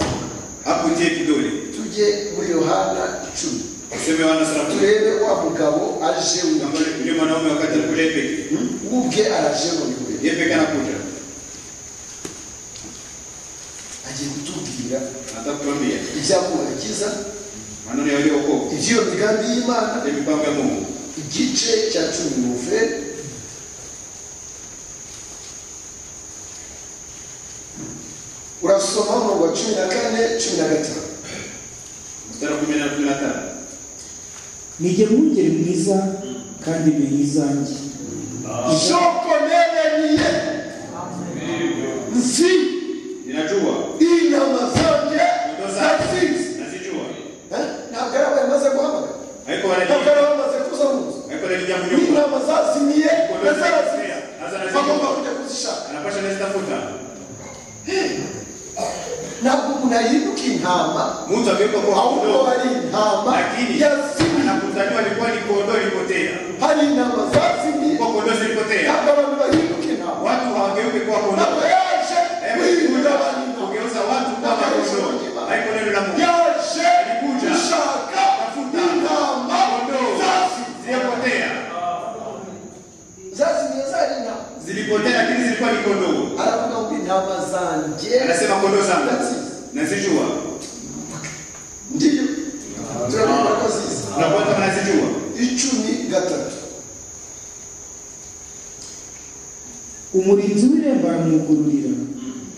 hakuitie kidole tujye muri yohana icumi useme wana sarafu turebe wa mugabo aje kama yule mwanaume wakati alikuwa Lepe ubwe araje ngo niwe Lepe kana kuja agiye kutubwira atakwambia ibyakurakiza maneno ya wokovu iby'iyo migambi y'imana ya mipango ya Mungu igice cya cumi n'uve urasoma umurongo wa cumi na kane cumi na gatanu mstari wa 10 na 15 nijye mwungeri mwiza kandi menya izanjye soko nereniye nzi ninajua inyama zanjye nazizi nazijua Eh? ntabwo ari abantu bamaze guhamagara haiko ntabwo wanaji ari abantu bamaze kuza mu nzu haiko na jambo ni nyoko intama zazimiye na zarazize Nazo nazizi. bagomba kujya kuzishaka anapasha nestafuta ntabwo umuntu ahinduka intama mtu akiwekwa kwa ahubwo kondoo hari intama lakini yazimiye anakutaniwa alikuwa ni kondoo ilipotea hari intama zazimiye kwa kondoo zilipotea ntabwo abantu bahinduka intama watu hawageuke kwa kondoo ntabwo yaje guhindura abantu Hebu intama kugeuza watu kwa kondoo haiko neno la Mungu yaje Alikuja. gushaka Tafuta. intama Kondoo. zazimiye zilipotea zazimiye zari intama zilipotea lakini zilikuwa ni kondoo aravuga ngo intama zanjye anasema kondoo zangu nazizi nazijua ndiyo turabona ko ziza unapata nazijua icumi gatatu umurinzi w'irembo aramwugururira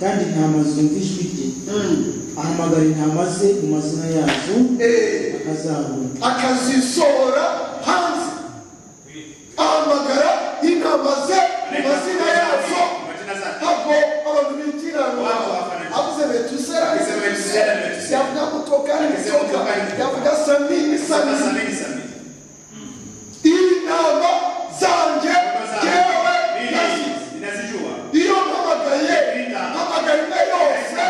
kandi intama zumva ijwi rye ahamagara intama ze mu mazina yazo Eh, akazabona akazisohora hanze ahamagara intama ze mu mazina yazo majina zake ntabwo abantu bitiranwa avuze betusera Akisema Metusela ni Metusela. yavuga mutokani Akisema mitoka mutokani. yavuga samini Saba samini sabini sabini intama zanjye Kondoo zangu. jyewe Mimi nazizi ninazijua iyo mpamagaye mpamagaye na yose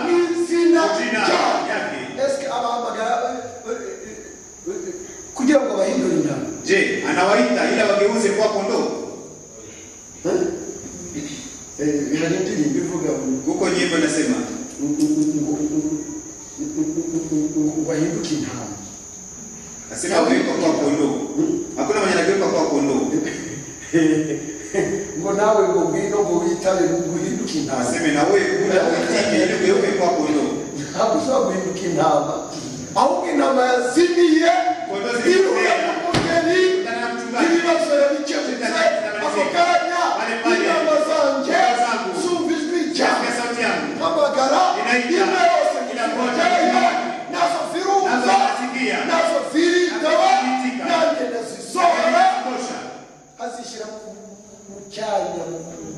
ni izina jina ryawe yake esike abahamagara eh, eh, eh, eh, kugira ngo bahindure intama je anawaita ila wageuze kuwa kondoo Eh, hari indirimbo ivuga ngo huko nyimbo inasema bahinduke intama nasema wawekwa kuwa kondoo hakuna mwenye anageuka kuwa kondoo ngo nawe ngo ngwino ngo witabe ngo uhinduke intama aseme na wewe kuna uitike ili ugeuke kuwa kondoo ntabwo ushobora guhinduka intama ahubwo intama yazimiye ihuye n'umugeni ibibazo yabikemutse ako kanya intama zanjye zumva ijwi ryawe Sikia sauti yangu mpamagara imwe yose kujyayo nazo nazo zirumva nasikia nazo ziritaba nanjye ndazisohora Nakanitosha. azishyira mu cyanya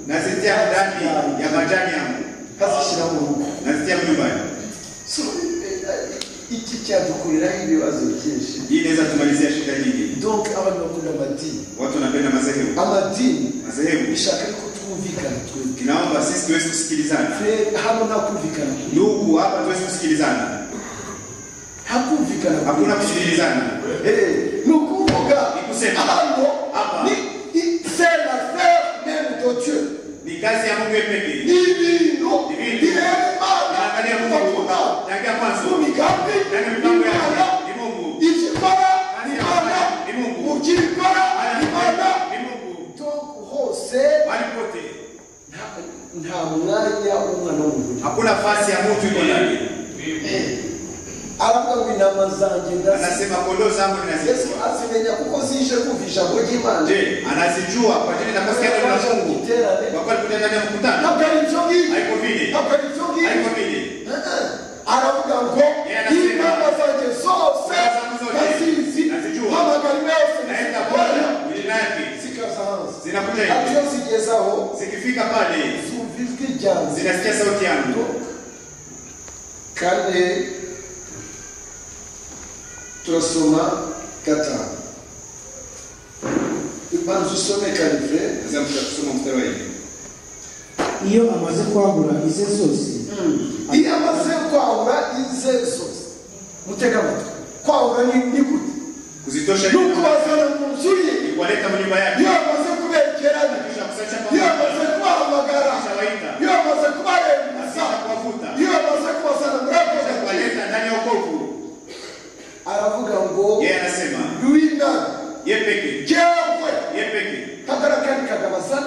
nazitia ndani ya majani yangu azishyira mu rugo nazitia nyumbani So, eh, eh, iki cyadukuriraho ibibazo byinshi hii inaweza tumalizia shida nyingi donc abantu bakunda amadini watu wanapenda madhehebu amadini madhehebu bishaka yuko twumvikana twebwe kinaomba sisi tuweze kusikilizana Fre- hano nta kumvikana kuri ndugu hapa tuweze kusikilizana nta kumvikana kuri hakuna kusikilizana Eh, ni ukuvuga Ni kusema. hano Hapa. ni i- c'est l'affaire même de Dieu ni kazi ya mungu yeye ni pekee ibintu Ni ibintu. bireba Imana naangalia kuva ku mungu nama naangalia mu mwanzo migambi naangalia mipango y'Imana yake ni mungu icyo ikora Kazi ya Imana Bwana ni Mungu. mu cyo ikora Haya Imana yanapenda ni mungu donc hose bali pote nta- nta mwanya w'umwana w'umuntu hakuna nafasi ya mtu iko ndani aravuga ngo intama zanjye ndazi anasema kondoo zangu yesu ninazijua azimenya kuko zije kumva ijambo ry'imana je anazijua kwa jina naposikia neno la mungu Iterane. kwa kweli kutendania mkutano ntabwo ari ibyo ngibyo haiko vile ntabwo ari ibyo ngibyo haiko vile aravuga ngo Yeye anasema, intama zanjye zose Intama zangu zote ndazizi nazijua. mpamagara yose naenda zikora kwa jina yake zikaza hanze zinakuja ati hivi iyo zigeze aho zikifika pale zumva ijwi ryanjye zinasikia sauti yangu kane turasoma gatanu ibanza usome karive Sasa mtasoma mstari wa hili. iyo amaze kwahura ize zose iyo amaze kwahura ize zose mutega amatwi kwahura ni ni gute kuzitosha ni ukubazana mu nzu ye ni kuwaleta mu nyumba yake iyo amaze kubekerana kisha kusacha iyo pamoja amaze kubahamagara kisha waita iyo amaze kubarembuza kisha kuwavuta iyo amaze kubazana muri ako kisha gace kuwaleta ndani ya wokovu aravuga ngo yeye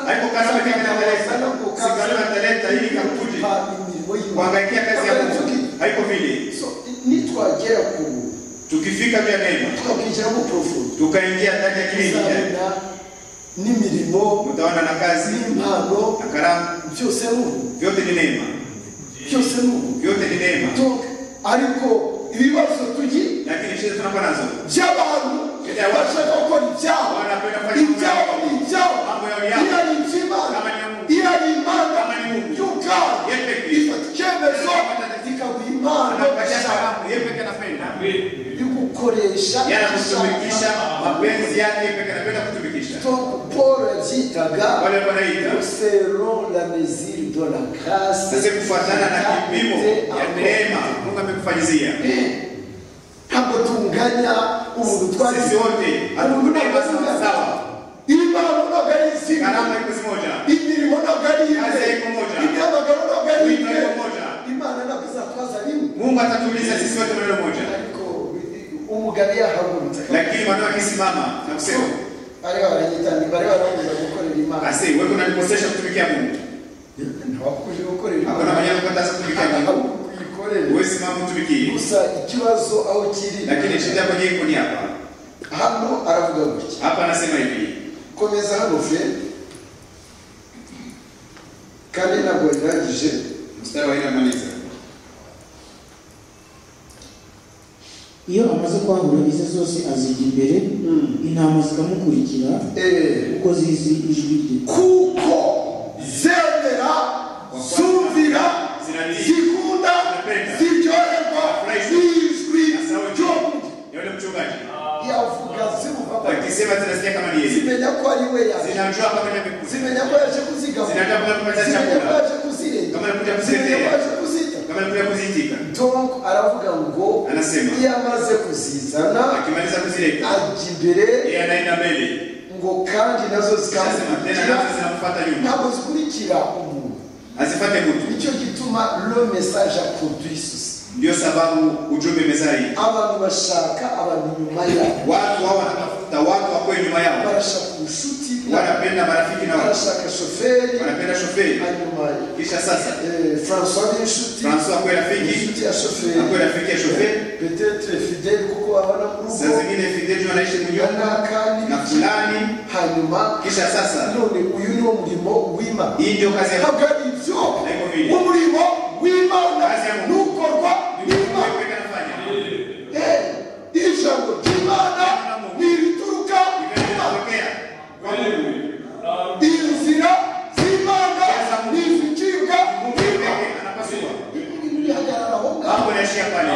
ataleta Sana kukaza. sikana ataleta hili kampuni Pa- imirimo y'Imana. kuangaikia kazi ya Hapana, Mungu. tuki- Haiko vile. so, nitwagera ku Tukifika juu ya neema tukabwinjiramo profundo tukaingia ndani ya kilindi tuzabona n'imirimo mtaona na kazi n'impano na karamu, byose ari ubu vyote ni neema, byose ni ubu vyote ni neema. Donc, ariko ibibazo tugira Lakini shida tunakuwa nazo, by'abantu bashaka gukora ibyabo ibyabo ni ibyabo iyo ari iby'imana iyo ari imana y'ubwabo ifata icyemezo ikaguha impano anapashana yeye peke anapenda yo gukoresha yanakutumikisha mapenzi yake peke anapenda kutumikisha. Donc, paul yabyitaga Wale wanaita selon la mesure de la grâce sasa, kufuatana na kipimo ya neema Mungu amekufanyizia ntabwo tunganya umuntu sisi twari wote hatukuneema sawa sawa, impano ntabwo ari izina gharama iko zimoja, imirimo ntabwo ari kazi imwe haiko moja, imyamagaro ntabwo ari wito imwe haiko moja. imana ntabwo izatwaza rimwe Mungu atatuuliza sisi wote maneno moja, ariko umugabo yahagurutse lakini maneno akisimama na kusema bari baranyitani bari barangiza gukorera imana asi wewe unanikosesha kutumikia Mungu, ntawakuje gukorera hakuna imana mwenye kukataza kutumikia Mungu, uyikorere wewe simama utumikie. gusa ikibazo aho kiri Lakini shida yako nyingi ni hapa hano aravuga gutya hapa, anasema hivi komeza hano fe kandi ntabwo yarangije mstari wa nne amaliza iyo amaze kwahura ize zose azijya imbere intama zikamukurikira eee kuko zizi ijwi rye kuko zemera zumvira zikunda ziryoherwa zizwi ryo ya yule mchungaji yavuga zimuvamo akisema zinasikia kama ni yeye, zimenya ko ari we yaje zinajua kama ni mikuzi, zimenya ko yaje kuzigabura zinataka kupata zimenya ko chakula yaje kuzirega kama nakuja zimenya ko kusetea yaje kuzita kama nakuja kuzitika. donc aravuga ngo Anasema iyo amaze kuzizana akimaliza kuzileta ajya imbere yeye anaenda mbele, ngo kandi nazo anasema tena zikamukurikira nazo zinamfuata nyuma, ntabwo zikurikira umuntu azifate mtu. nicyo gituma le message a produit souci Ndio sababu ujumbe mezari, abantu bashaka abantu nyuma yabo watu hao wanatafuta watu wako nyuma yao, barashaka ubucuti na- wanapenda marafiki na watu barashaka shoferi wanapenda shoferi. hanyuma Kisha sasa eh, françois ni inshuti Francois akwai rafiki inshuti ya shoferi akwai rafiki ya shoferi petetre fidele kuko babona mu saa rugo zingine fideli wanaishi munyumba na yanakandi fulani hanyuma kisha sasa none uyu niwo murimo w'imana hii ndio kazi ya ntabwo ari ibyo Ariko biri. umurimo w'imana Kazi ya Mungu. n'ukorwa n'imana Wewe kanafanya. ijambo ry'imana ni irituruka ku mana Imetokea. Kwa Mungu. inzira z'imana ntizicibwa Mungu niba pekee anapasua. bihagarara aho ngaho Hapo inaishia pale.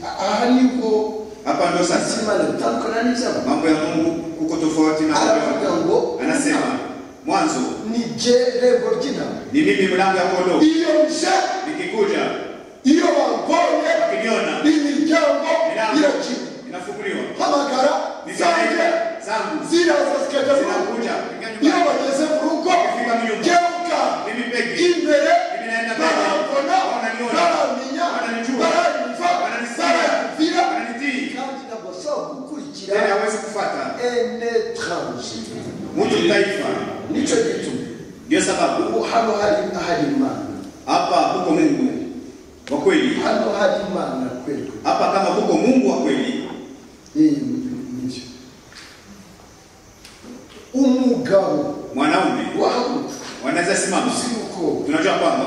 aha nibwo Hapa ndio sasa imana itandukana n'ibyabo mambo ya Mungu kuko tofauti na mambo ya aravuga watu. ngo Anasema mwanzo ni je rembo ry'intama ni mimi mlango ya kondoo, iyo nje nikikuja iyo bangonye ukiniona imiryango milango irakira inafunguliwa, hamagara zanjye nitaenda zangu ziraza zikajya mu rugo zinakuja iyo Nikanyuma. bageze mu rugo Fika mu nyumba. jewuka Mimi pekee imbere mimi naenda mbele, barambona wananiona, baramenya wananijua, baranyumva wananisikia, baranyumvira wananitii, kandi ntabwo ashobora gukurikira tena hawezi kufuata un étranger mtu taifa. nicyo gituma Ndio sababu ubu hano hari hari imana hapa kuko Mungu wa kweli, hano hari imana kweli hapa kama kuko Mungu wa kweli, Eh, nibyo umugabo mwanaume wahaguruka wanaweza simama. si umukobwa Tunajua kwamba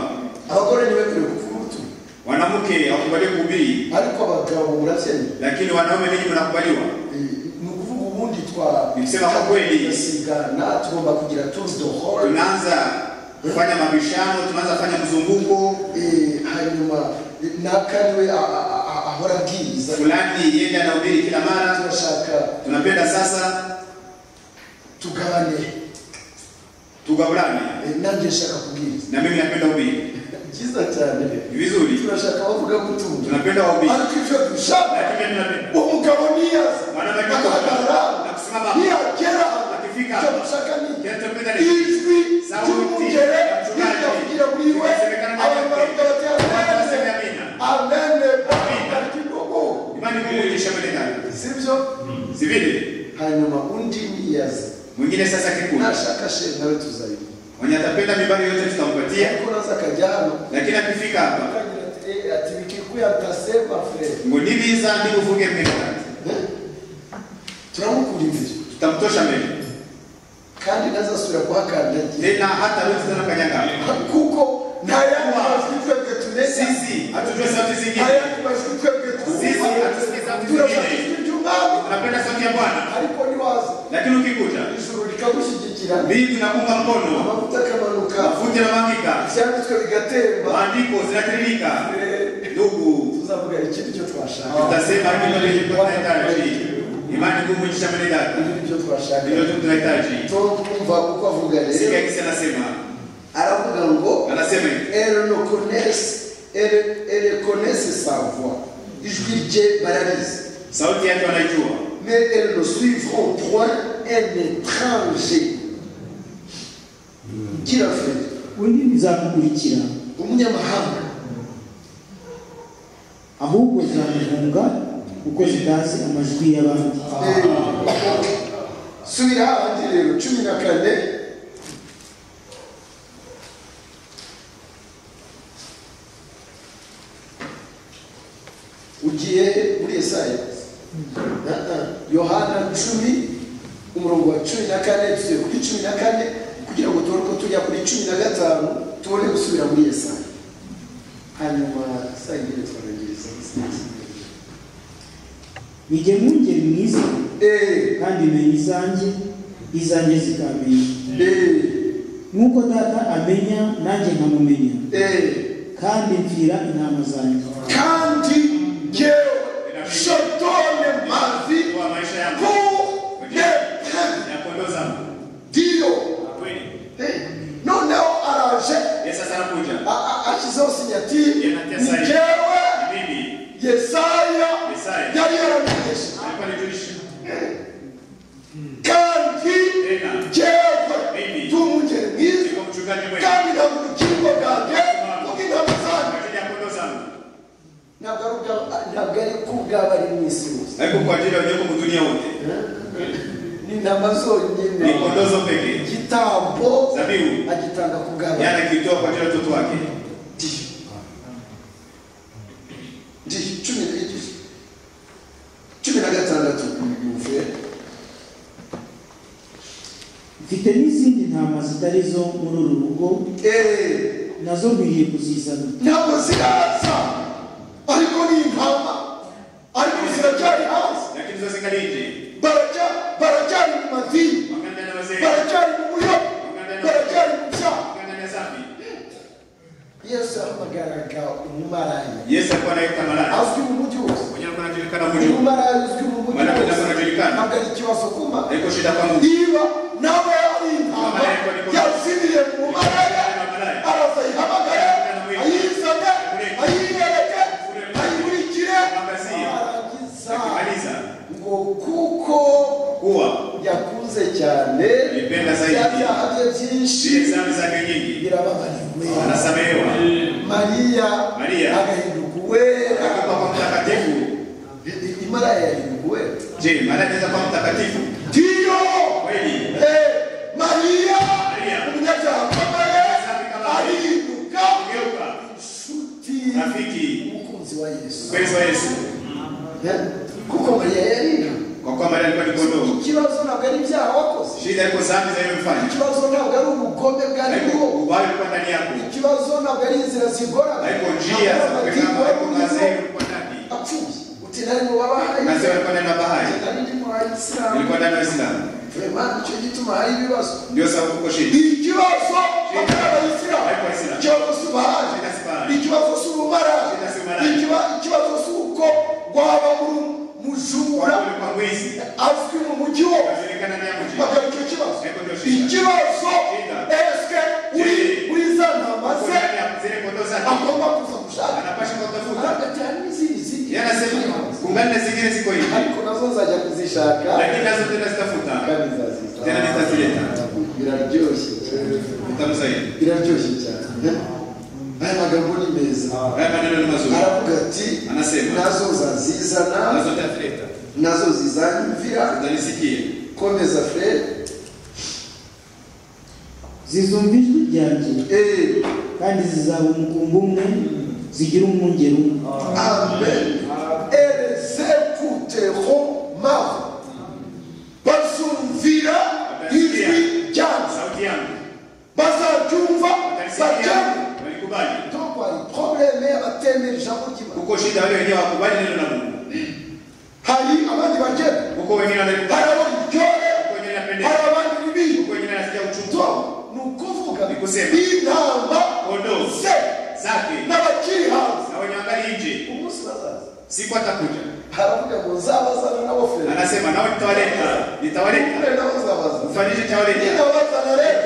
abagore ntibemerewe kuvuga ubutumwa mwanamke hakubali kuhubiri, ariko abagabo murabyemera lakini wanaume ninyi mnakubaliwa. Eh, ni ukuvuga ubundi twa Ibisema kwa kweli. tugasigana tugomba kugira tours de rôle Tunaanza kufanya mabishano, tunaanza kufanya mzunguko Eh, hanyuma eh, naka niwe a- a- a- a- ahora abwiriza fulani, yeye anahubiri kila mara. turashaka Tunapenda sasa tugabane tugabulane, Eh, nanjye nshaka kubwiriza na mimi napenda ubiri byiza cyane rero Ni vizuri, turashaka bavuga gutunga tunapenda wahubiri, ariko ibyo dushaka lakini mimi napenda umugabo niyaza mwanamke agahagarara na kusimama ntiyagera akifika icyo dushaka ni kinachopenda ni ijwi Sauti ry'umugere ya mchungaji. ritavugira muri we Ikisemekana na abanyarwanda Watu batera waseme amina. amene Amina. bariki Mungu imani Mungu ilishamwelekana sivyo sivile hanyuma undi niyaza mwingine sasa kikubwa. Nashaka shehe nawe tuzaibu. Mwenye atapenda mibali yote tutampatia, Kuna sasa kajana lakini akifika hapa akagira ati eh, ati Mkikuyu atasema Fred. ngo nibiza ndi uvuge mkakati, Eh? Turamukuririza tutamtosha mbele kandi naza sura kuhakandagira tena, hata wewe tena kanyaga. kuko ntayandi majwi twebwe tuneza Sisi hatujue sauti zingine, ntayandi majwi twebwe sisi twumva hatusikie sauti zingine, turashakishwa iby'umwami tunapenda sauti ya Bwana, ariko niwaza lakini ukikuta ijuru rikagushyigikira mbingu inakuunga mkono, amavuta akamanuka mafuta yanamwagika, ibyanditswe bigatemba maandiko zinatiririka. Eh, Ndugu, tuzavuga iki nicyo twashaka tutasema kile kilichokuwa tunahitaji, imani ngumu ikishamani dada, ibi nicyo twashaka ndio tunahitaji. tom twumva uko avuga Sikia rero kisi anasema, aravuga ngo anasema hivi, Elle ne connaissent, elle, elle connaissent sa voix. Ijwi rye bararizi. sauti yake wanaijua, Mais elles ne suivront point un étranger. Gira Fred, undi ntizamukurikira umunyamahanga ahubwo zamuhunga kuko zitazi amajwi y'abandi Eh, subira hahandi rero cumi na kane ugiye he? muri esaya Ah, ah. yohana cumi umurongo wa cumi na kane tugiye kuri cumi na kane kugira ngo tubone uko tujya kuri cumi na gatanu tubone gusubira muri esaya hanyuma saa ingine twanagiriza bijye mwungere mwiza eee kandi menya izanjye izanjye zikamenya eee nk'uko data amenya nanjye nkamumenya eee kandi mpfira intama zanjye kandi ngewe shodone mavi kwa maisha yangu kunepana ya kondoo zangu ndiyo kweli. Eh, noneho araje Yesu sasa a- anakuja a- ashyizeho sinyatiri Yanatia ni saini. ngewe mimi yesaya Yesaya. yari yaramenyesha alikuwa nijulisha kandi Tena. ngewe Mimi. tumungere mwiza niko mchungaji mwema kwa kandi ntabwo urukingo bwanjye Simama. ubw'intama zanjye ajili ya kondoo zangu, ntabwo ari ubwa- ntabwo ari kubwaba ari mu isi yose haiko kwa ajili ya unyeko mdunia wote, ni intama ni zonyine kondoo zo pekee. igitambo Zabibu agitanga ku bw'abana yaani akitoa kwa ajili ya watoto wake, Ndiyo. Ndiyo, cumi na igice. cumi na gatandatu bivuye mfite n'izindi ntama zitari zo muri uru rugo eee nazo nkwiriye kuzizana ntabwo ziraza ariko ni intama ariko ziracyari hasi lakini zo zingali nje, Baracya- baracyari mu madini wangana na wazee, baracyari mu buryo baracyari mu byaha wangana na dhambi. yesu yahamagaraga umumaraya Yesu alikuwa anaita malaika, azwi mu mujyi wose mwenye alikuwa anajulikana mjini, umumaraya uzwi mu mujyi Malaika wose ntabwo anajulikana. ntabwo ari ikibazo kuma haiko shida kwa Mungu. niba nawe ari intama yazimiye mu maraya araza ayihamagara ayizane ayiyereke ayikurikire arangiza Akimaliza ngo kuko kuwa yakuze cyane Nipenda zaidi. bya byaha bye byinshi zile dhambi zake nyingi birababariwe anasamehewa, mariya Mariya. agahinduka uwera akikuwa kwa mtakatifu. I- imaraya yahinduka uwera Je, maana inaweza kuwa mtakatifu ndiyo kweli? Eh, Maria Maria. umunyabyaha ukomeye arihinduka Geuka inshuti rafiki, umukunzi wa yesu mpenzi wa Yesu, Eh, kuko mariya yari inka kwa kuwa Maria alikuwa ni kondoo. ikibazo ntabwo ari ibyaha wakoze Shida iko dhambi zilizomfanya, ikibazo ntabwo ari ubugome haiko bwariho ubaya ulikuwa ndani yako, ikibazo ntabwo ari inzira zigora haiko njia za kupigana, haiko wazee ulikuwa ndani, apfuye uti nari mu babahaye wazee walikuwa ndani ya bahari, nari ndi mu bayisilamu ulikuwa ndani ya Uislamu. vrema nicyo gituma hari ibibazo Ndio sababu uko shida, ikibazo atari haiko abayisilamu Waislamu. ikibazo cy'ubahaje Shida si bahari, ikibazo cy'ubumara Shida si ubumara. Ikiba- ikibazo cy'uko rwaba muri kwa mujura kuwa ulikuwa mwizi, azwi mu mujyi wose ukajulikana ndani ya mji. bakaba icyo kibazo Ariko ndio shida. ikibazo Shida. esike uri uri za ntama Uko ze ndani ya zile kondoo zake, agomba kuza gushaka anapasha kutafuta. hagati hari n'izindi zindi Yeye anasema kungana na zingine ziko hivi, ariko nazo nzajya kuzishaka lakini nazo tena zitafuta kandi nzazita tena nitazileta biraryoshye utamu zaidi. biraryoshye cyane aya magambo ni meza Haya maneno ni mazuri, aravuga ati anasema nazo uzazizana nazo nitazileta, nazo zizanyumvira utanisikie. komeza fred zizumva ijwi ryanjye Eh, kandi zizaba umukumbi umwe zigira umwungeri umwe Amen. Elles écouteront ma voix. Bazumvira ijwi ryanjye. sauti yangu Bazaryumva bajyane. Watalisikia, walikubali Donc, voilà, problème est abateme ijambo ry'Imana. kuko shida wale wenyewe wakubali neno la Mungu Hari abandi bagenda. kuko wengine wanalikubali Hari abaryohe. kuko wengine Hari wanapendeza abandi bibi. kuko wengine wanasikia uchungu So, ni ukuvuga Ni kusema. inama kondoo ze zake n'abakiri hanze. na wenye angali nje Umunsi bazaza. siku atakuja Haravuga ngo nzabazana n'aboferi. anasema nao nitawaleta nitawaleta Ule nabo nzabaza. mfanyishe chawaleta Ninabazana rero.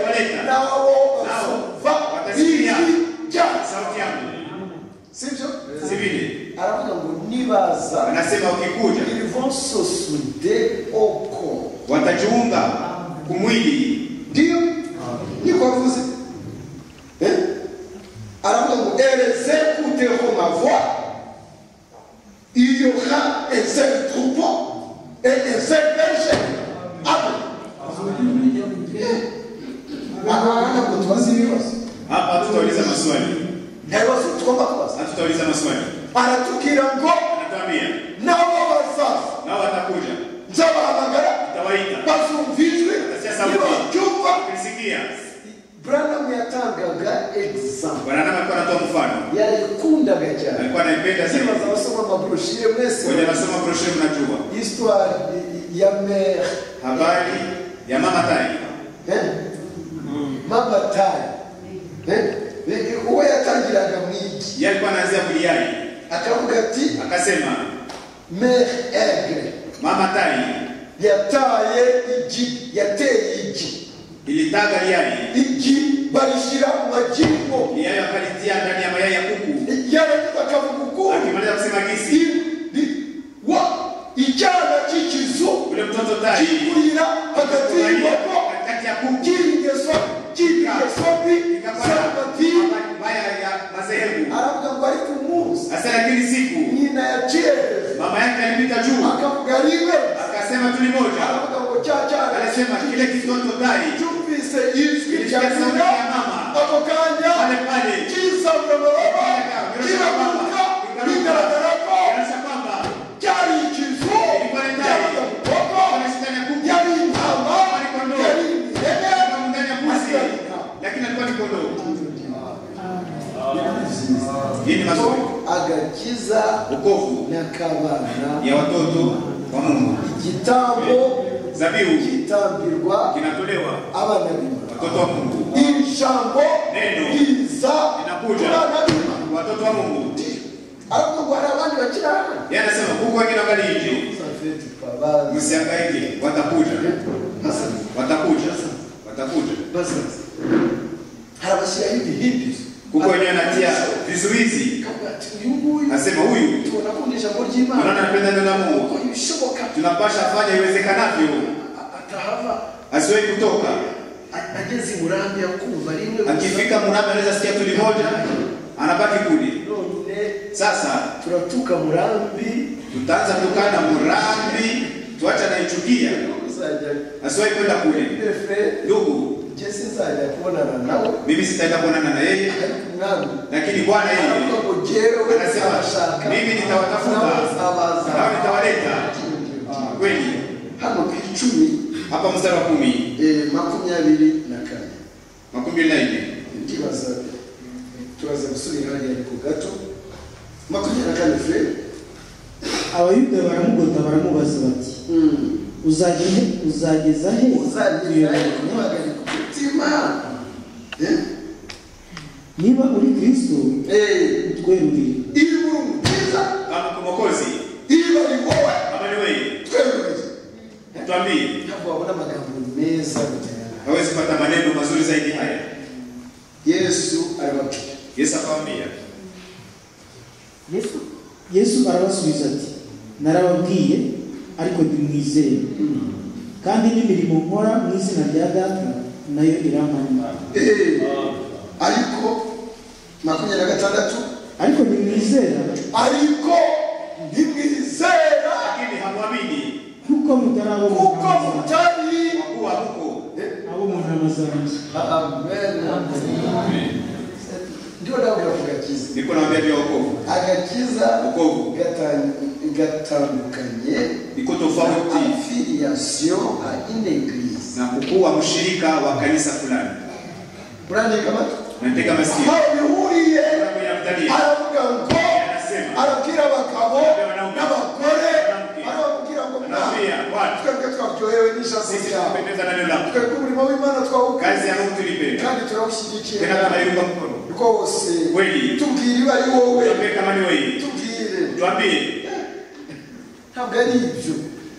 Nabo bazumva ijwi ryanjye. sauti yangu sibyo si vile aravuga ngo nibaza anasema ukikuja ils vont se souder au corps watajiunga kumwili ndio niko avuze Eh? aravuga ngo elles écouteront ma voix il y aura un seul troupeau et un seul berger amen aha ntabwo tubaza ibibazo hapa hatutauliza maswali ibibazo tugomba kubaza hatutauliza maswali aratubwira ngo anatuambia nabo bazaza nao watakuja nzabahamagara nitawaita bazumvijwe nibabyumva ukisikia branamu yatangaga egisambu bwananama alikuwa anatoa mfano yayikundaga cyane alikuwa anaipenda kiri sana bazabasoma amaburushire mwese wenye anasoma broshe mnajua histoire ya mere habari ya mama tai eh? mama tayi Eh? Eh, uwo yatangiraga mu igi ye alikuwa anaanzia kuliai akavuga ati akasema mere egre mama tai yataye igi yateye igi ilitaga liai igi barishyira mu magingo liai akalitia ndani ya mayai ya kuku yarangiza akavuga ukundi akimaliza kusema gisi Ni- wa icyana cy'ikizu ule mtoto tai kikurira hagati y'inkoko katikati ya kuku cy'ingeso cy'ingeso mbi z'amadini mabaya ya madhehebu aravuga ngo ariko umunsi hasa lakini siku nyina yaciyereje mama yake alipita juu akavuga ribe akasema tuli moja aravuga ngo cya cyana anasema kile kitoto tai cyumvise ijwi rya Ilisikia sauti nyina ya mama. ako kanya pale pale cyisabwa amababa Kiraguka, kiraguka bigaragara ko inaonyesha kwamba cyari ikizu Ilikuwa ni ndai. cyari inkoko kuna shetani ya kuku yari intama Yari kondoo. yari ihene kuna ndani ya mbuzi lakini alikuwa ni kondoo hii ni masomo agakiza ukovu n'akabana ya watoto wa Mungu igitambo zabihu gitambirwa kinatolewa abana b'imana watoto wa Mungu iri jambo Neno. riza ku Linakuja. bana b'imana watoto wa Mungu ariko ngo hari abandi bakiri hano yeye anasema huko wengine wangali nje safeti pabazi msihangaike watakuja basaza watakuja watakuja basaza harabashyiraho ibihimbi kuko wenyewe anatia vizuizi Akavuga ati, uyu nguyu anasema huyu tubona akunda ijambo ry'imana unaona anapenda neno la Mungu kuko ibishoboka tunapasha fanya iwezekanavyo atahava asiwahi kutoka ageze i murambi akumva rimwe gusa akifika murambi anaweza sikia tuli moja anabaki kule none sasa turatuka murambi tutaanza tukana murambi tuacha naichukia uzajya asiwahi kwenda kule efe ndugu jesi izajya kubonana nawe mimi sitaenda kuonana na yeye ariko umwami lakini bwana aravuga yeye ngo jyewe anasema nzabashaka mimi nitawatafuta nzabaza nawe nitawaleta kweli hano ku icumi hapa mstari wa kumi eh, makumyabiri na kane makumi na nne ndibaza turaza gusubira hariya ariko gato makumyabiri na kane fe abayuda baramugota baramubaza bati Mm. uzageza he uzageza he uzagenda kubahagarika umutima Eh? niba uri kristo Eh, utwerurire iri muri umukiza kama mkomokozi iri bari wowe kama ni wewe twemereye tuambie ntabwo wabona amagambo meza gutera hawezi kupata maneno mazuri zaidi haya yesu arababwira yesu akawambia yesu arabasubiza ati narababwiye ariko ntimwizeye kandi n'imirimo nkora mu izina rya data nayo irampamya Eh, ariko makumyabiri na gatandatu ariko ntimwizera ariko ntimwizera lakini hamwamini kuko mutarabona kuko umuhanuzi. mutari kwa kuwa huko abo mu ntama zanjye ndio dawa kugakiza niko nawaambia juu ya wokovu agakiza wokovu gatan- gatandukanye niko na tofauti affiliation à une église na kukuwa mshirika wa kanisa fulani murandika amatu natega masikio aho bihuriye Anamtalia. aravuga ngo Anasema. arabwira abagabo Wanaume. n'abagore Anamwambia. arababwira ngo Anamwambia, watu. twebwe twaryohewe n'ijambo sisi ryawe tumependeza na neno lako twebwe umurimo w'imana kazi twawukunze ya Mungu tulipe kandi turawushyigikira tena tunaiunga mkono rwose Kweli. tubwire iba ari wowe tuambie kama ni wewe tubwire tuambie ntabwo ari ibyo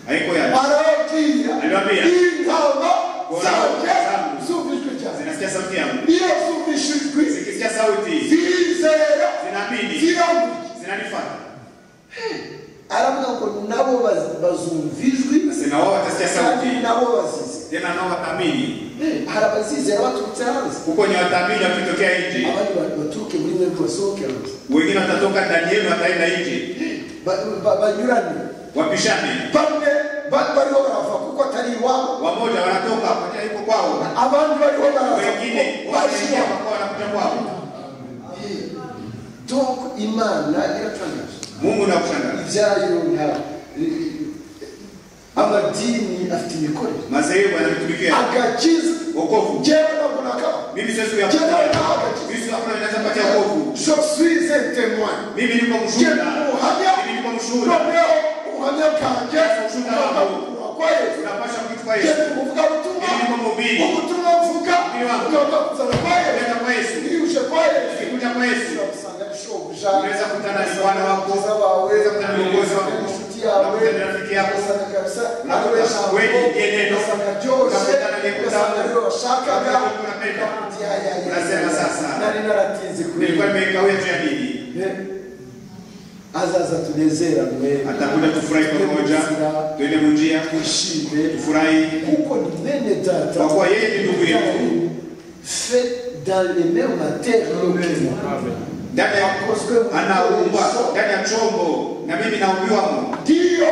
haiko ya arababwira Arababwira. intama Ngo- zanjye zangu. zumvijwe cyane zinasikia sauti yangu iyo zumvishijwe zikisikia sauti zirizera zinaamini zirabura zinanifuata aravuga ngo nabo baz- bazumvijwe nasema wao watasikia sauti kandi nabo bazize tena nao wataamini hari abazizera baturutse hanze huko ni wataamini wakitokea nje abandi ba- baturuke muri mwebwe basohoke hanze wengine watatoka ndani yenu wataenda nje Ba- ba- banyurane wapishane bamwe ba- bariho barava kuko atari iwabo wamoja wanatoka moja yuko kwao abandi bariho baraza wengine kuko wanaingia bashiya kwa wanakuja kwao donc imana iratangaje mungu nakushangaza ibyayo nta- amadini afite imikorere mazehebu yanamtumikia agakiza wokovu jewe ntabwo nakaba mimi sio siku ya jewe kufa. nagakiza Kristo hakuna anaweza kupatia wokovu je suis un témoin mimi niko Jewe mshuhuda mimi uhamya niko mshuhuda noneho ubuhamya bwanjye Ushuhuda bukabukura kwa yesu tunapasha kuitwa jewe Yesu uvuga ubutumwa mimi niko mhubiri ubutumwa mvuga ugomba kuzana kwa yesu Kuleta kwa Yesu ntiyuje kwa yesu ukikuja kwa Yesu usanga bishobuja unaweza kutana na bwana wako Mwiza wawe, unaweza kutana na mwokozi wako inshuti unaweza yawe, kutana na rafiki yako ugasanga kabisa Unakuta kweli ndiye neno. ugasanga byose Unakutana niyekuta ugasanga rero washakaga Unakutana unapenda. ukamuti haya haya. Unasema sasa. nari naratinze kweli nilikuwa nimekawia juu ya dini Eh, azaza tunezeranwe atakuja tufurahi pamoja tuende munjia twishime tufurahi kuko ni mwene data Kwa kuwa yeye ni ndugu yetu. fait dans les mêmes matières ndani ya anaumbwa ndani ya chombo na mimi naumiwamo ndio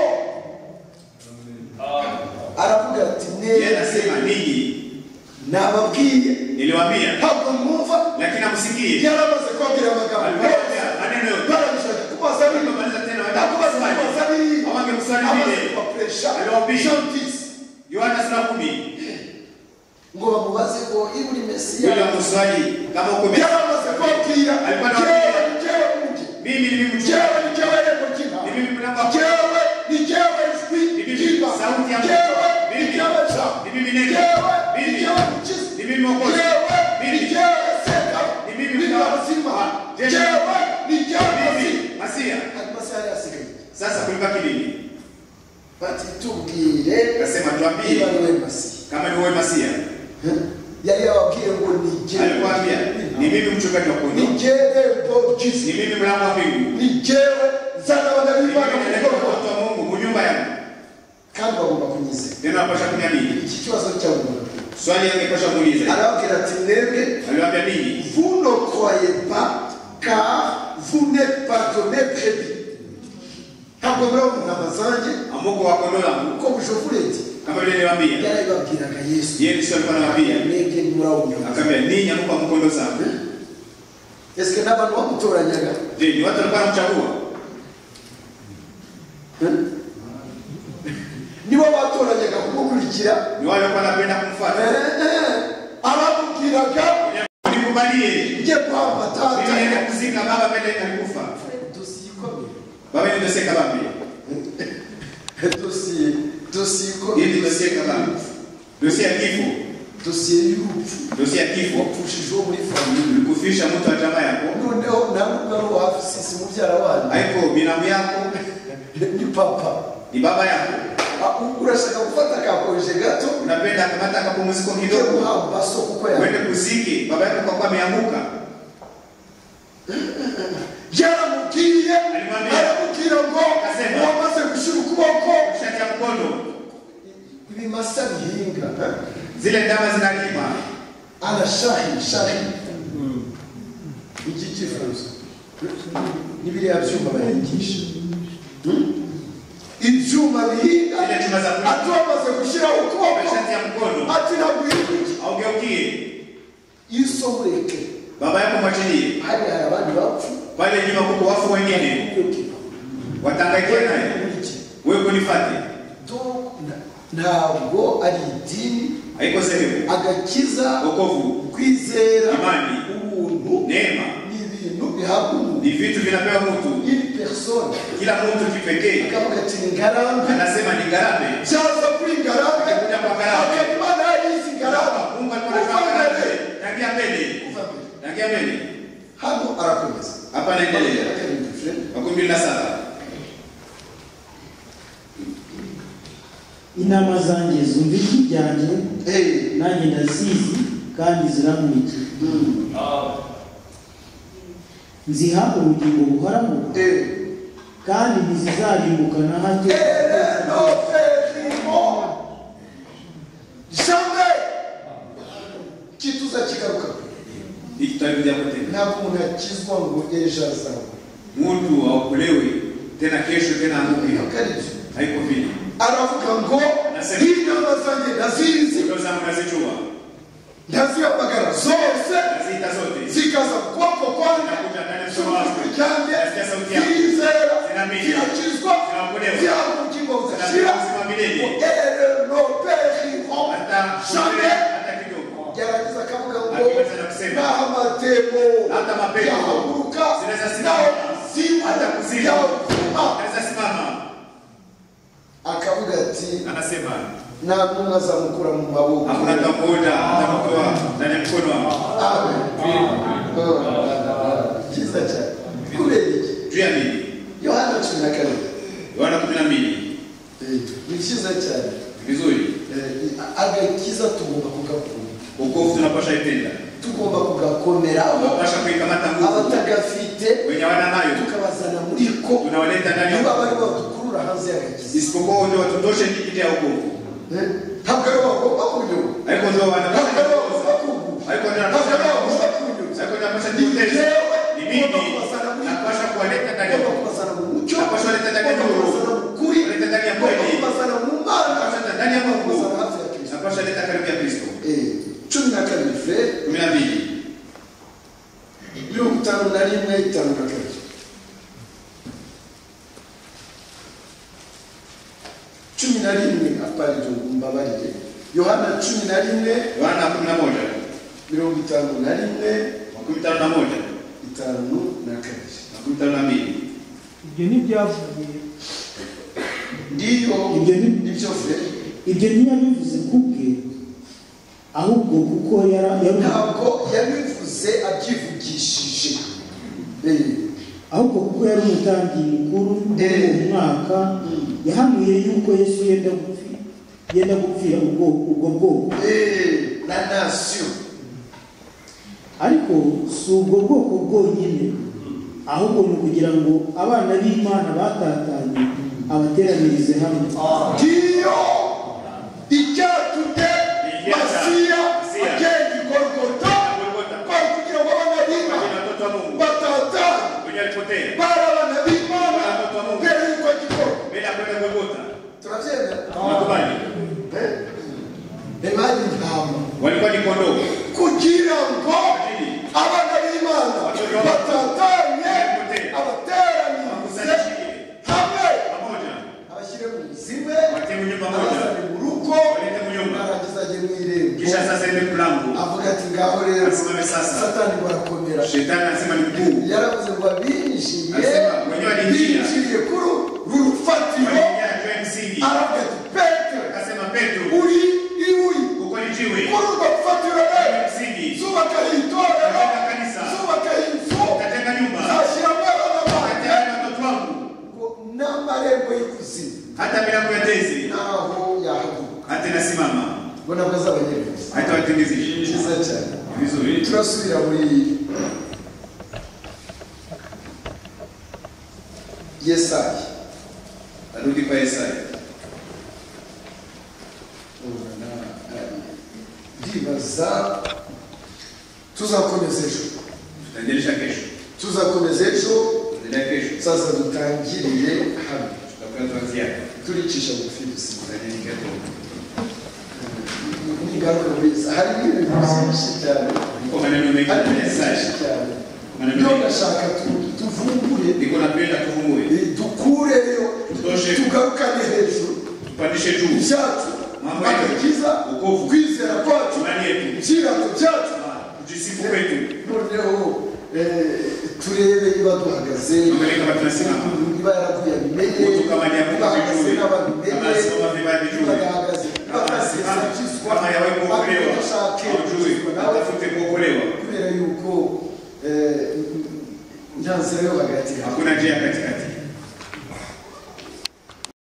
aravuga ati yeye neza anasema ninyi nababwiye niliwaambia ntabwo mwumva lakini amsikie yaramaze kubabwira amagambo yose alikuwa maneno yote barabishaka kubaza bino Akamaliza tena nakubaza wanakuswali. kubaza bino Awange kuswali amaze vile. kubapresha Aliwaambia. jean disi Yohana sura kumi ngo bamubaze ngo iba uri mesiya yule mswali kama uko mimi yaramaze kubabwira Alikuwa jewe anawambia. ni jewe mujye mimi ni mimi jewe mchana ni jewe yego kina ni mimi mnamba jewe ni jewe Ni jwi mimi. kiba Sauti ya- jewe ni Mimi. jewe jabo ni mimi jewe neno ni mimi jewe mukisi ni mimi mwokozi jewe ni mimi jewe seka Ni ni mimi mtawala. mazima Jewe. jewe ni jewe mazima mimi masia sasa kulibaki nini bati tubwire akasema tuambie niba niwe masiya kama ni wewe masia yari yababwiye ngo nije alikwambia ni mimi mchungaji wa kondoo nije rembo ni gizi mimi mlango wa mbingu nijewe nzana abana Ni mimi b'imana mu naleta bwoko watu wa Mungu mu nyumba yangu kandi bagomba kunyizera neno napasha kunyamini iki kibazo cya muntu swali yangepasha muuliza arababwira ati mwebwe aliwaambia ninyi vous ne croyez pas car vous n'êtes pas donné crédit ntabwo muriho mu ntama zanjye amuko wa kondoo yangu kuko bujovure ndi kama vile niliwaambia yarayibabwiraga yesu yeye sio alikuwa anawaambia mwebwe ntimurawunyama akaambia ninyi amuko wa mkondo sana esike n'abantu bamutoranyaga je ni watu walikuwa wanamchagua nibo batoranyaga kumukurikira ni wale walikuwa wanapenda kumfuata aramubwiraga nikubalie njye kwamba mimi naenda tata kuzika baba mbele alikufa baba ni doseka bambi dosiye dosiye hii ni ikomeye doseka bambi dosia ya kifo dosiye y'urupfu dosia ya kifo wapfushijweho muri famiye ulikufisha mtu wa jamaa yako noneho namwe ari uwafisisi mubyara wanyu haiko binamu yako ni papa ni baba yako Ah, urashaka gufata akakoreshe gato unapenda akamata akapumuziko ujye kidogo guhamba so kuko yawe uende kuziki baba yako kwa kuwa ameanguka yaramubwiye Alimwambia. aramubwira ngo Akasema. wamaze gushyira ukuboko shati ya mkono ibimasa bihinga eh? zile ndama zinalima Ala shahi shahi. Iki kifuzo. N'ibiriya byuma bayigisha. Ibyuma bihinga zile chuma za mkono ati wamaze gushyiraho ukuboko shati ya mkono ati ntabwo uyiguye awugeukire iyo usomoreke baba yako mwachilie hadi hari abandi bapfu pale nyuma kuko wafu wengine iyo kiva watangaikia naye muri iki wewe kunifate Donc, nta- ntabwo ari idini haiko sehemu agakiza wokovu kwizera Imani. ubuntu neema ni ibintu bihabwa umuntu ni vitu vinapewa mtu iyi persone kila mtu kipekee akavuga ati ni ngarambe anasema ni ngarambe cyaza kuri ngarambe Kujya kwa ngarambe. akaba imana yarizi ngarambe mungu alikuwa kuva anataka mbere ngarambe tangia mbele kuva mbere tangia mbele hano arakomeza hapa naendelea Akarindwi, Fred. makumi mbili na saba inama zanjye zumva ijwi ryanjye Hey. nanjye ndazizi kandi zirankurikiye Mm. nziha ubugingo buhoraho Hey. kandi ntizizarimbuka na hato Ere no ferimo. Jamais. Kituza kigaruka. ikitarudia kutenda Ntabwo umuntu yakizwa ngo ejo azaza. mtu aokolewe tena kesho tena anguke Ntabwo ari byo. haiko vile Aravuga ngo Nasema. intama zanjye ndazizi ndio zangu nazijua ndazihamagara zose nazita zote zikaza ku kuboko kwanjye Nakuja ndani ya mkono wangu. cy'umutwe cyanjye Nasikia sauti yako. zizera Zinamenya. zirakizwa Zinaokolewa. zihabwa ubugingo budashira Zinapewa ubuzima milele. ngo ere no ferimo hata jamais hata kidogo gerageza akavuga ngo Akiweza na kusema. nta matemo Hata mapepo. yahaguruka Zinaweza simama. nawe kuzimu Hata kuzimu. yavuma naweza simama akavuga ati anasema nta ntumwa zamukura mu maboko hakuna tamuda atamtoa ndani ya mkono wangu Amen. Oh, cyiza cyane kubera iki juu ya mimi yohana cumi na kane yohana kumi na mbili Eh, ni cyiza cyane vizuri Eh, agakiza tugomba kugakunda ukovu tunapasha itenda tugomba kugakomeraho tunapasha kuikamata nguvu abatagafite wenye hawana nayo tukabazana muri ko tunawaleta ndani ya niba wokovu. bari badukurura hanze y'agakiza isipokuwa ndio watondoshe njikiti ya ukovu ntabwo ari bagomba kunyura haiko ndio ntabwo ari bagomba wanapasha kuguha haiko ndio ntabwo ari wanapasha bagomba kunyura haiko ndio wanapasha ni kuitesa jewe ni ugomba mimi kubazana muri ko napasha kuwaleta ndani ya ugomba wokovu. kubazana mu mucyo Napasha kuwaleta ndani ya ugomba nuru. kubazana mu kuri Kuleta ndani ya ugomba kweli. kubazana mu mana Napasha ndani ya ugomba Mungu. kubazana hafi ya kristo napasha leta karibu ya kristo Eh, cumi na kabiri fere kumi na mbili mirongo itanu na rimwe itanu na kabiri cumi na rimwe aparizo mbabarire yohana cumi na rimwe yohana kumi na moja mirongo itanu na rimwe makumi tano na moja itanu na kabiri makumi tano na mbili ibyo ntibyavuye ndiyo Ibyo ni- nibyo fere ibyo ntiyabivuze ku bwe ahubwo kuko yara- yaru- ntabwo yabivuze abyivugishije Eh, ahubwo kuko yari umutambyi mukuru muri Eh. uwo mwaka yahanuye yuko yesu yenda gupfi- yenda gupfira ubwo ubwo bwoko eh, na nasiyo ariko si ubwo bwoko bwonyine ahubwo ni ukugira ngo abana b'imana batatanye abateranirize hamwe ndiyo icyatumye Icyatuma masiya Masiya agenda igorogota Golgotha. kwari kugira ngo abana Wajina b'imana watoto wa mungu batatane wenye alipotea bari abana b'imana Watoto wa Mungu. mbere y'uko gikorwa mbele ya kwenda golgota turabyemera nakubali imana intama walikuwa ni kondoo kugira ngo Ajili. abana b'imana Watoto wa Mungu. batatanye Wajina. abateranize wakusanyishike hamwe pamoja abashyire mu zime watemu nyumba moja abazane mu rugo Walete mu nyumba. arangiza ajye mu irembo kisha sasa ende mlango avuga ati ngaho rero Asimame sasa. satani barakomera shetani anasema ni mkuu yaravuze ngo abinjiye Asema, mwenyewe alingia. binjiye kuri uru rufatiro waliingia juu ya msingi aravuga ati petero akasema petro uri ibuye uko ni jiwe kuri urwo rufatiro juu rero ya msingi zubaka itorero Zubaka kanisa. zubaka inzu utajenga nyumba zashyiramo abana banjye utajenga watoto wangu ngo n'amarembo y'ikuzimu hata milango ya tezi naho yahaguruka hata inasimama ngo nabwo azabanyereza hata watengezishi cyiza cyane vizuri turasubira muri yesaya arudi kwa yesaya ndibaza tuzakomeza ejo tutaendelesha kesho tuzakomeza ejo tutaendelea kesho sasa dutangiriye hano tutakuwa tuanzia turicisha bugufi gusa tutaendelea kesho niga bigaruka biza harimo ibintu byinshi cyane maneno mengi harimo ibintu message byinshi cyane maneno niyo mengi ndashaka tu- tuvumbure niko napenda tuvumbue eh, dukureyo Tutoshe. tugarukane hejuru tupandishe juu ibyacu Mambo yetu. agakiza Wokovu. kwizera kwacu imani yetu ibyirango byacu kujisifu kwetu noneho eh, turebe niba duhagaze Tuangalie kama tunasimama. niba yarakuyabimenye Mtu kama hajakuya bahagaze vizuri, kama n'ababimenye asimama vibaya vizuri, bagahagaze kama asimama, kama hajawahi kuokolewa aujui nawe atafute kuokolewa kubera yuko eh, nta nzira yo hagati hakuna njia katikati